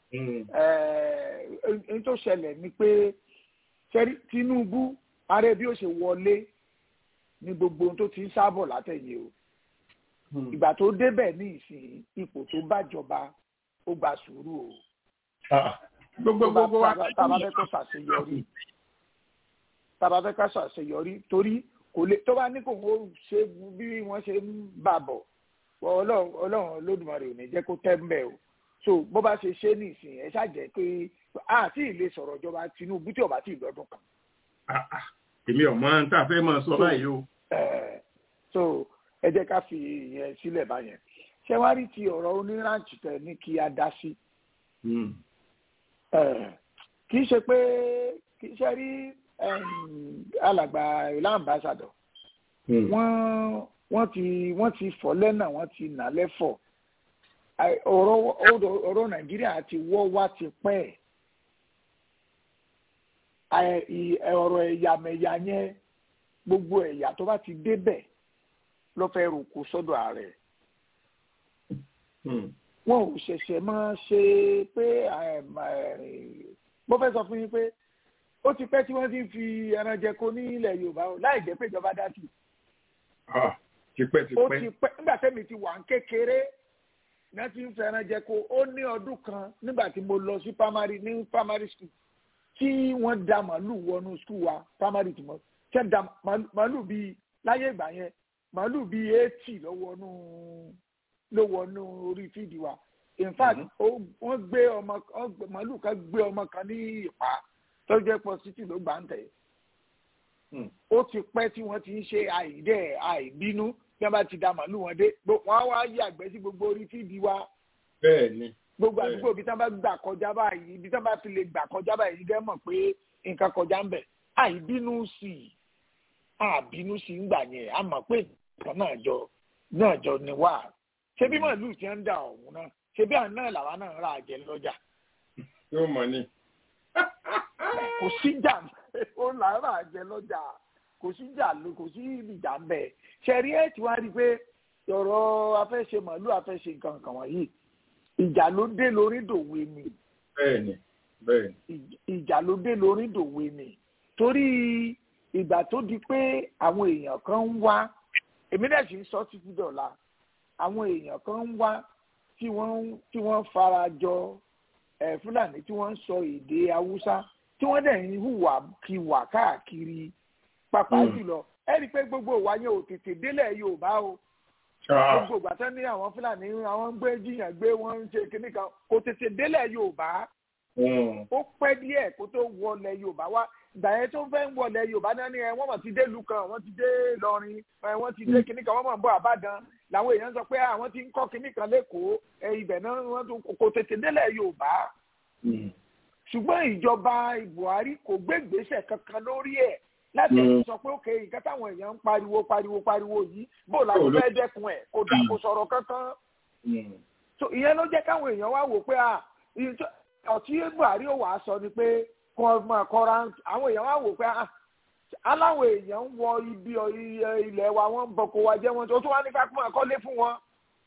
ẹ̀ẹ́n tó ṣẹlẹ̀ ni pé ṣe rí Tinubu ààrẹ bí ó ṣe wọlé ní gbogbo ohun tó ti ń sábọ̀ látẹ̀yìn o ìgbà tó débẹ̀ ní ìsìn ipò tó bàjọba ó gba sùúrù o. gbogbo gbogbo wa tàbá fẹ́ kó ṣàṣeyọrí tàbá fẹ́ ká ṣàṣeyọrí torí kò lè tó bá ní kò wọ́n ṣe bí wọ́n ṣe ń bà bọ̀ ọlọ́run Olódùmarè ò ní jẹ́ kó tẹ́ ń bẹ̀ o so bó bá ṣe ṣe ní ìsìn ẹ ṣàjẹ́ pé àti ìlé sọ̀rọ̀ ìjọba Tinubu tí ò bá ti lọ́dún kan. èmi ò mọ tá a fẹ́ mọ sọ báyìí o. so ẹ jẹ́ ká fi ìyẹn sílẹ̀ báyẹn ṣé wá rí ti ọ̀rọ̀ oníranjì tẹ ní kí a dá sí. kì í ṣe pé kì í ṣe rí alàgbà ìlà ambassador wọ́n wọ́n ti wọ́n ti fọ́ lẹ́nà wọ́n ti nà lẹ́fọ̀ ọ̀rọ̀ ọ̀rọ̀ nàìjíríà ti wọ́ wá ti pẹ́ ọ̀rọ̀ ẹ̀yàmẹ̀yà yẹn gbogbo ẹ̀yà tó bá ti débẹ̀ ló fẹ́ roko sọ́dọ̀ ààrẹ. wọn ò ṣẹ̀ṣẹ̀ máa ṣe pé mo fẹ́ sọ fún yín pé ó ti pẹ́ tí wọ́n ti fi ẹran jẹko ní ilẹ̀ yorùbá o láì jẹ́ pé ìjọba dá sí. tipẹ́ tipẹ́. ó ti pẹ́ nígbà tẹ́mi ti wà ń kékeré náà ti ń fi ẹran jẹko ó ní ọdún kan nígbà tí mo lọ sí primary ní primary school tí wọ́n da màálù wọnú school wa primary tí mo tẹ́ da màálù bíi láyé ìgbà yẹn màálù bíi eighty ló wọnú ló wọnú orí fídì wa in fact wọ́n gbé ọmọ màálù kan gbé ọmọ kan ní ìpá tó jẹ́ pọ́sítì ló gbà ń tẹ̀. ó ti pẹ́ tí wọ́n ti ń ṣe àìdẹ́ àìbínú bí wọ́n bá ti da màálù wọn dé wọ́n á wá yàgbẹ́ sí gbogbo orí fídì wa. bẹ́ẹ̀ni. gbogbo àdúgbò ibi tí wọ́n bá gbà kọjá báyìí ibi tí wọ́n bá fi lè gbà kọjá báyìí gẹ́ mọ̀ pé nǹkan kọjá ń bẹ̀ àìbínú sí i àbínú sí ń gbà yẹn a mọ̀ pé nǹkan náà jọ náà jọ ni wá ṣé bí màálù ti ń da ọ̀hún náà ṣé bí àná làwa náà ra àjẹ lọ́jà. yóò mọ̀ ni. kò sí jà ó là ń ra àjẹ lọ́jà kò sí jà kò sí ìjà ń bẹ̀ ṣẹ̀rí ẹ̀ tí wàá rí i pé ọ̀rọ̀ afẹ́ṣe màálù afẹ́ṣe nǹkan kan wọ̀nyí ìjà ló dé lórí dòwe ni. bẹ́ẹ̀ni bẹ́ẹ̀ni. ìjà ló dé lórí dòwe ni torí ìgbà tó di pé àwọn èèyàn kan ń wá èmi náà sì ń sọ títí dọ̀la àwọn èèyàn kan ń wá tí wọ́n tí wọ́n fara jọ ẹ̀ fúlàní tí wọ́n ń sọ èdè haúsá tí wọ́n dẹ̀ ń hùwà kíwà káàkiri pàápàá jùlọ ẹ rí i pé gbogbo ìwà yẹn ò tètè délẹ̀ yorùbá o gbogbo ìgbà tán ní àwọn fúlàní àwọn ń gbé jiyàn gbé wọ́n ń ṣe kinní kan kò tètè délẹ̀ yorùbá ó pẹ́ díẹ̀ kó tó wọlé yorùbá wá ìgbà yẹn tó fẹ́ ń wọlé yorùbá náà ni wọ́n mọ̀ ti dé ìlú kan wọ́n ti dé ìlọrin wọ́n ti dé kinní kan wọ́n mọ̀ ń bọ̀ àbádàn làwọn èèyàn sọ pé àwọn ti ń kọ́ kinní kan lẹ́kọ̀ọ́ ibẹ̀ náà wọ́n tún kò tètè délẹ̀ yorùbá ṣùgbọ́n ìjọba buhari kò gbé ìgbésẹ̀ kankan lórí ẹ̀ láti ẹ̀sìn sọ pé òkè nǹkan táwọn èèyàn ń pariwo pariwo pariwo yìí bó làwọn fẹ́ dẹ́kun ẹ̀ kò dà kó sọ̀rọ̀ kankan ìyẹn ló jẹ́ káwọn èèyàn wá wò pé ọtí buhari ò wá sọ ni pé kọ́ra àwọn èèyàn wá wò pé aláwọ̀ èèyàn ń wọ ibi ilẹ̀ wa wọ́n ń bọ̀kọ̀ wa jẹ́ wọn tó tún wá ní ká kún àkọlé fún wọn.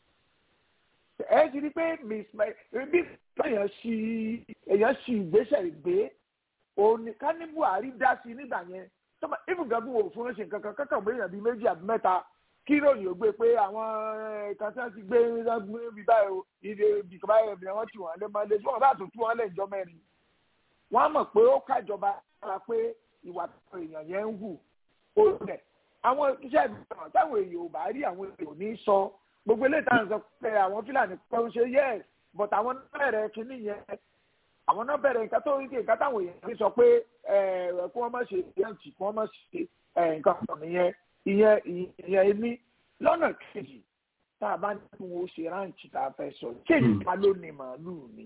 ẹ ti rí pé bí èèyàn ṣì èèyàn ṣì ìgbésẹ̀ gbé òun ni ká ní buhari dá sí nígbà yẹn ibùdó bí wò fún ẹsẹ̀ kankan kankan bóyá bíi méjì àbí mẹ́ta kí ìròyìn ò gbé pé àwọn kan tí wọ́n ti gbé bí báyìí o ìdè bìkan báyìí ẹ̀bìnrin wọn ti wọ́n lé mọ́lé tí wọ́n bá tó tú wọn lẹ́jọ́ mẹ́rin wọ́n á mọ̀ pé ó kájọba ara pé ìwà táwọn èèyàn yẹn ń hù ó rẹ̀ àwọn iṣẹ́ ìgbìmọ̀ táwọn èèyàn ò bá rí àwọn èèyàn ò ní sọ gbogbo eléyìí táwọn sọ pé àwọn fúlàní pẹ́ ń ṣe yẹ́ but àwọn náà bẹ̀rẹ̀ kínní yẹn àwọn náà bẹ̀rẹ̀ nǹkan tó ń ké nǹkan táwọn èèyàn sọ pé kí wọ́n má ṣe yẹ̀ǹtì kí wọ́n má ṣe nǹkan kan nìyẹn ìyẹn ìyẹn èmi lọ́nà kejì tá a bá ní kí wọ́n ṣe ráǹtì tá a fẹ́ sọ kéèyàn ká ló ní màálùú ni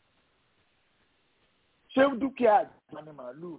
ṣé dúkìá àjọ ní màálùú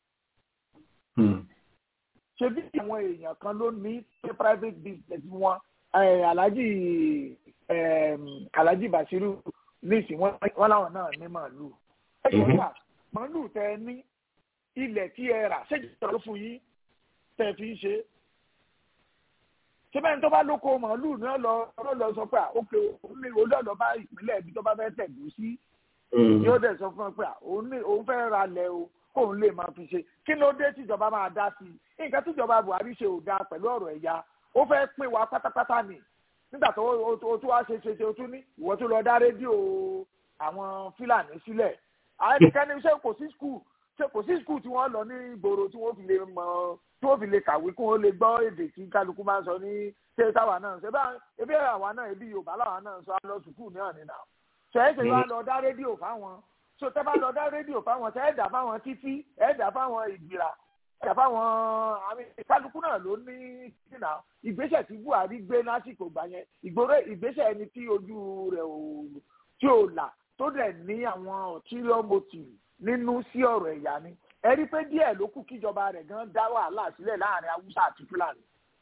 ṣé bí àwọn èèyàn kan ló ní ṣe private business wọn alhaji alhaji basiru níìsín wọn láwọn náà ní màálùú ẹ ṣe wà màálùú tẹ ẹ ní ilẹ̀ tí ẹ rà ṣèjọba ló fún yín tẹ ẹ fi ń ṣe sẹ́bẹ̀ni tó bá lóko màálùú ní ọ̀lọ́ lọ sọ pé òkè òní olóòlọ́ bá ìpínlẹ̀ ibi tó bá fẹ́ tẹ̀dú sí yóò dẹ̀ sọ fún ọ pé òun fẹ́ ra lẹ̀ o kóun lè máa fi ṣe kí ló dé tíjọba máa dá sí i nǹkan tíjọba Buhari ṣe ò dáa pẹ̀lú ọ̀rọ̀ ẹ̀yà ó fẹ́ pín wa pátápátá ni nígbà tó o tún wá ṣe ṣe ṣe o tún ní ìwọ tún lọ dá rédíò àwọn Fúlàní sílẹ̀ àìkẹ́ni ṣé kò sí skul ṣé kò sí skul tí wọ́n lọ ní ìgboro tí wọ́n fi lè mọ tí wọ́n fi lè kàwé kí wọ́n lè gbọ́ èdè tí kálukú máa ń sọ ní ṣé táwa náà ṣe bá ebi àwa náà ebi Yorùbá làwa náà sọ lọ sùkúù náà nínà ṣe é ṣe wá lọ dá rédíò fáwọn so tẹ́ bá lọ dá rédíò fáwọn tẹ́ ẹ̀ dà fáwọn títí ẹ̀ dà fáwọn ìgbìrà ẹ̀ dà fáwọn àmì kálukú náà ló ní nínà ìgbésẹ̀ tí Buhari gbé lásìkò gbà yẹn ìgbóró ìgbésẹ̀ ẹni tí ojú rẹ̀ ò tí ò là tó dẹ̀ ní àwọn ulterior motive nínú sí ọ̀rọ̀ ẹ̀yà ni ẹ rí pé díẹ̀ ló kù kíjọba rẹ̀ gan dá wàhálà sílẹ̀ láàrin haúsá àti fúlàní.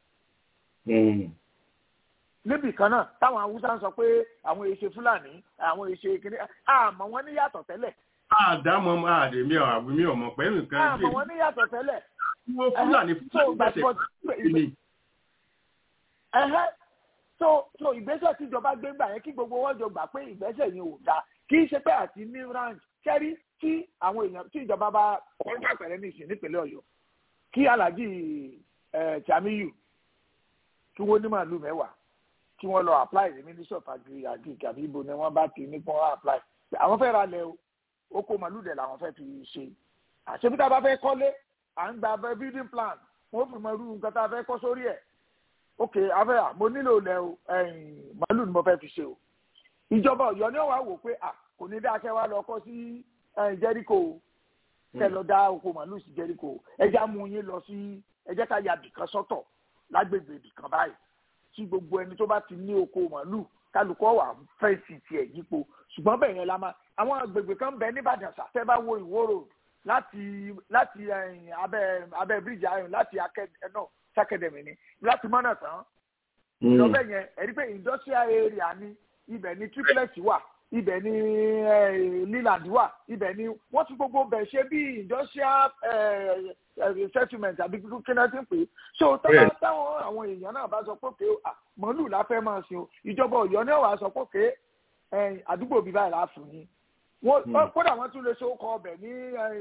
níbì kan náà táwọn haúsá ń sọ pé àwọn èṣe fúlàní àwọn èṣe kìnìún àmọ́ wọn níyàtọ̀ tẹ́lẹ̀. àdámọ́ àdèmí àbí mi ò mọ̀ pé nǹkan àmọ́ wọn níyàtọ̀ tẹ́lẹ̀. wọ́n fúlàní fúlàní gbẹ̀sẹ̀ ẹ̀hẹ́ so so ìgbésẹ̀ tíjọba gbé gbà yẹn kí gbogbo wọn jọ gbà pé ìgbésẹ̀ yẹn ò dáa kì í ṣe pé àti ní ranch kẹ́rí tí àwọn èèyàn tí ìjọba bá wọ́n gbà pẹ̀lẹ́ ní ìsìn nípínlẹ̀ ọ̀yọ́ kí alhaji Jamiu kí wọ́n ní màálù mẹ́wàá kí wọ́n lọ apply ní ministry of agri agric àbí ibo ni wọ́n bá ti ní kí wọ́n apply àwọn fẹ́ ra lẹ̀ o oko màálù dẹ̀ làwọn fẹ́ fi ṣe àṣebí tá a bá fẹ́ kọ́lé à ń gba building plan wọ́n fi mọ irú nǹkan tá a fẹ́ kọ́ sórí ẹ̀ ok afẹ́ mo nílò lẹ̀ o màálù ni mo fẹ́ fi ṣe o ìjọba ọ̀yọ́ ni wọ́n wá wò pé kò ní dákẹ́ wá lọ kọ́ sí jẹ́ríkò kẹ lọ dá oko màálù sí jẹ́ríkò ẹjẹ́ mú yín lọ sí ẹjẹ́ ká ya bìkan sọ́tọ̀ lágbègbè bìkan báyìí tí gbogbo ẹni tó bá ti ní oko màálù kálukọ́ wà fẹ́ǹsì tiẹ̀ yípo ṣùgbọ́n bẹ́ẹ̀ yẹn la máa àwọn agbègbè kan bẹ nìbàdàn sàfẹ́ bá wo ìwó road láti láti abẹ́ abẹ́ bíríìjì ayọ̀ láti náà sákẹ́dẹ̀mì ni láti mọ́nà tán lọ́bẹ̀ yẹn ẹ̀rí pé industrial area ni ibẹ̀ ni triplex wà ibẹ̀ ni leland wà ibẹ̀ ni wọ́n ti gbogbo bẹ̀ ṣe bí industrial settlement àbí kíná ti ń pè é so táwọn àwọn èèyàn náà bá sọ pé pé màálù la fẹ́ máa sin o ìjọba ọ̀yọ́ ní ọ̀wá sọ pé pé àdúgbò bíi báyìí láà fún yín kódà wọ́n tún lè ṣe ókọ ọbẹ̀ ní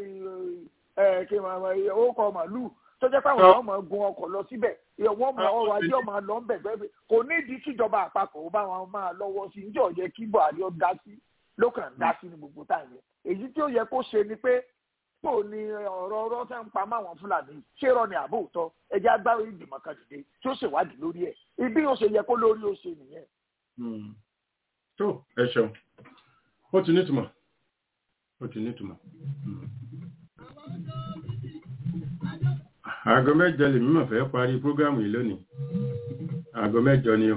ókọ màálù tó jẹ́ pàwọn ọmọ gun ọkọ̀ lọ síbẹ̀ wọ́n mọ ọrọ̀ ajé ọmọ lọ ń bẹ̀gbẹ́ bẹ̀ kò nídìí kíjọba àpapọ̀ ó bá wọn máa lọ́wọ́ sí níjọ́ yẹ kí Buhari ó dá sí ló kàn dá sí ní gbogbo táyà yẹn èyí tí ó yẹ kó ṣe ni pé tó ní ọ̀rọ̀ ọ̀rọ̀ tẹ́ ń pa máwọn Fúlàní ṣé rọ ni àbò òótọ́ ẹjẹ́ agbára ìgbìmọ̀ kan dìde tí ó ṣèwádìí lórí ẹ̀ ibi ó ṣe yẹ kó lórí ó ṣe nìyẹn. tó ẹ ṣeun ó ti nítumọ̀ ó ti nítumọ̀ aago mẹ́jọ lèmi mọ̀ fẹ́ parí prógámù yìí lónìí aago mẹ́jọ ni o.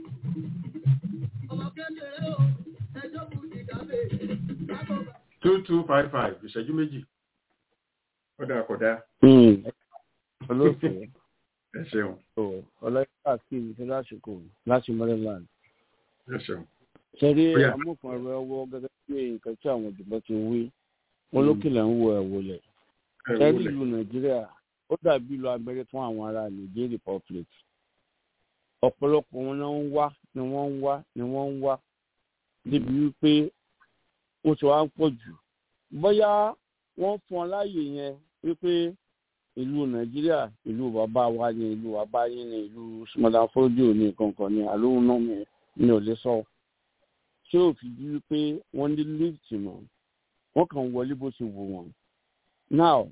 two two five five ìṣẹ́jú méjì kódà kódà. olóòtú ẹ ṣeun. ọlọ́yà kí n fi lásìkò láti Maryland. ẹ ṣeun. sẹ́rí amúkan rẹ̀ wọ́ gẹ́gẹ́ bí nǹkan tí àwọn òjòbá ti wí wọn lókèlè ń wo ẹ̀wọ̀lẹ̀. sẹ́rí ìlú Nàìjíríà ó dàbí ìlú abẹ́rẹ́ fún àwọn ará Niger Republic ọ̀pọ̀lọpọ̀ wọn náà ń wá ni wọ́n ń wá ni wọ́n ń wá débi wípé ó ti wá ń pọ̀ jù bóyá wọ́n fún ọ láàyè yẹn wípé ìlú Nàìjíríà ìlú bàbá wa ni ìlú bàbá yín ni ìlú sumada fọdíò ní kankan ni àlóhùn náà mi mi ò lè sọ ṣé ò fi di wípé wọ́n ní lift mọ́ wọ́n kàn wọlé bó ti wù wọ́n now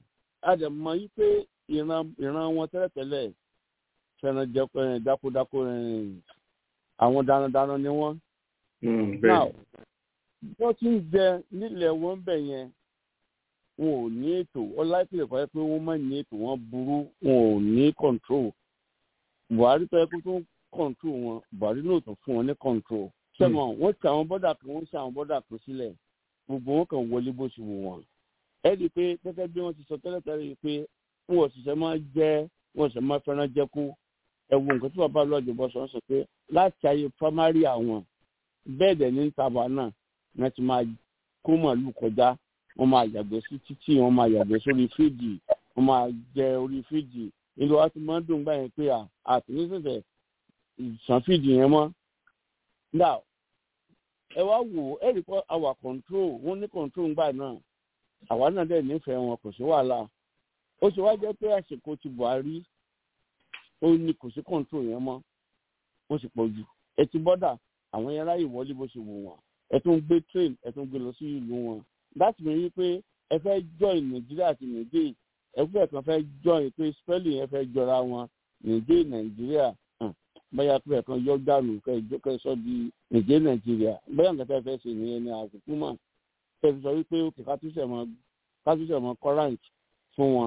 a dẹ̀ mọ̀ yí pé ìran ìran wọn tẹ́lẹ̀tẹ́lẹ̀ fẹ́ràn jẹ́kọ̀ ẹ̀ dákúdákú ẹ̀ àwọn darandaran ni wọ́n. now wọ́n ti ń jẹ nílẹ̀ wọn bẹ̀ yẹn wọn ò ní ètò ọláìpìlẹ̀ kọ́ ẹ pé wọ́n má ní ètò wọn burú wọn ò ní control buhari tó yẹ kó tó ń control wọn buhari náà tó fún wọn ní control sẹ́wọ̀n wọ́n ti àwọn bọ́dà kan wọ́n ti àwọn bọ́dà kan sílẹ̀ gbogbo wọn kàn wọlé bó ṣe wù wọ́n ẹ rí i pé gẹ́gẹ́ bí wọ́n ti sọ tẹ́lẹ̀ tẹ́lẹ̀ yìí pé wọn ò ṣiṣẹ́ máa jẹ́ wọn ò ṣiṣẹ́ máa fẹ́ràn jẹ́ kú ẹ wo nǹkan tí bàbá lọ́jọ́ bọ́ sọ sọ pé láti ayé primary àwọn bẹ́ẹ̀ dẹ̀ ní tàbá náà wọ́n ti máa kó màálù kọjá wọ́n máa yàgbẹ́ sí títì wọ́n máa yàgbẹ́ sórí fídì wọ́n máa jẹ orí fídì ìlú wa ti máa ń dùn báyìí pé àtúnṣe ìsàn fídì yẹn mọ́ now ẹ wá wò ẹ rí pé àwa control wọ́n ní control ńgbà náà àwa náà dẹ̀ nífẹ̀ẹ́ wọn kò sí wàhálà ó ṣe wá jẹ́ pé àsìkò ti buhari ó ní kò sí control yẹn mọ́ ó sì pọ̀ jù ẹ ti bọ́dà àwọn yẹn ráyè wọlé bó ṣe wù wọ́n ẹ tún gbé train ẹ tún gbé lọ sí ìlú wọn láti mi rí pé ẹ fẹ́ join nàìjíríà àti nìjẹ́ ẹ fẹ́ kàn fẹ́ join pé spelling ẹ fẹ́ jọra wọn nìjẹ́ nàìjíríà báyà pé ẹ̀kan yọ dànù kẹ́ sọ di nìjẹ́ nàìjíríà báyà nǹkan tẹ́ fẹ́ ṣe nìyẹn ní àkókò mọ̀ kẹ́ fi sọ wípé òkè kátúnṣe mọ́ current fún wọn.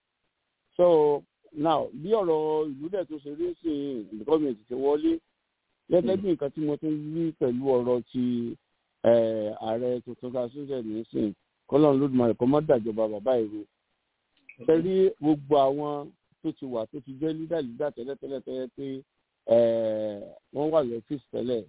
so now bí ọ̀rọ̀ ìlú dẹ̀ tó ṣe rí sí gọ́ọ̀mẹ̀ntì ti wọlé gẹ́gẹ́ bí nǹkan tí mo tún rí pẹ̀lú ọ̀rọ̀ ti ààrẹ tuntun ká ṣúṣẹ̀ nísìn kọ́lọ́n lódùmarè kọ́ mọ́ dàjọba bàbá ìró tẹ́lí gbogbo àwọn tó ti wà tó ti jẹ́ lídà lídà tẹ́lẹ̀tẹ́lẹ̀ tẹ́lẹ̀ pé wọ́n wà lọ́fíìsì tẹ́lẹ̀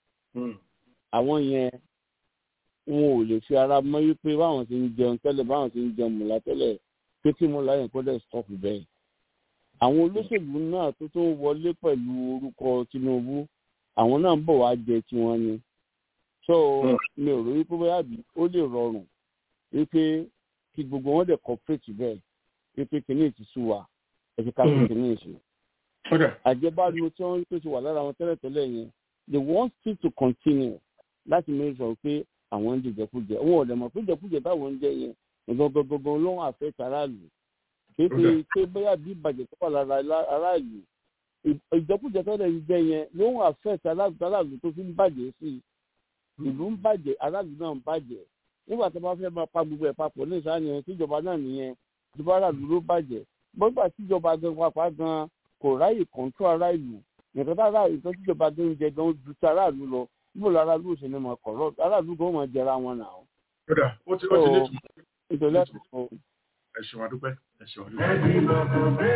àwọn yẹn wọn ò lè fi ara mọ́ wípé báwọn ti ń jẹun tẹ́lẹ̀ báwọn ti ń jẹun mùlá tẹ́lẹ̀ pé kí mùlá yẹn kó dẹ̀ stop bẹ́ẹ̀ àwọn olóṣèlú náà tó tó wọlé pẹ̀lú orúkọ tinubu àwọn náà ń bọ̀ wá jẹ tiwọn ni so mi ò ròyìn pé bóyá bí ó lè rọrùn wípé kí gbogbo wọn dẹ̀ cooperate bẹ́ẹ̀ wípé kìíní ti sú wa ẹ̀fí ká sí kìíní ìṣe. àjẹbánu tí wọ́n tó ti wà lára wọn tẹ́lẹ̀tẹ́lẹ̀ yẹn they want still to continue láti make sure pé àwọn ń jẹjẹkújẹ wọn ò dẹ̀ mọ̀ pé jẹkújẹ táwọn ń jẹ yẹn gbọ̀ngbọ̀ngbọ̀n ló ń àfẹ́ tàráàlú kì í ṣe pé bóyá bí ìbàjẹ́ tó wà lára aráàlú ìjẹkújẹ tó lè jẹ yẹn ló ń àfẹ́ tàráàlú tó fi ń bàjẹ́ sí i ìlú ń bàjẹ́ aráàlú náà ń bàjẹ́ nígbà tó bá fẹ́ máa pa gbogbo ẹ̀ papọ̀ ní ìsáyẹn tíjọba náà nìyẹn ìjọba aráàlú ló bàjẹ́ gbọ́gbà tíjọba gan papá gan kò ráyè kọ́ńtró aráàlú nǹkan tá aráàlú tó tíjọba gan ń jẹ gan ju ti aráàlú lọ níbo aráàlú ò sì ní máa kọ̀rọ̀ aráàlú gan máa jẹra wọn nà. kódà ó ti ó ti ní tùmọ̀. nítorí ẹ̀sùn fún. ẹ ṣeun adúpẹ́ ẹ ṣeun adúpẹ́.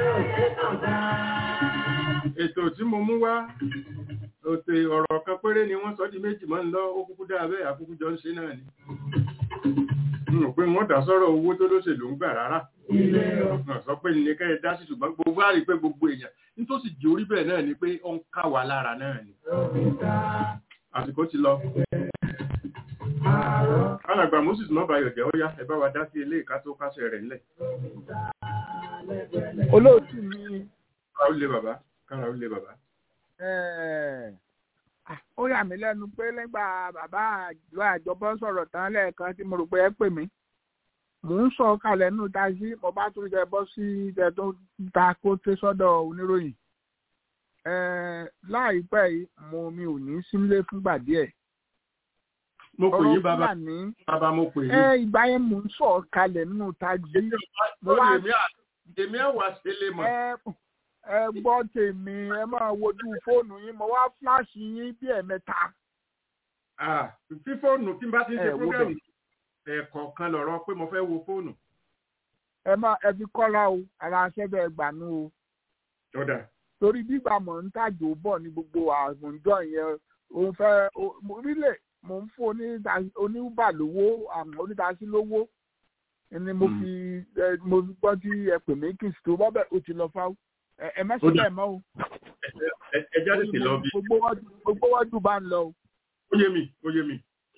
ètò tí mo mú wá òtè ọ̀rọ̀ kan péré ni wọ́n sọ di méjì mọ́ ń lọ ó kúkú dá abẹ́ àkúkú jọ ń ṣe náà ni. n ò pé wọ́n dá sọ́rọ̀ owó tó lóṣèlú ń gbà rárá. wọ́n sọ pé ní kẹ́ ẹ dá sí ṣùgbọ́n gbogbo àrí pé gbogbo èèyàn nítòsí jẹ́ orí bẹ́ẹ̀ náà ni pé ó ń ká wa lára náà ni. àsìkò ti lọ. alàgbà moses mọ́bàyọ̀ jẹ́ ó yá ẹ bá wa dá sí ilé ìka tó kásẹ̀ rẹ̀ ńlẹ̀. olóòtú mi. kára ó lé bàbá kára ó lé bàbá ó yà mí lẹ́nu pé nígbà bàbá àjọ àjọbọ́ sọ̀rọ̀ tán lẹ́ẹ̀kan tí mo rò pé ẹ pè mí mò ń sọ kalẹ̀ nínú taxi mo bá tún jẹ bọ́ sí ẹ tó ta kó tẹ sọ́dọ̀ oníròyìn láìpẹ́ yìí mo mi ò ní sílé fúngbà díẹ̀. mo pè yín bàbá bàbá mo pè yín. ẹ ìgbà yẹn mò ń sọ kalẹ̀ nínú taxi. mo wá èmi àwà sílé mọ́ ẹ gbọ́ tèmi ẹ máa wojú fóònù yín mo wá fúláṣì yín bí ẹ̀mẹ́ta. fi fóònù tí n bá ti ń ṣe fúrógrámù ẹ̀ẹ̀kọ̀ọ̀kan lọ̀rọ̀ pé mo fẹ́ wo fóònù. ẹ má ẹ fi kọ́ra o ara aṣẹ́bẹ̀ ẹgbàánú o. jọ̀dà. torí gbígbà mọ̀ ń tàjò bọ̀ ní gbogbo àmùjọ yẹn òun fẹ́ orílẹ̀ mò ń fún oníbà lówó àmọ́ onítasí lówó ni mo fi mo gbọ́ tí ẹ pè mí kì í tó bọ́ bẹ́ẹ̀ ó ti lọ fáwọn ẹ má ṣe bẹ́ẹ̀ mọ́ o. ẹ jáde sí lọ bí. gbogbo wájú bá ń lọ o. ó yé mi ó yé mi.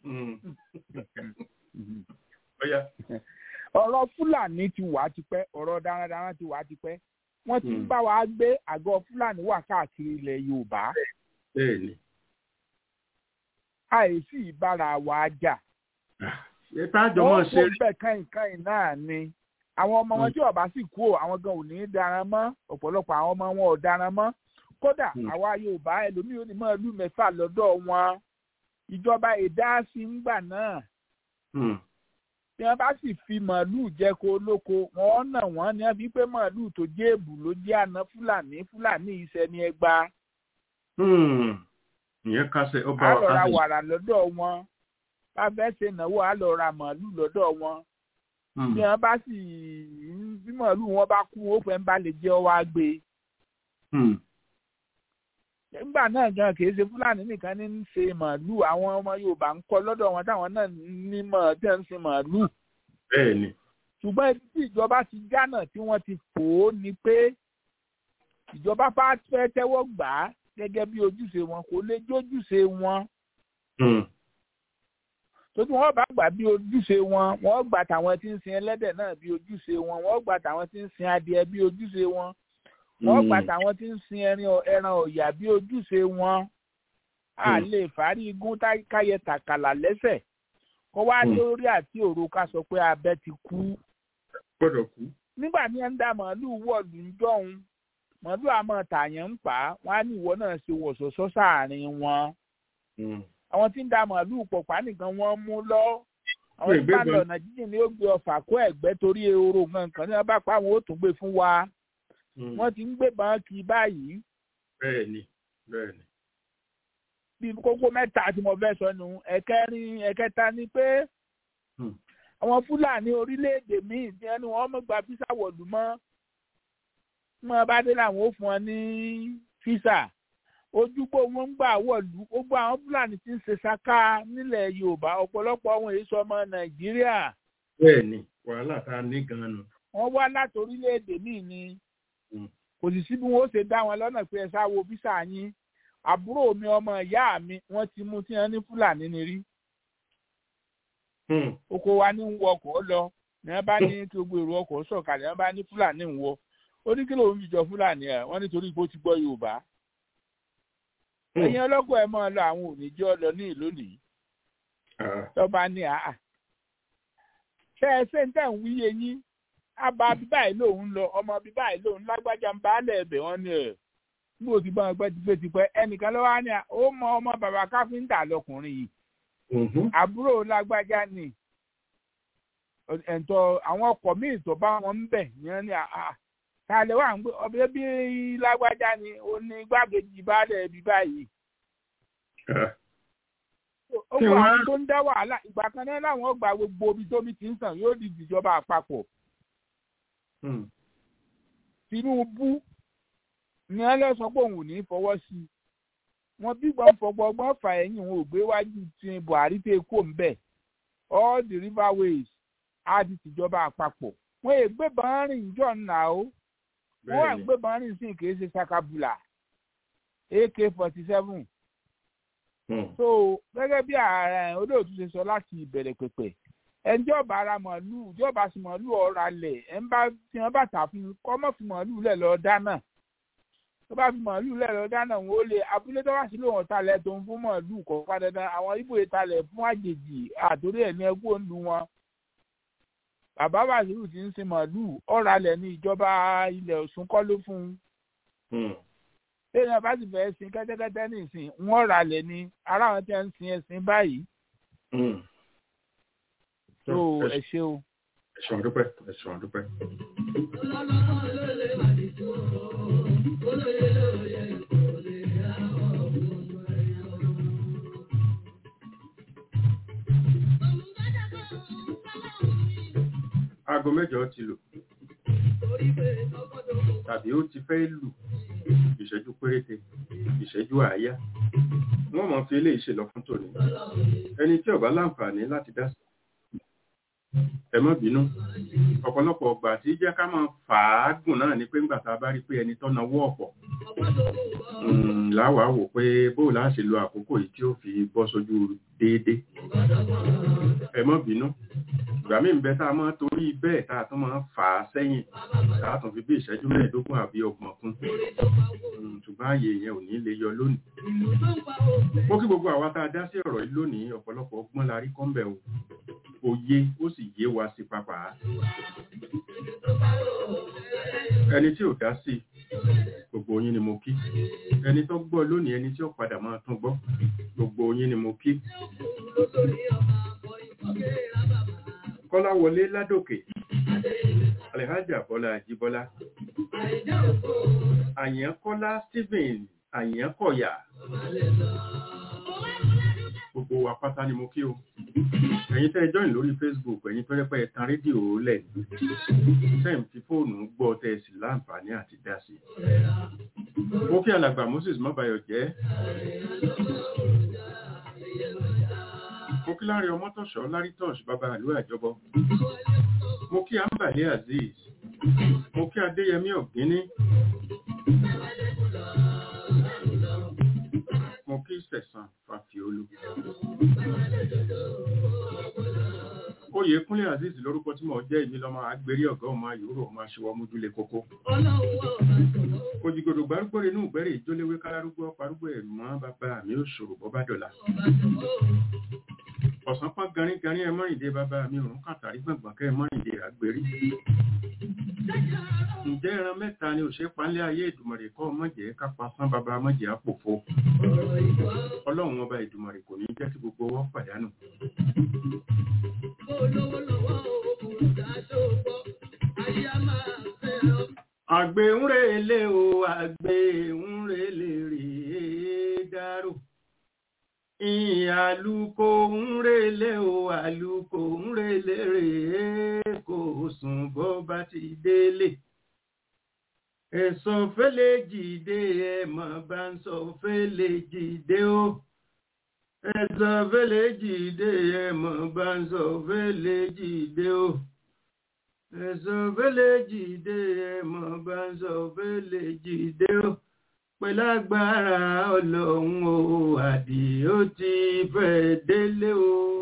ọ̀rọ̀ fúlàní ti wà tipẹ́ ọ̀rọ̀ darandaran ti wà tipẹ́ wọ́n ti ń bá wa gbé àgọ́ fúlàní wà káàkiri ilẹ̀ yorùbá. bẹ́ẹ̀ni. àìsí ìbára wa jà. ìtajọ mọ̀ ṣe. wọ́n kó bẹ́ẹ̀ káyìnkáyìn náà ni àwọn ọmọ wọn tí ọba sì kú o àwọn gan ò ní í daran mọ́ ọ̀pọ̀lọpọ̀ àwọn ọmọ wọn ò daran mọ́ kódà àwa yorùbá ẹlòmíì ò ní mọ ìlú mẹ́fà lọ́dọ̀ wọn ìjọba ìdásí ńgbà náà bí wọ́n bá sì fi màálùú jẹko olóko wọ́n nà wọ́n ní wọ́n fi pé màálùú tó jẹ́ èbù ló jẹ́ àná fúlàní fúlàní iṣẹ́ ní ẹgbà. ìyẹn kásẹ̀ ọba a wa lọ ra kásẹ̀. wàrà lọ́dọ̀ wọn bá fẹ́ ṣe ìnáwó a lọ ra màálùú lọ́dọ̀ wọn bí wọ́n bá sì bí màálùú wọn bá kú ó fẹ́ ń bá lè jẹ́ ọwọ́ àgbè. nígbà náà gan kì í ṣe fúlàní nìkan ní í ṣe màálùú àwọn ọmọ yorùbá ń kọ́ lọ́dọ̀ wọn táwọn náà ní mọ̀ tí wọ́n ń ṣe màálùú bẹ́ẹ̀ ni. ṣùgbọ́n ibi tí ìjọba ti jánà tí wọ́n ti fò ó ni pé ìjọba bá fẹ́ tẹ́wọ́ gbà á gẹ́gẹ́ bí ojúṣe wọn kò lè jójúṣe wọn tójú wọn bá gbà bí ojúṣe wọn wọn gbà tàwọn tí ń sin ẹlẹ́dẹ̀ náà bí ojúṣe wọn wọn gbà tàwọn tí ń sin adìẹ bí ojúṣe wọn wọn gbà tàwọn tí ń sin ẹrin- ẹran ọ̀yà bí ojúṣe wọn a lè fárí igún tá- káyẹ tàkàlà lẹ́sẹ̀ kó wá lórí àti òru ká sọ pé abẹ ti kú gbọ́dọ̀ kú. nígbà tí wọn ń da màálùú wọ̀lú ń dọ̀hún màálùú àmọ́ tààyàn ń pa á, wọn á ní ìwọ náà ṣe wọ̀sọ̀sọ́ sáàrin wọn àwọn tí ń da màálùú pọ̀pá nìkan wọ́n mú lọ àwọn tí bá ń lọ ọ̀nà jíjìn ni ó gbé ọfà kó ẹ̀gbẹ́ torí ehoro nǹkan ní wọn bá pa àwọn ó tún gbé fún wa wọ́n ti ń gbébọn kí báyìí bẹ́ẹ̀ ni bẹ́ẹ̀ ni. bí kókó mẹ́ta tí mo fẹ́ sọ nù ẹ̀kẹrin ẹ̀kẹta ni pé àwọn fúlàní orílẹ̀-èdè míì tí wọ́n ní wọ́n mọ̀ gba físà wọ̀lú mọ́ mọ́ bá dé làwọn ó fún wọn ní físà ojúgbó wọn ń gbà wọ̀lú gbogbo àwọn fúlàní tí ń ṣe ṣáká nílẹ̀ yorùbá ọ̀pọ̀lọpọ̀ àwọn èso ọmọ nàìjíríà bẹ́ẹ̀ ni wàhálà tá a ní gan-an nù. wọ́n wá láti orílẹ̀-èdè míì ni kò sì sí bí wọ́n ó ṣe dá wọn lọ́nà pé ẹ sáwo físà yín àbúrò mi ọmọ ìyá mi wọ́n ti mú tí wọ́n ní fúlàní ni rí oko wa ní ń wọ ọkọ̀ lọ ní wọ́n bá ní kí gbogbo èrò ọkọ̀ sọ̀kalẹ̀ wọ́n bá ní fúlàní ń wọ ó ní kí lòun fi jọ fúlàní ẹ̀ wọ́n nítorí pé ó ti gbọ́ yorùbá ẹ̀yin ọlọ́gbọ̀ ẹ̀ máa lọ àwọn òníjọ́ lọ ní ìlú nìyí tọ́ba ní àá ṣe ẹ ṣe ń tẹ̀ ń wíyé yín àbá bíbáyìí lòun lọ ọmọ bíbáyìí lòun lágbájá ń bá lẹ̀ ẹ̀bẹ̀ wọn ni ẹ̀ níbo ti bá wọn pẹ́ tipẹ́tipẹ́ ẹnìkan lọ́wọ́ á ní à ó mọ ọmọ bàbá káfíńtà lọkùnrin yìí àbúrò lágbájá ni ẹ̀ǹtọ́ àwọn ọkọ̀ míì tó bá wọn ń bẹ̀ yẹn ni àá tàlẹ́ wà ń gbé ọbẹ̀ bí lágbájá ni ó ní igbákejì baálẹ̀ ibi báyìí. ó kọ àwọn tó ń dá wàhálà ìgbà kan náà làwọn gba gbogbo omi tómi ti ń sàn yóò di ìjọba àpapọ̀. Tinubu ni ẹ lọ sọ pé òun ò ní fọwọ́ sí i wọn bí gbọ́n fọgbọ́gbọ́n fà ẹ̀yìn òun ò gbé wájú ti Buhari tẹ kó ń bẹ̀ all the riverways á di tìjọba àpapọ̀ wọn ègbé bọ́n rìn jọ̀ nà ó wọ́n wà ń gbé bọ́n rìn sí kìí ṣe sakabula ak forty seven so gẹ́gẹ́ bí ààrẹ olóòtú ṣe sọ láti ìbẹ̀rẹ̀ pẹ̀pẹ̀ ẹnjọba ara màálùú ìjọba sì màálùú ọ̀rọ̀ alẹ̀ ẹ̀ ń bá tí wọ́n bá tà fún un kọ́ mọ̀ fún màálùú lẹ̀ lọ́ọ́ dáná tó bá fi màálùú lẹ̀ lọ́ọ́ dáná wọn ó lè abúlé tó wá sí lóun talẹ̀ tó ń fún màálùú kọ́ pa dandan àwọn ibo ìtalẹ̀ fún àjèjì àtòrí ẹ̀ ní ẹgbẹ́ òǹdù wọn bàbá bàṣírù ti ń sin màálùú ọ̀rọ̀ alẹ̀ ní ìjọba ilẹ̀ Ọ̀ṣun kọ́ ló fún un. téèyàn bá sì fẹ́ sin kẹ́tẹ́kẹ́tẹ́ nìsín wọ́n rà lẹ̀ ní ara àwọn tí wọ́n ń sin ẹ̀sìn báyìí. tó ẹ ṣe o. ẹ ṣeun dúpẹ́ ẹ ṣeun dúpẹ́. aago mẹ́jọ ti lù tàbí ó ti fẹ́ lù ìṣẹ́jú péréte ìṣẹ́jú àáyá wọ́n mọ̀ fi eléyìí ṣe lọ fún tòní ẹni tí ó bá láǹfààní láti dá sí ẹ má bínú ọ̀pọ̀lọpọ̀ ọgbà tí jẹ́ ká máa fàágùn náà ni pé ńgbà tá a bá rí pé ẹni tó nawọ́ ọ̀pọ̀ láwàá wò pé bóò láà ṣe lo àkókò yìí tí ó fi bọ́ sójú déédé ẹ má bínú ìgbà míì ń bẹ tá a máa torí bẹ́ẹ̀ tá a tún máa fà á sẹ́yìn tá a tún fi bí ìṣẹ́jú mẹ́ẹ̀ẹ́dógún àbí ọgbọ̀n kún ṣùgbọ́n ààyè yẹn ò ní lè yọ lónìí. mo kí gbogbo àwa tá a dá sí ọ̀rọ̀ yìí lónìí ọ̀pọ̀lọpọ̀ ọgbọ́n la rí kọ́ńbẹ̀ o òye ó sì yé wa sí pápá ẹni tí ò dá sí gbogbo yín ni mo kí ẹni tó gbọ́ lónìí ẹni tí ó padà máa tún gbọ́ gbogbo yín ni mo kí kọ́lá wọlé ládòkè alhaja bọ́lá ajíbọ́lá àyànkọ́lá stephen àyànkọ̀yà gbogbo wa pátá ni mo kí o ẹ̀yin tẹ́ ẹ join lórí facebook ẹ̀yin tó rẹ́pẹ́ ẹ̀tàn rédíò lẹ̀ sẹ́yìn tí fóònù gbọ́ tẹ́ ẹ sì láǹfààní àti dá sí mo kí alàgbà moses mọ́bayọ̀ jẹ́ mo kí láre ọmọtọ̀ṣọ́ lárítọ̀ṣ bàbá àlú àjọbọ mo kí ambale azeez mo kí adéyẹmí ọ̀gíní mo kí sẹ̀sán fàfiolú oyèkúnlé azeez lórúkọ tí mo jẹ́ èmi lọ́mọ agbérí ọ̀gá ọmọ ayòrò ọmọ aṣọwọ́ mójúlé kókó òjìgòdò gbárùgbòrè inú ìgbẹ́rẹ̀ ìjóléwé kálárúgbó parúgbó ẹ̀rù mọ́ bàbá mi ò ṣòro bọ́ bá dọ̀la ọ̀sán pọ́n garígarí ẹ mọ́rìndé bàbá mi òun kàtàrí gbọ̀ngbọ̀n kẹ́ ẹ mọ́rìndé àgbérí ǹjẹ́ ẹran mẹ́ta ni òṣè panlé ayé ìdùmọ̀rẹ̀ kọ́ mọ̀jẹ̀ kápá sán bàbá mọ̀jẹ̀ àpòfo ọlọ́run ọba ìdùmọ̀rẹ̀ kò ní jẹ́ kí gbogbo wọn pàdánù. àgbẹ̀ ń relé o àgbẹ̀ ń relé rèé dárò àlùkò ń relé o àlùkò ń relé rèé kò sùn bó bá ti délé ẹ̀sọ́ fẹ́lẹ̀ jìde ẹ̀mọ̀ bá ń sọ fẹ́lẹ̀ jìde o ẹ̀sọ́ fẹ́lẹ̀ jìde ẹ̀mọ̀ bá ń sọ fẹ́lẹ̀ jìde o ẹ̀sọ́ fẹ́lẹ̀ jìde ẹ̀mọ̀ bá ń sọ fẹ́lẹ̀ jìde o pẹ̀lágbára ọlọ́run o àdìó ti fẹ́ délé o.